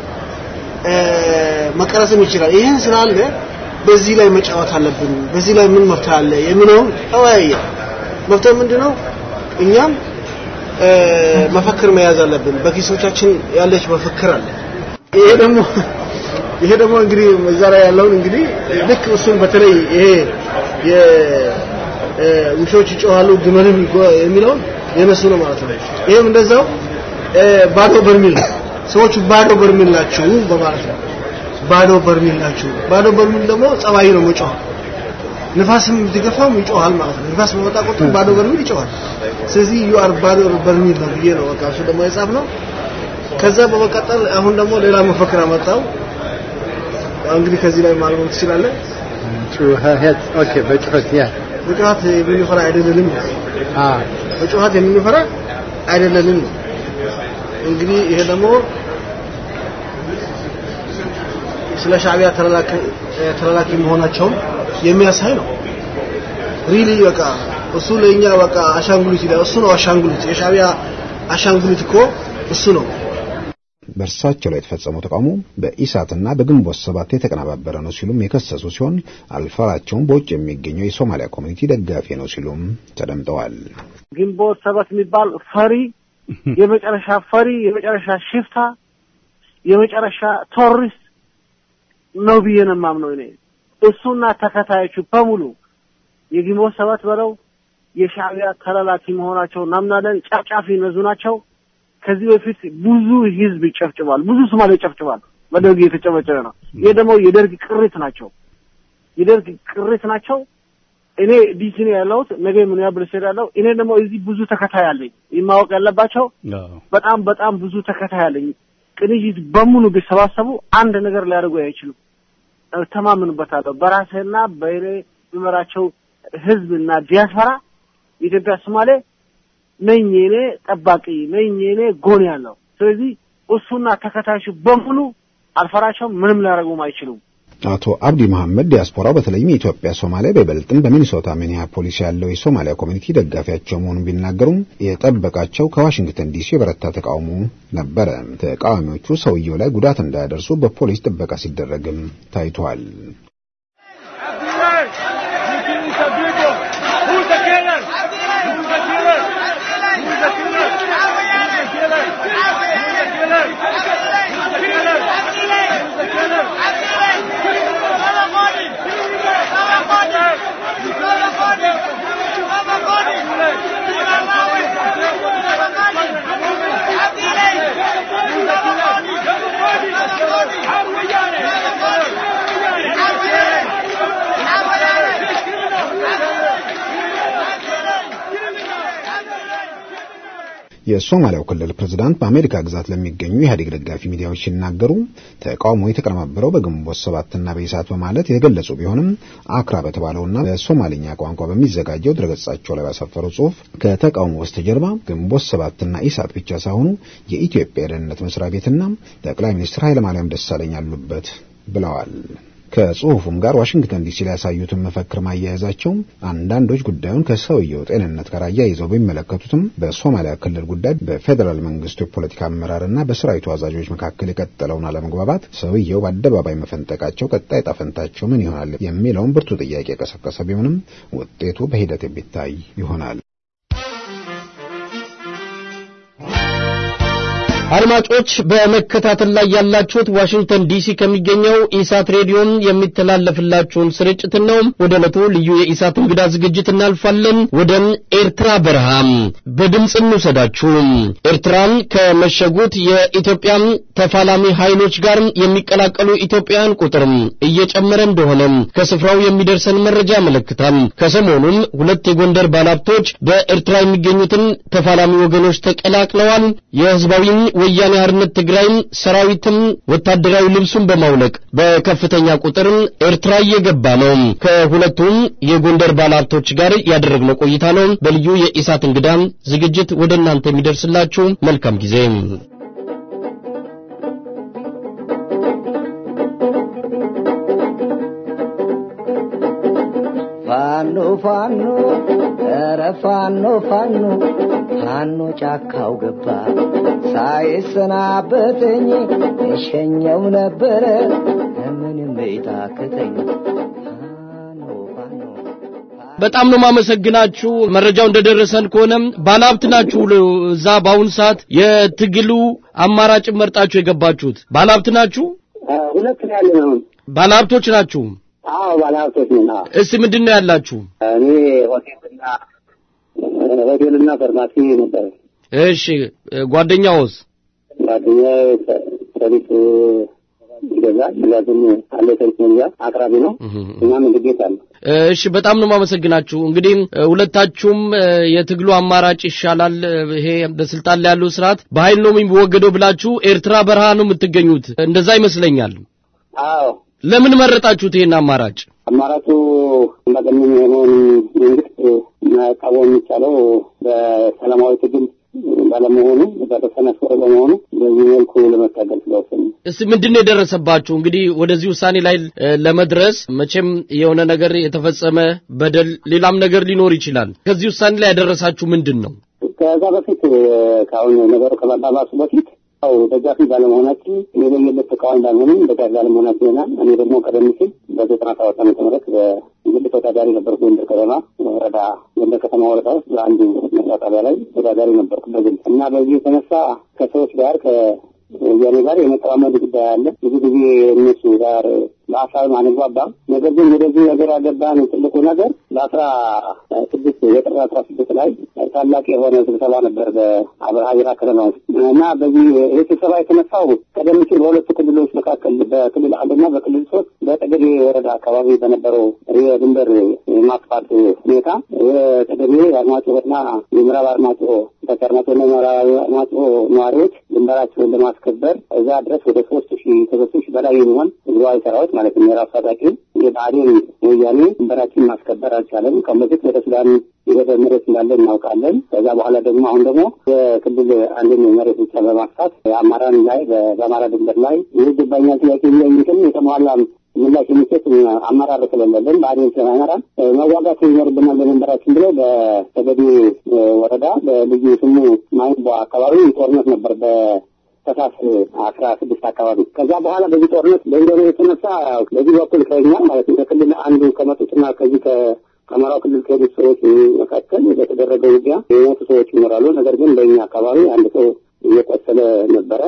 መቀረጽም ይችላል። ይህን ስላለ በዚህ ላይ መጫወት አለብን፣ በዚህ ላይ ምን መፍትሄ አለ የሚለውን ተወያየ። መፍትሄ ምንድነው? እኛም መፈክር መያዝ አለብን። በኪሶቻችን ያለች መፈክር አለ። ይሄ ደግሞ ይሄ ደግሞ እንግዲህ እዛ ላይ ያለውን እንግዲህ ልክ እሱን በተለይ ይሄ የውሾች ይጮሃሉ ግመልም የሚለውን የነሱ ነው ማለት ነው። ይሄም እንደዛው ባዶ በርሚል ሰዎቹ ባዶ በርሚል ናቸው በማለት ነው። ባዶ በርሚል ናቸው። ባዶ በርሚል ደግሞ ጸባይ ነው መጮህ። ንፋስም ቢገፋም ይጮሃል ማለት ነው። ንፋስ በመጣ ቁጥር ባዶ በርሚል ይጮሃል። ስለዚህ ዩ አር ባዶ በርሚል ነው ብዬ ነው በቃ እሱ ደግሞ የጻፍ ነው። ከዛ በመቀጠል አሁን ደግሞ ሌላ መፈክር አመጣው። ያው እንግዲህ ከዚህ ላይ ማግኘት ትችላለህ። ጩኸት ኦኬ፣ በጩኸት ያ በጩኸት የምንፈራ አይደለንም። በጩኸት የምንፈራ አይደለንም። እንግዲህ ይሄ ደግሞ ስለ ሻዕቢያ ተላላኪ መሆናቸውን የሚያሳይ ነው። ሪሊ በቃ እሱ ለኛ በቃ አሻንጉሊት ይላል። እሱ ነው አሻንጉሊት። የሻዕቢያ አሻንጉሊት እኮ እሱ ነው። በእርሳቸው ላይ የተፈጸመው ተቃውሞ በኢሳትና በግንቦት ሰባት የተቀነባበረ ነው ሲሉም የከሰሱ ሲሆን አልፈራቸውም በውጭ የሚገኘው የሶማሊያ ኮሚኒቲ ደጋፊ ነው ሲሉም ተደምጠዋል። ግንቦት ሰባት የሚባል ፈሪ፣ የመጨረሻ ፈሪ፣ የመጨረሻ ሽፍታ፣ የመጨረሻ ቶሪስት ነው ብዬ ነው የማምነው እኔ። እሱና ተከታዮቹ በሙሉ የግንቦት ሰባት በለው የሻዕቢያ ተላላኪ መሆናቸው እናምናለን። ጨፍጫፊ ነዙ ናቸው። ከዚህ በፊት ብዙ ህዝብ ይጨፍጭባል፣ ብዙ ሶማሌ ይጨፍጭባል። በደርግ እየተጨበጨበ ነው። ይሄ ደግሞ የደርግ ቅሪት ናቸው፣ የደርግ ቅሪት ናቸው። እኔ ዲሲ ነው ያለሁት፣ ነገ ሚኒያፖሊስ እሄዳለሁ። እኔ ደግሞ እዚህ ብዙ ተከታይ አለኝ። ማወቅ ያለባቸው በጣም በጣም ብዙ ተከታይ አለኝ። ቅንጅት በሙሉ ቢሰባሰቡ አንድ ነገር ሊያደርጉ አይችሉም። ተማምንበታለሁ። በራሴና በእኔ የሚመራቸው ህዝብ እና ዲያስፖራ የኢትዮጵያ ሶማሌ ነኝ እኔ ጠባቂ ነኝ እኔ ጎን ያለው። ስለዚህ እሱና ተከታዮቹ በሙሉ አልፈራቸውም፣ ምንም ሊያደርጉም አይችሉም። አቶ አብዲ መሐመድ ዲያስፖራው በተለይም የኢትዮጵያ ሶማሌ በይበልጥም በሚኒሶታ ሚኒያፖሊስ ያለው የሶማሊያ ኮሚኒቲ ደጋፊያቸው መሆኑን ቢናገሩም የጠበቃቸው ከዋሽንግተን ዲሲ የበረታ ተቃውሞ ነበረ። ተቃዋሚዎቹ ሰውየው ላይ ጉዳት እንዳያደርሱ በፖሊስ ጥበቃ ሲደረግም ታይቷል። Thank you. የሶማሊያው ክልል ፕሬዝዳንት በአሜሪካ ግዛት ለሚገኙ የኢህአዴግ ደጋፊ ሚዲያዎች ሲናገሩ ተቃውሞ የተቀነባበረው በግንቦት ሰባትና በኢሳት በማለት የገለጹ ቢሆንም አክራ በተባለውና በሶማሊኛ ቋንቋ በሚዘጋጀው ድረገጻቸው ላይ ባሰፈረው ጽሑፍ ከተቃውሞ በስተጀርባ ግንቦት ሰባትና ኢሳት ብቻ ሳይሆኑ የኢትዮጵያ የደህንነት መስሪያ ቤትና ጠቅላይ ሚኒስትር ኃይለማርያም ደሳለኝ አሉበት ብለዋል። ከጽሁፉም ጋር ዋሽንግተን ዲሲ ላይ ያሳዩትን መፈክር ማያያዛቸው አንዳንዶች ጉዳዩን ከሰውየው ጤንነት ጋር አያይዘው ቢመለከቱትም በሶማሊያ ክልል ጉዳይ በፌዴራል መንግስቱ የፖለቲካ አመራርና በሰራዊቱ አዛዦች መካከል የቀጠለውን አለመግባባት ሰውየው በአደባባይ መፈንጠቃቸው ቀጣይ ጣፈንታቸው ምን ይሆናል የሚለውን ብርቱ ጥያቄ የቀሰቀሰ ቢሆንም ውጤቱ በሂደት የሚታይ ይሆናል። አድማጮች በመከታተል ላይ ያላችሁት ዋሽንግተን ዲሲ ከሚገኘው ኢሳት ሬዲዮን የሚተላለፍላችሁን ስርጭት ነው። ወደ ዕለቱ ልዩ የኢሳት እንግዳ ዝግጅት እናልፋለን። ወደ ኤርትራ በረሃ በድምፅ እንውሰዳችሁ። ኤርትራን ከመሸጉት የኢትዮጵያ ተፋላሚ ኃይሎች ጋር የሚቀላቀሉ ኢትዮጵያውያን ቁጥር እየጨመረ እንደሆነ ከስፍራው የሚደርሰን መረጃ ያመለክታል። ከሰሞኑም ሁለት የጎንደር ባለሀብቶች በኤርትራ የሚገኙትን ተፋላሚ ወገኖች ተቀላቅለዋል። የህዝባዊ ወያኔ ሓርነት ትግራይ ሰራዊትም ወታደራዊ ልብሱን በማውለቅ በከፍተኛ ቁጥር ኤርትራ እየገባ ነው። ከሁለቱም የጎንደር ባለሀብቶች ጋር ያደረግነው ቆይታ ነው። በልዩ የኢሳት እንግዳ ዝግጅት ወደ እናንተ የሚደርስላችሁ መልካም ጊዜ። ፋኖ ፋኖ ኧረ ፋኖ ፋኖ ፋኖ ጫካው ገባ ሳይሰናበተኝ እሸኘው ነበረ ምንም ቤታክተኝ በጣም ነው ማመሰግናችሁ። መረጃው እንደደረሰን ከሆነ ባለሀብት ናችሁ። እዛ በአሁኑ ሰዓት የትግሉ አማራጭ መርጣችሁ የገባችሁት ባለሀብት ናችሁ። ሁለት ነው ያለ ነው። ባለሀብቶች ናችሁ። አዎ ባለሀብቶች ነን። አዎ እስቲ ምንድን ነው ያላችሁ? እኔ ሆቴልና ሆቴልና ፋርማሲ ነበር። እሺ ጓደኛውስ? ጓደኛዬ ሰሊጥ ይገዛል። ምክንያቱም አለ ሰሊጥ መግዛት አቅራቢ ነው እና ምግብ ቤት አለ። እሺ በጣም ነው ማመሰግናችሁ። እንግዲህ ሁለታችሁም የትግሉ አማራጭ ይሻላል፣ ይሄ በስልጣን ላይ ያለው ስርዓት በኃይል ነው የሚወገደው ብላችሁ ኤርትራ በረሃ ነው የምትገኙት። እንደዛ ይመስለኛል። አዎ ለምን መረጣችሁት ይሄን አማራጭ? አማራጩ አምባገነን የሆነውን መንግስት መቃወም የሚቻለው በሰላማዊ ትግል ባለመሆኑ በተሰነፈረ በመሆኑ በዚህ መልኩ ለመታገል ስለወሰኑ እስቲ ምንድን ነው የደረሰባችሁ? እንግዲህ ወደዚህ ውሳኔ ላይ ለመድረስ መቼም የሆነ ነገር የተፈጸመ በደል፣ ሌላም ነገር ሊኖር ይችላል። ከዚህ ውሳኔ ላይ ያደረሳችሁ ምንድን ነው? ከዛ በፊት ከአሁን ነገሩ ከመባባሱ በፊት ያው ደጋፊ ባለመሆናችን የለየለት ተቃዋሚ ባልሆንም ደጋፊ ባለመሆናችን ይሆናል። እኔ ደግሞ ቀደም ሲል በዘጠና ሰባት ዓመተ ምህረት በግል ተወዳዳሪ ነበርኩ። ጎንደር ከተማ ወረዳ ጎንደር ከተማ ወረዳ ውስጥ በአንዱ መስሪያ ጣቢያ ላይ ተወዳዳሪ ነበርኩ በግል እና በዚህ የተነሳ ከሰዎች ጋር ከወያኔ ጋር የመጠማመድ ጉዳይ አለ። ብዙ ጊዜ እነሱ ጋር በሀሳብ አንግባባም። ነገር ግን ወደዚህ ነገር ያገባን ትልቁ ነገር በአስራ ስድስት የጥር አስራ ስድስት ላይ ታላቅ የሆነ ስብሰባ ነበር በአብርሃ ቢራ ከተማ ውስጥ እና በዚህ ይህ ስብሰባ የተነሳው ቀደም ሲል በሁለቱ ክልሎች መካከል በክልል አንድና በክልል ሶስት በጠገዴ ወረዳ አካባቢ በነበረው የድንበር ማጥፋት ሁኔታ የጠገዴ አርማጭሆና የምዕራብ አርማጭሆ ታች አርማጭሆና የምዕራብ አርማጭሆ ነዋሪዎች ድንበራቸውን ለማስከበር እዛ ድረስ ወደ ሶስት ሺህ ከሶስት ሺህ በላይ የሚሆን ህዝባዊ ሰራዊት ማለት ነው የራሱ ታጣቂ የብአዴን ወያኔ ድንበራችን ማስከበር አልቻለም። ከዚህ በፊት ወደ ሱዳን የሄደ መሬት እንዳለ እናውቃለን። ከዛ በኋላ ደግሞ አሁን ደግሞ የክልል አንድን መሬት ብቻ በማስፋት የአማራን ላይ በአማራ ድንበር ላይ ይገባኛል ጥያቄ የሚጠይቅም የተሟላ ምላሽ የሚሰጥ አመራር ስለሌለን ብአዴን ስለማይመራ መዋጋት ይኖርብናል በድንበራችን ብለው በተገዴ ወረዳ በልዩ ስሙ ማይንቦ አካባቢ ጦርነት ነበር በ ተሳስ አስራ ስድስት አካባቢ ከዛ በኋላ በዚህ ጦርነት በኢንዶኔ የተነሳ በዚህ በኩል ከኛ ማለት ነው ከክልል አንዱ ከመጡትና ከዚህ ከአማራው ክልል ከሄዱት ሰዎች መካከል በተደረገ ውጊያ የሞቱ ሰዎች ይኖራሉ። ነገር ግን በእኛ አካባቢ አንድ ሰው እየቆሰለ ነበረ።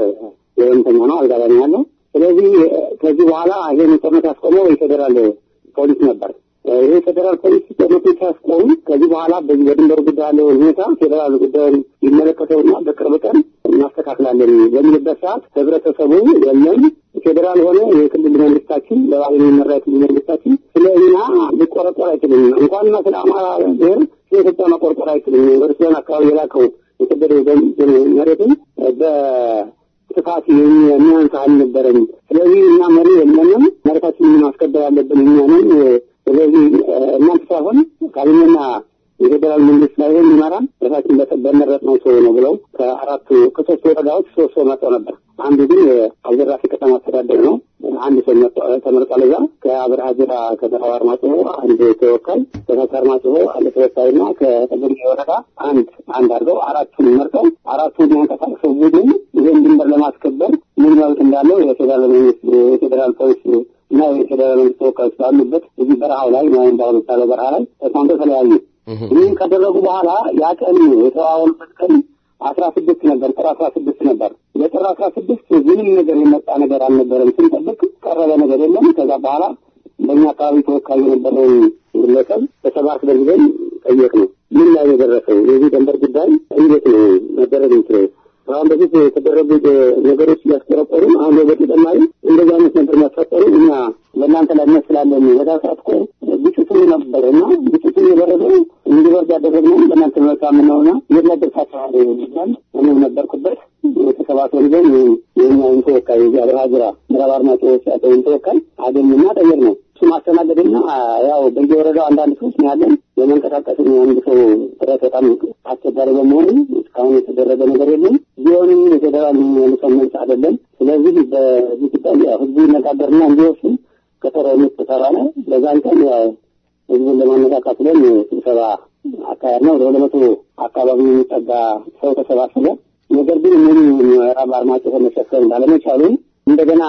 የወንተኛ ነው አልጋ ላይ ያለው። ስለዚህ ከዚህ በኋላ ይሄን ጦርነት ያስቆመው የፌዴራል ፖሊስ ነበር። ይህ ፌዴራል ፖሊስ ጦርነቱን ሲያስቆሙ ከዚህ በኋላ በዚህ በድንበሩ ጉዳይ ያለው ሁኔታ ፌዴራል ጉዳዩን ይመለከተውና በቅርብ ቀን እናስተካክላለን በሚልበት ሰዓት ህብረተሰቡ የለም ፌዴራል ሆነ የክልል መንግስታችን በባህል የሚመራ የክልል መንግስታችን ስለ እኛ ሊቆረቆር አይችልም። እንኳንና ስለ አማራ ብሔር ስለ ኢትዮጵያ መቆርቆር አይችልም። ዩኒቨርሲቲያን አካባቢ የላከው የተደረገ መሬትም በስፋት የሚያንስ አልነበረም። ስለዚህ እኛ መሪ የለንም፣ መሬታችንን ማስከበር ያለብን እኛ ነን። ስለዚህ እናንተ ሳይሆን ካቢኔና የፌዴራል መንግስት ላይ የሚመራን ራሳችን በመረጥነው ሰው ነው ብለው ከአራቱ ከሶስት ወረዳዎች ሶስት ሰው መጥተው ነበር። አንዱ ግን የአብዘራፊ ከተማ አስተዳደር ነው። አንድ ሰው ተመርጧል። እዛ ከአብርሃ ጅራ ከተማው አርማጭሆ አንድ ተወካይ፣ ከከተማ አርማጭሆ አንድ ተወካይና ከጠገዴ ወረዳ አንድ አንድ አድርገው አራቱን መርጠው አራቱ የሚያንቀሳቅሰው ቡድን ይህን ድንበር ለማስከበር ምን መብት እንዳለው የፌዴራል መንግስት የፌዴራል ፖሊስ እና የፌዴራል መንግስት ተወካዮች ባሉበት እዚህ በረሃው ላይ ወይም በአሁኑ ምሳሌ በረሃ ላይ ተስማምተው ተለያዩ። ይህን ካደረጉ በኋላ ያ ቀን የተዋወሉበት ቀን አስራ ስድስት ነበር። ጥር አስራ ስድስት ነበር። የጥር አስራ ስድስት ምንም ነገር የመጣ ነገር አልነበረም። ስንጠብቅ ቀረበ ነገር የለም። ከዛ በኋላ በእኛ አካባቢ ተወካይ የነበረውን ግለሰብ በሰባት ጊዜም ጠየቅ ነው ምን ላይ ነው የደረሰው የዚህ ደንበር ጉዳይ እንዴት ነው መደረግ የሚችለው? አሁን በፊት የተደረጉ ነገሮች እያስቆረቆሩ አሁን በተጨማሪ እንደዚህ አይነት ነገር ማስፈጠሩ እኛ በእናንተ ላይ መስላለን በዛ ሰዓት እኮ ግጭቱ ነበር እና ግጭቱ የበረደው እንዲበርድ ያደረግነው በእናንተ መልካም ነውና የት ነበር ሳቸዋል ይባል እኔም ነበርኩበት የተሰባሰቡ ጊዜም የኛውን ተወካይ የዚህ አብርሃ ጅራ ምዕራብ አርማጭሆ ያለውን ተወካይ አገኙና ጠየቅ ነው እሱ ማስተናገድና ያው በየወረዳው አንዳንድ ሰዎች ነው ያለን የመንቀሳቀስ አንድ ሰው ጥረት በጣም አስቸጋሪ በመሆኑ እስካሁን የተደረገ ነገር የለም። ቢሆንም የፌዴራል መልሶ መልስ አይደለም። ስለዚህ በዚህ ጉዳይ ያው ህዝቡ ይነጋገርና እንዲወስን ቀጠሮ ተባለ። በዛን ቀን ያው ህዝቡን ለማነቃቃት ብለን ስብሰባ አካሄድ ነው። ወደ ሁለት መቶ አካባቢ የሚጠጋ ሰው ተሰባሰበ። ነገር ግን ሙሉ ምዕራብ አርማጭሆ መሸፈን ባለመቻሉ እንደገና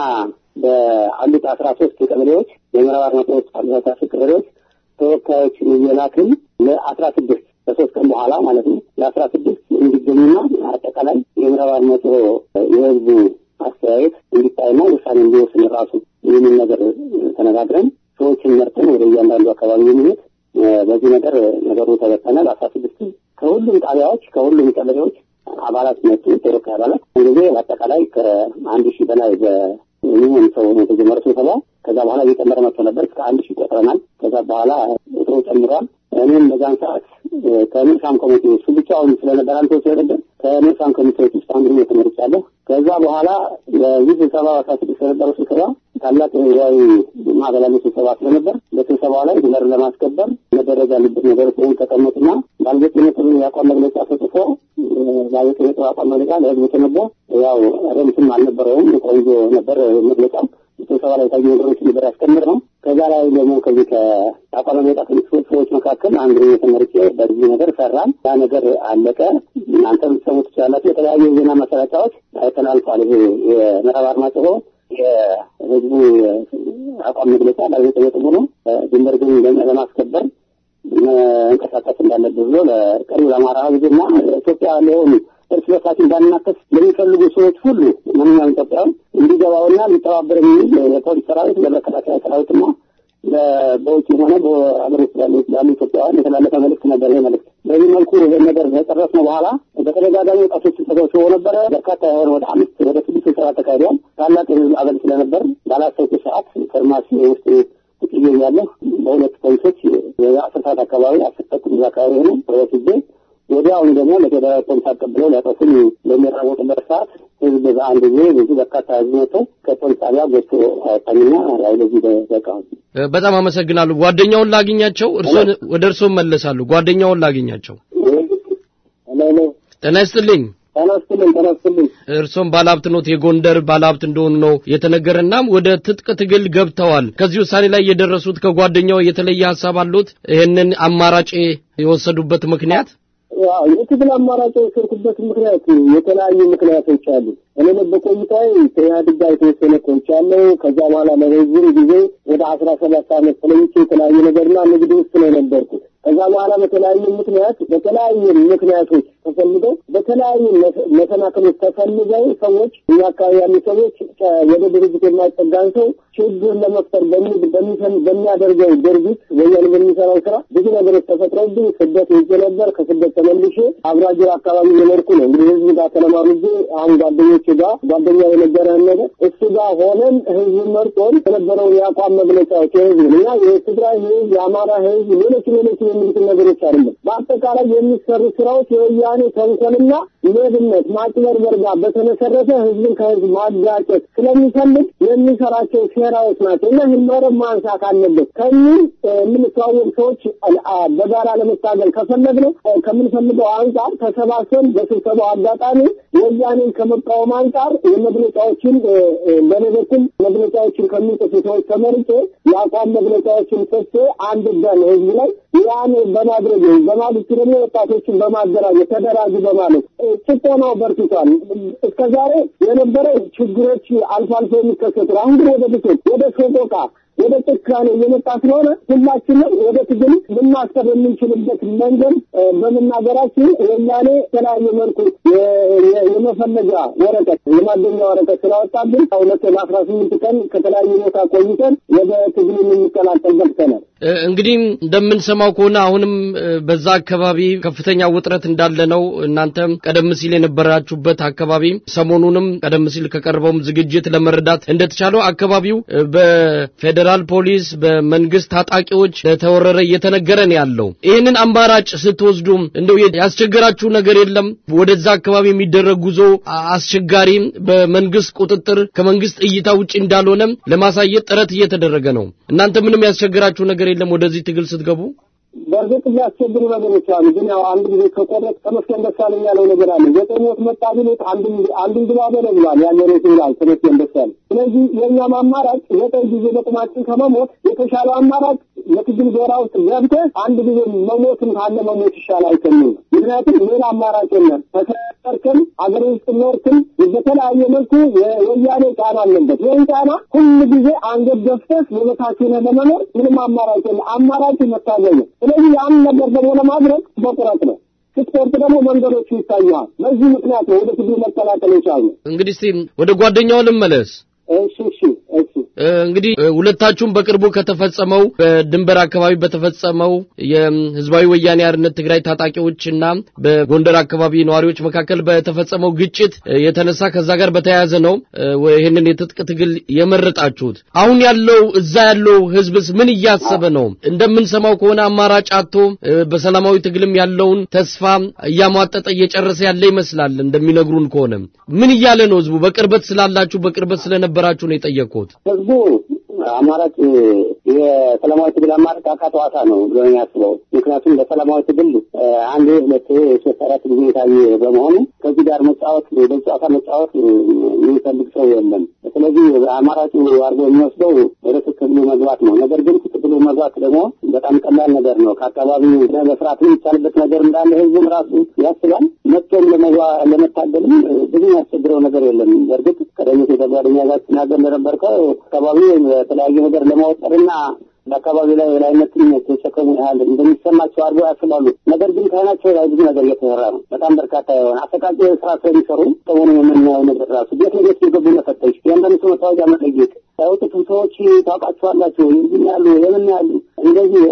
በአሉት አስራ ሶስት ቀበሌዎች የምዕራብ አርማጭሆ አስራ ሶስት ቀበሌዎች ተወካዮችን እየላክን ለአስራ ስድስት ከሶስት ቀን በኋላ ማለት ነው ለአስራ ስድስት እንዲገኙና አጠቃላይ የምዕራብ አርማጭሆ የህዝቡ አስተያየት እንዲታይና ውሳኔ እንዲወስን ራሱ ይህንን ነገር ተነጋግረን ሰዎችን መርጠን ወደ እያንዳንዱ አካባቢ የሚሄድ በዚህ ነገር ነገሩ ተበተነ። በአስራ ስድስት ከሁሉም ጣቢያዎች ከሁሉም ቀበሌዎች አባላት መጡ። ተወካይ አባላት ጊዜ በአጠቃላይ ከአንድ ሺህ በላይ የሚሆን ሰው ነው የተጀመረ ስብሰባ። ከዛ በኋላ እየጨመረ መጥቶ ነበር። እስከ አንድ ሺህ ቆጥረናል። ከዛ በኋላ ቁጥሩ ጨምሯል። እኔም በዛን ሰዓት ከንሳም ኮሚቴ እሱ ብቻውን ስለነበር አንተ ስለነበር ከንሳም ኮሚቴዎች ውስጥ አንዱ ነው ተመርጫለሁ። ከዛ በኋላ በዚህ ስብሰባ አስራ ስድስት የነበረው ስብሰባ ታላቅ ህዝባዊ ማዕከላዊ ስብሰባ ስለነበር በስብሰባው ላይ ድንበር ለማስከበር መደረግ ያለበት ነገሮች ወይም ተቀመጡና ባለቤትነትን የአቋም መግለጫ ተጽፎ ባለቤትነቱ አቋም መግለጫ ለህዝብ ተነቦ ያው ረምስም አልነበረውም ቆንጆ ነበር መግለጫው ስብሰባ ላይ የታዩ ነገሮች ነበር ያስቀምጥ ነው። ከዛ ላይ ደግሞ ከዚህ ከአቋም መግለጫ ከሚጽፉት ሰዎች መካከል አንዱ ተመርጬ በዚህ ነገር ሰራን። ያ ነገር አለቀ። እናንተ ልትሰሙ ትችላላችሁ። የተለያዩ የዜና ማሰራጫዎች ተላልፏል። ይሄ የምዕራብ አርማጭሆ የህዝቡ አቋም መግለጫ ባለቤት ነጥቡ ነው። ድንበር ግን ለማስከበር መንቀሳቀስ እንዳለብህ ብሎ ለቀሪው ለአማራ ህዝብና ኢትዮጵያ ለሆኑ እርስ በርሳችን እንዳንናከስ ለሚፈልጉ ሰዎች ሁሉ ማንኛውም ኢትዮጵያዊ እንዲገባውና ሊተባበር የሚል ለፖሊስ ሰራዊት፣ ለመከላከያ ሰራዊትና በውጭ ሆነ በሀገር ውስጥ ያሉ ኢትዮጵያውያን የተላለፈ መልእክት ነበር። ይህ መልእክት በዚህ መልኩ ይህን ነገር ከጨረስነው በኋላ በተደጋጋሚ ወጣቶች ተሰብስበው ነበረ። በርካታ የሆነ ወደ አምስት ወደ ስድስት ስብሰባ ተካሂዷል። ታላቅ የህዝብ አበል ስለነበር ባላሰብኩ ሰዓት ከርማሲ ውስጥ ጥቅዬ እያለሁ በሁለት ፖሊሶች የአስር ሰዓት አካባቢ አስር ተኩል አካባቢ ሆነ ወስጄ ወዲያውኑ ደግሞ ለፌዴራል ፖሊስ አቀብለው ሊያጠፉኝ በሚራወጡበት ሰዓት ህዝብ በአንድ ጊዜ ብዙ በርካታ ህዝብ መጥቶ ከፖሊስ ጣቢያ ጎትቶ አወጣኝና ያው ለዚህ በቃሁን። በጣም አመሰግናለሁ። ጓደኛውን ላግኛቸው፣ እርሶን ወደ እርሶ መለሳለሁ። ጓደኛውን ላግኛቸው። ጤና ይስጥልኝ። ተነስትልኝ ተነስትልኝ። እርሶም ባለሀብት ኖት፣ የጎንደር ባለሀብት እንደሆኑ ነው የተነገረናም ወደ ትጥቅ ትግል ገብተዋል። ከዚህ ውሳኔ ላይ የደረሱት ከጓደኛው የተለየ ሀሳብ አሉት? ይህንን አማራጭ የወሰዱበት ምክንያት ያው የትግል አማራጭ የወሰድኩበት ምክንያት የተለያዩ ምክንያቶች አሉ። እኔ በቆይታዬ ከኢህአዴግ ጋር የተወሰነ ቆይቻለሁ። ከዛ በኋላ ለረዥም ጊዜ ወደ አስራ ሰባት ዓመት ስለይቼ የተለያዩ ነገርና ንግድ ውስጥ ነው የነበርኩት። ከዛ በኋላ በተለያዩ ምክንያት በተለያዩ ምክንያቶች ተፈልገው በተለያዩ መሰናክሎች ተፈልገው ሰዎች እኛ አካባቢ ያሉ ሰዎች ወደ ድርጅት የማይጠጋን ሰው ችግር ለመፍጠር በሚያደርገው ድርጊት ወያኔ በሚሰራው ስራ ብዙ ነገሮች ተፈጥረውብኝ ስደት ሄጄ ነበር። ከስደት ተመልሼ አብራጅር አካባቢ የኖርኩ ነው። እንግዲህ ህዝብ ጋር ተለማምጄ አሁን ጓደኞች ጋር ጓደኛ የነገረን ነገር እሱ ጋር ሆነን ህዝብ መርጦን የነበረውን የአቋም መግለጫዎች የህዝብ እና የትግራይ ህዝብ፣ የአማራ ህዝብ፣ ሌሎች ሌሎች የሚሉትን ነገሮች አይደለም። በአጠቃላይ የሚሰሩ ስራዎች የወያኔ ተንኮልና ሌብነት፣ ማጭበርበር ጋር በተመሰረተ ህዝብን ከህዝብ ማጋጨት ስለሚፈልግ የሚሰራቸው ሴራዎች ናቸው እና ይህን መረብ ማንሳት አለበት ከሚል የምንተዋወቅ ሰዎች በጋራ ለመታገል ከፈለግነው ከምንፈልገው አንጻር ተሰባስበን በስብሰባው አጋጣሚ ወያኔን ከመቃወም አንጻር የመግለጫዎችን በእኔ በኩል መግለጫዎችን ከሚጽፉ ሰዎች ተመርጬ የአቋም መግለጫዎችን ጽፌ አንድ በን ህዝብ ላይ ያን በማድረግ በማግስቱ ደግሞ ወጣቶችን በማደራጀት ተደራጁ በማለት ጭቆናው በርትቷል። እስከ ዛሬ የነበረ ችግሮች አልፎ አልፎ የሚከሰቱ አሁን ግን ወደ ብሶት ወደ ሰቆቃ ወደ ጭካኔ እየመጣ ስለሆነ ሁላችንም ወደ ትግል ልናሰብ የምንችልበት መንገድ በመናገራችን ወያኔ የተለያየ መልኩ የመፈለጃ ወረቀት የማገኛ ወረቀት ስላወጣብን ሁለት ለአስራ ስምንት ቀን ከተለያዩ ቦታ ቆይተን ወደ ትግል የምንቀላቀል ገብተናል። እንግዲህ እንደምንሰማው ከሆነ አሁንም በዛ አካባቢ ከፍተኛ ውጥረት እንዳለ ነው። እናንተም ቀደም ሲል የነበራችሁበት አካባቢ ሰሞኑንም ቀደም ሲል ከቀረበውም ዝግጅት ለመረዳት እንደተቻለው አካባቢው በፌዴራል ፖሊስ በመንግስት ታጣቂዎች ለተወረረ እየተነገረ ነው ያለው። ይህንን አማራጭ ስትወስዱ እንደው ያስቸገራችሁ ነገር የለም? ወደዛ አካባቢ የሚደረግ ጉዞ አስቸጋሪ፣ በመንግስት ቁጥጥር ከመንግስት እይታ ውጭ እንዳልሆነ ለማሳየት ጥረት እየተደረገ ነው። እናንተ ምንም ያስቸገራችሁ ነገር የለም ወደዚህ ትግል ስትገቡ? በእርግጥ የሚያስቸግሩ ነገሮች አሉ። ግን ያው አንድ ጊዜ ከቆረጥ ተመስገን ደሳለኝ ያለው ነገር አለ። ዘጠኝ ሞት መጣ ቢሉት አንዱን ግባ በለው ብሏል። ያለ ሬት ይላል ተመስገን ደሳለኝ። ስለዚህ የእኛም አማራጭ ዘጠኝ ጊዜ በጥማችን ከመሞት የተሻለው አማራጭ የትግል ጎራ ውስጥ ገብተህ አንድ ጊዜ መሞትን ካለ መሞት ይሻላል ከሚል ነው። ምክንያቱም ሌላ አማራጭ የለም። ተሰርክም አገር ውስጥ ኖርክም በተለያየ መልኩ የወያኔ ጫና አለበት። ይህን ጫና ሁሉ ጊዜ አንገት ደፍተህ የበታች ሆነህ ለመኖር ምንም አማራጭ የለም። አማራጭ መታገል ነው። ስለዚህ ያን ነገር ደግሞ ለማድረግ በቁረጥ ነው። ስትቆርጥ ደግሞ መንገዶቹ ይታያል። በዚህ ምክንያት ነው ወደ ትግል መቀላቀል የቻልነው። እንግዲህ እስቲ ወደ ጓደኛው ልመለስ። እሺ እሺ እሺ እንግዲህ ሁለታችሁም በቅርቡ ከተፈጸመው በድንበር አካባቢ በተፈጸመው የህዝባዊ ወያኔ አርነት ትግራይ ታጣቂዎችና በጎንደር አካባቢ ነዋሪዎች መካከል በተፈጸመው ግጭት የተነሳ ከዛ ጋር በተያያዘ ነው ይህንን የትጥቅ ትግል የመረጣችሁት። አሁን ያለው እዛ ያለው ህዝብስ ምን እያሰበ ነው? እንደምንሰማው ከሆነ አማራጭ አጥቶ በሰላማዊ ትግልም ያለውን ተስፋ እያሟጠጠ እየጨረሰ ያለ ይመስላል። እንደሚነግሩን ከሆነ ምን እያለ ነው ህዝቡ? በቅርበት ስላላችሁ በቅርበት ስለነበራችሁ ነው የጠየቅኩት። ህዝቡ አማራጭ የሰላማዊ ትግል አማራጭ አካተዋታ ነው ብሎ የሚያስበው። ምክንያቱም በሰላማዊ ትግል አንድ ሁለት ሶስት አራት ጊዜ የታየ በመሆኑ ከዚህ ጋር መጫወት በጨዋታ መጫወት የሚፈልግ ሰው የለም። ስለዚህ አማራጩ አድርጎ የሚወስደው ወደ ትግሉ መግባት ነው። ነገር ግን ትግሉ መግባት ደግሞ በጣም ቀላል ነገር ነው። ከአካባቢው መስራት የሚቻልበት ነገር እንዳለ ህዝቡም ራሱ ያስባል። መጥቶም ለመታገልም ብዙ ያስቸግረው ነገር የለም። በእርግጥ ቀደም ሲል ከጓደኛ ጋር ሲናገር እንደነበርከው አካባቢ በተለያየ ነገር ለማወጠርና በአካባቢ ላይ የላይነትን የተሸከሙ ያህል እንደሚሰማቸው አድርገው ያስባሉ። ነገር ግን ከዓይናቸው ላይ ብዙ ነገር እየተሰራ ነው። በጣም በርካታ የሆነ አሰቃቂ ስራ ስለሚሰሩ ሰሞኑን የምናየው ነገር ራሱ ቤት ለቤት የገቡ መፈተሽ፣ የአንዳንድ ሰው መታወቂያ መጠየቅ፣ ያወጡትን ሰዎች ታውቃቸዋላቸው የምን ያሉ የምን ያሉ እንደዚህ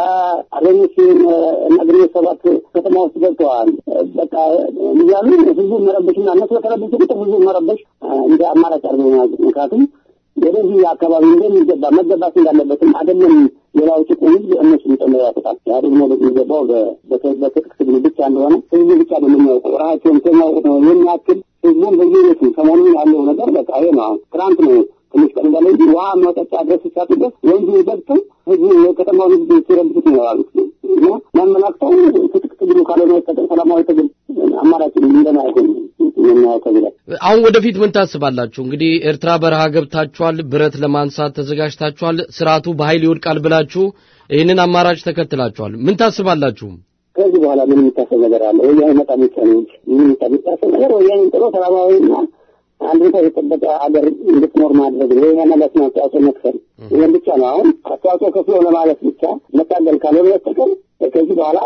ከአርበኞች እና ግንቦት ሰባት ከተማ ውስጥ ገብተዋል። በቃ እያሉ ህዝቡ መረበሽና እነሱ በተረበሹ ቁጥር ህዝቡ መረበሽ እንደ አማራጭ አድርገው የያዙት ምክንያቱም ወደዚህ አካባቢ እንደሚገባ መገባት እንዳለበትም አይደለም ሌላው ጭቁን ህዝብ እነሱ ሊጨምር ያውቁታል። ኢህአዴግ መውደቅ የሚገባው በትጥቅ ትግል ብቻ እንደሆነ ህዝቡ ብቻ ነው የሚያውቀው። ራሳቸውን ከሚያውቁት ነው የሚያክል ህዝቡን በየቤቱ ሰሞኑን ያለው ነገር በቃ ይሄ ነው። አሁን ትናንት ነው ትንሽ ቀን እንዳለ እንጂ ውሃ መጠጫ ድረስ ሲሳጡ ድረስ ወንዙ ገብተው ህዝቡ የከተማውን ህዝብ ሲረብሹት ነው ያሉት እና ያመላክተው ትጥቅ ትግሉ ካልሆነ በስተቀር ሰላማዊ ትግል አማራጭ እንደማይሆን የምናየው ከዚህ ላይ አሁን ወደፊት ምን ታስባላችሁ? እንግዲህ ኤርትራ በረሃ ገብታችኋል፣ ብረት ለማንሳት ተዘጋጅታችኋል፣ ስርዓቱ በኃይል ይወድቃል ብላችሁ ይህንን አማራጭ ተከትላችኋል። ምን ታስባላችሁ? ከዚህ በኋላ ምን የሚታሰብ ነገር አለ? ወያኔ መጣ ብቻ ነው እንጂ ምን የሚታሰብ ነገር ወያኔ ጥሎ ሰላማዊና አንድ ቦታ የጠበቀ ሀገር እንድትኖር ማድረግ ነው። ወያኔ ለስነ አስተዋጽኦ መክፈል ይህን ብቻ ነው። አሁን አስተዋጽኦ ከፍሎ ለማለት ብቻ መታገል ካልሆነ በስተቀር ከዚህ በኋላ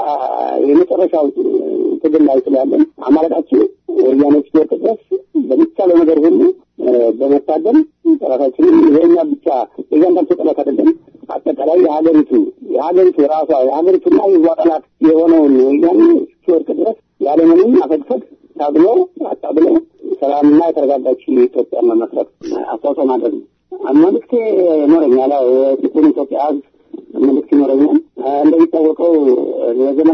የመጨረሻው ትግል ላይ ስላለን አማራጫችን ወያኔዎች ሲወርቅ ድረስ በሚቻለው ነገር ሁሉ በመታገል ራሳችንን የኛ ብቻ የእያንዳንዱ ጠላት አይደለም፣ አጠቃላይ የሀገሪቱ የሀገሪቱ ራሷ የሀገሪቱና የህዝቧ ጠላት የሆነውን ወያኔ ሲወርቅ ድረስ ያለምንም አፈግፈግ ታግሎ አታግሎ ሰላምና የተረጋጋች ኢትዮጵያ መመስረት አስተዋጽኦ ማድረግ ነው። መልእክቴ ይኖረኛል። ያው የጥቁር ኢትዮጵያ ህዝብ መልእክት ይኖረኛል። እንደሚታወቀው ለዘመናት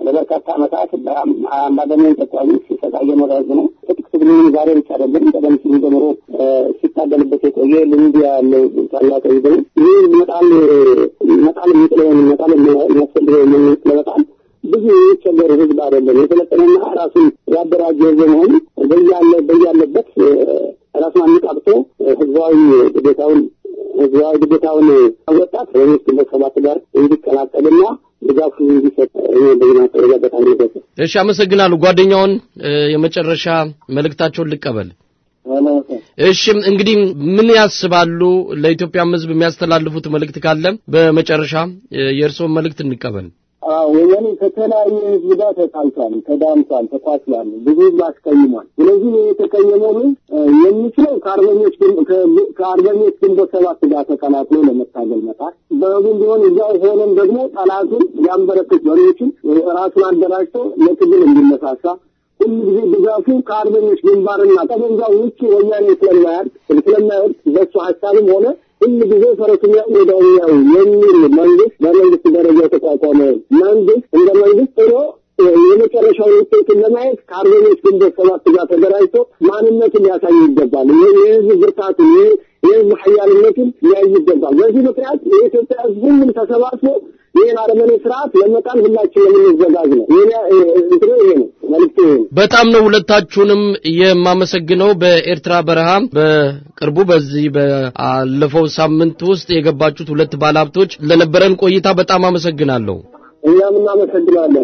ለበርካታ ዓመታት በአምባገነን ተቋሞች ሲሰቃይ የኖረ ህዝብ ነው። ትጥቅ ትግሉን ዛሬ ብቻ አይደለም፣ ቀደም ሲል ጀምሮ ሲታገልበት የቆየ ልምድ ያለው ታላቅ ህዝብ ነው። ይህ መጣል መጣል የሚጥለውን መጣል የሚያስፈልገው መንግስት ለመጣል ብዙ የሚቸገር ህዝብ አይደለም። የሰለጠነና ራሱን ያደራጀ ህዝብ መሆኑ በያለ በያለበት ራሱን አነቃቅቶ ህዝባዊ ግዴታውን ህዝባዊ ግዴታውን ወጣት ወይስ ግንቦት ሰባት ጋር እንዲቀላቀልና ድጋፉ እንዲሰጥ በዚህ ማስተረጋገጥ አለበት። እሺ፣ አመሰግናለሁ። ጓደኛውን የመጨረሻ መልእክታቸውን ልቀበል። እሺ እንግዲህ ምን ያስባሉ? ለኢትዮጵያም ህዝብ የሚያስተላልፉት መልእክት ካለ በመጨረሻ የእርስዎን መልእክት እንቀበል። ወያኔ ከተለያዩ ህዝብ ጋር ተጣልቷል፣ ተዳምቷል፣ ተኳስሏል፣ ብዙ ህዝብ አስቀይሟል። ስለዚህ የተቀየመው ህዝብ የሚችለው ከአርበኞች ከአርበኞች ግንቦት ሰባት ጋር ተቀላቅሎ ለመታገል መጣር በህቡም ቢሆን እዚያው ሆነም ደግሞ ጠላቱን ያንበረክት መሪዎችን ራሱን አደራጅቶ ለትግል እንዲነሳሳ ሁሉ ጊዜ ድጋፉ ከአርበኞች ግንባርና ጠመንጃው ውጭ ወያኔ ስለማያድ ስለማይወድ በሱ ሀሳብም ሆነ ሁሉ ጊዜ ፈረሱኛ ወዳኛው የሚል መንግስት በመንግስት ደረጃ የተቋቋመ መንግስት እንደ መንግስት ጥሮ የመጨረሻውን ውጤቱን ለማየት ከአርበኞች ግንቦት ሰባት ጋር ተደራጅቶ ማንነቱን ሊያሳይ ይገባል። ይህ የህዝብ ብርታቱን ይህ የህዝብ ሀያልነቱን ሊያይ ይገባል። በዚህ ምክንያት የኢትዮጵያ ህዝብ ሁሉም ተሰባስቦ ይህን አረመኔ ስርዓት ለመጣል ሁላችን የምንዘጋጅ ነው። እንትኑ ይሄ ነው መልዕክቱ ይሄ ነው። በጣም ነው ሁለታችሁንም የማመሰግነው። በኤርትራ በረሃ በቅርቡ በዚህ ባለፈው ሳምንት ውስጥ የገባችሁት ሁለት ባለሀብቶች ለነበረን ቆይታ በጣም አመሰግናለሁ። እኛም እናመሰግናለን።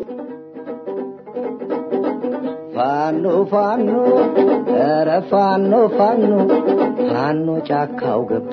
ፋኖ ፋኖ ኧረ ፋኖ ፋኖ ፋኖ ጫካው ገባ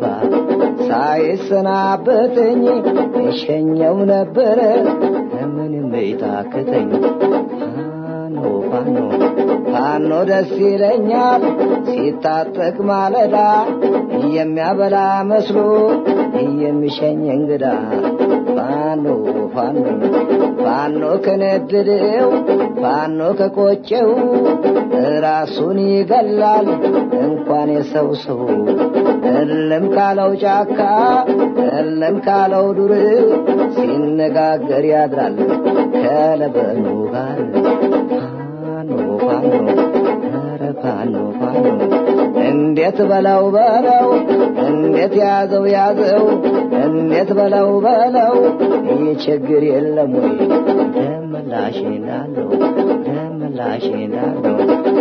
ሳይሰናበተኝ እሸኘው ነበረ ምንም ቤታክተኝ ፋኖ ፋኖ ፋኖ ደስ ይለኛል ሲታጠቅ ማለዳ የሚያበላ መስሎ የሚሸኝ እንግዳ ፋኖ ፋኖ ፋኖ ከነደደው ፋኖ ከቆጨው ራሱን ይገላል እንኳን የሰው ሰው እልም ካለው ጫካ እልም ካለው ዱር ሲነጋገር ያድራል ከለበኑ ጋር ፋኖ ፋኖ ኧረ ፋኖ ፋኖ እንዴት በለው በለው እንዴት ያዘው ያዘው እንዴት በለው በለው ይህ ችግር የለም ወይ ደምላሽ እንዳለው ደምላሽ እንዳለው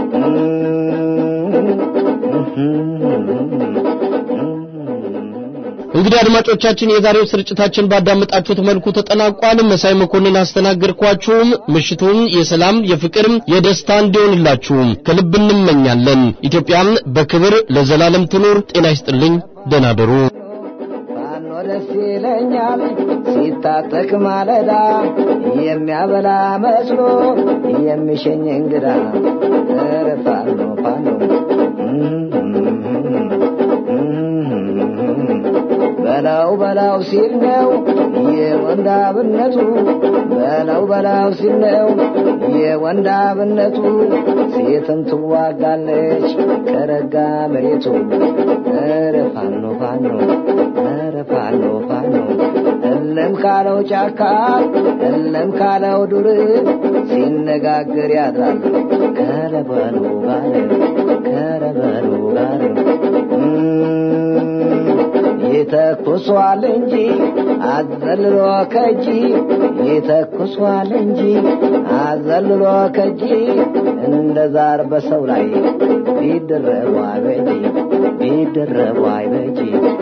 እንግዲህ አድማጮቻችን የዛሬው ስርጭታችን ባዳመጣችሁት መልኩ ተጠናቋል። መሳይ መኮንን አስተናገድኳችሁም። ምሽቱን የሰላም የፍቅር፣ የደስታ እንዲሆንላችሁ ከልብ እንመኛለን። ኢትዮጵያም በክብር ለዘላለም ትኑር። ጤና ይስጥልኝ። ደህና ደሩ። ፋኖ ደስ ይለኛል ሲታጠቅ ማለዳ የሚያበላ መስሎ የሚሸኝ እንግዳ ኧረ ፋኖ ፋኖ በላው በላው ሲል ነው የወንዳብነቱ በላው በላው ሲል ነው የወንዳብነቱ ሴትም ትዋጋለች ከረጋ መሬቱ ኧረ ፋኖ ፋኖ ኧረ ፋኖ ፋኖ እለም ካለው ጫካ እለም ካለው ዱር ሲነጋገር ያድራል ከረበሉ ጋር ከረበሉ ጋር ይተኩሷል እንጂ አዘልሎ ከጂ ይተኩሷል እንጂ አዘልሎ ከጂ እንደ ዛር በሰው ላይ ቢደረቡ አይበጂ ቢደረቡ አይበጂ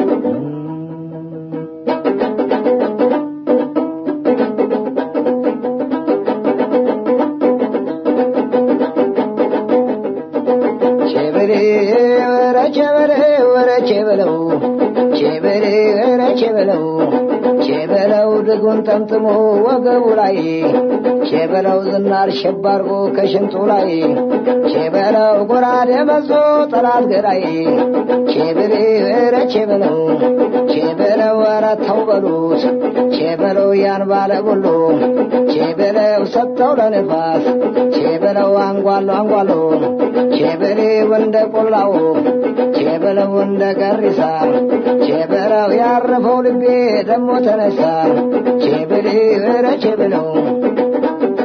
ቼበሬ ወረ ቼበሬ ወረ ቼበለው ቼበሬ ወረ ቼበለው ቼበለው ድጉን ጠምጥሞ ወገቡ ላይ ቼበለው ዝናር ሸባርጎ ከሽንጡ ላይ ቼበለው ጎራዴ መዞ ጠላት ገዳይ ቼበሬ ወረ ቼበለው ቼበለው ወረ ተው በሉት ቼበለው ያን ባለ ጉሉ ቼበለው ሰጥተው ለንፋስ ቼበለው አንጓሎ አንጓሎ ቼበሌው እንደ ቆላው ቼበለው እንደ ገሪሳ ቼበለው ያረፈው ልቤ ደሞ ተነሳ ቼበሌ ኧረ ቼበለው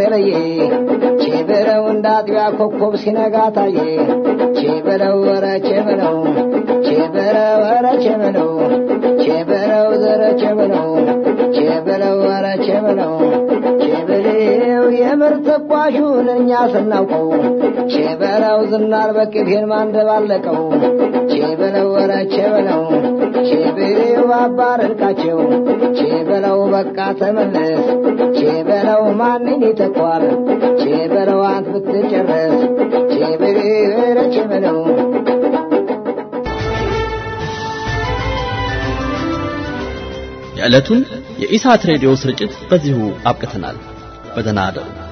ተለየ ቼበለው እንደ አጥቢያ ኮከብ ሲነጋ ታየ ቼበለው ወረ ቼበለው ቼበለው ወረ ቼበለው ቼበለው ዘረ ቼበለው ቼበለው ወረ ቼበለው ቼበለው የምር ተኳሹን እኛ ስናውቀው ቼበለው ዝናር በቅቤን ማንደባለቀው ቼበለው ወረ ቼበለው ቼበለው አባረርቃቸው ቼበለው በቃ ተመለስ ቼበለው ማንን ይተኳል ቼበለው አንት ብትጨረስ ቼበለው ወረ ቼበለው የዕለቱን የኢሳት ሬዲዮ ስርጭት በዚሁ አብቅተናል። በደህና አደሩ።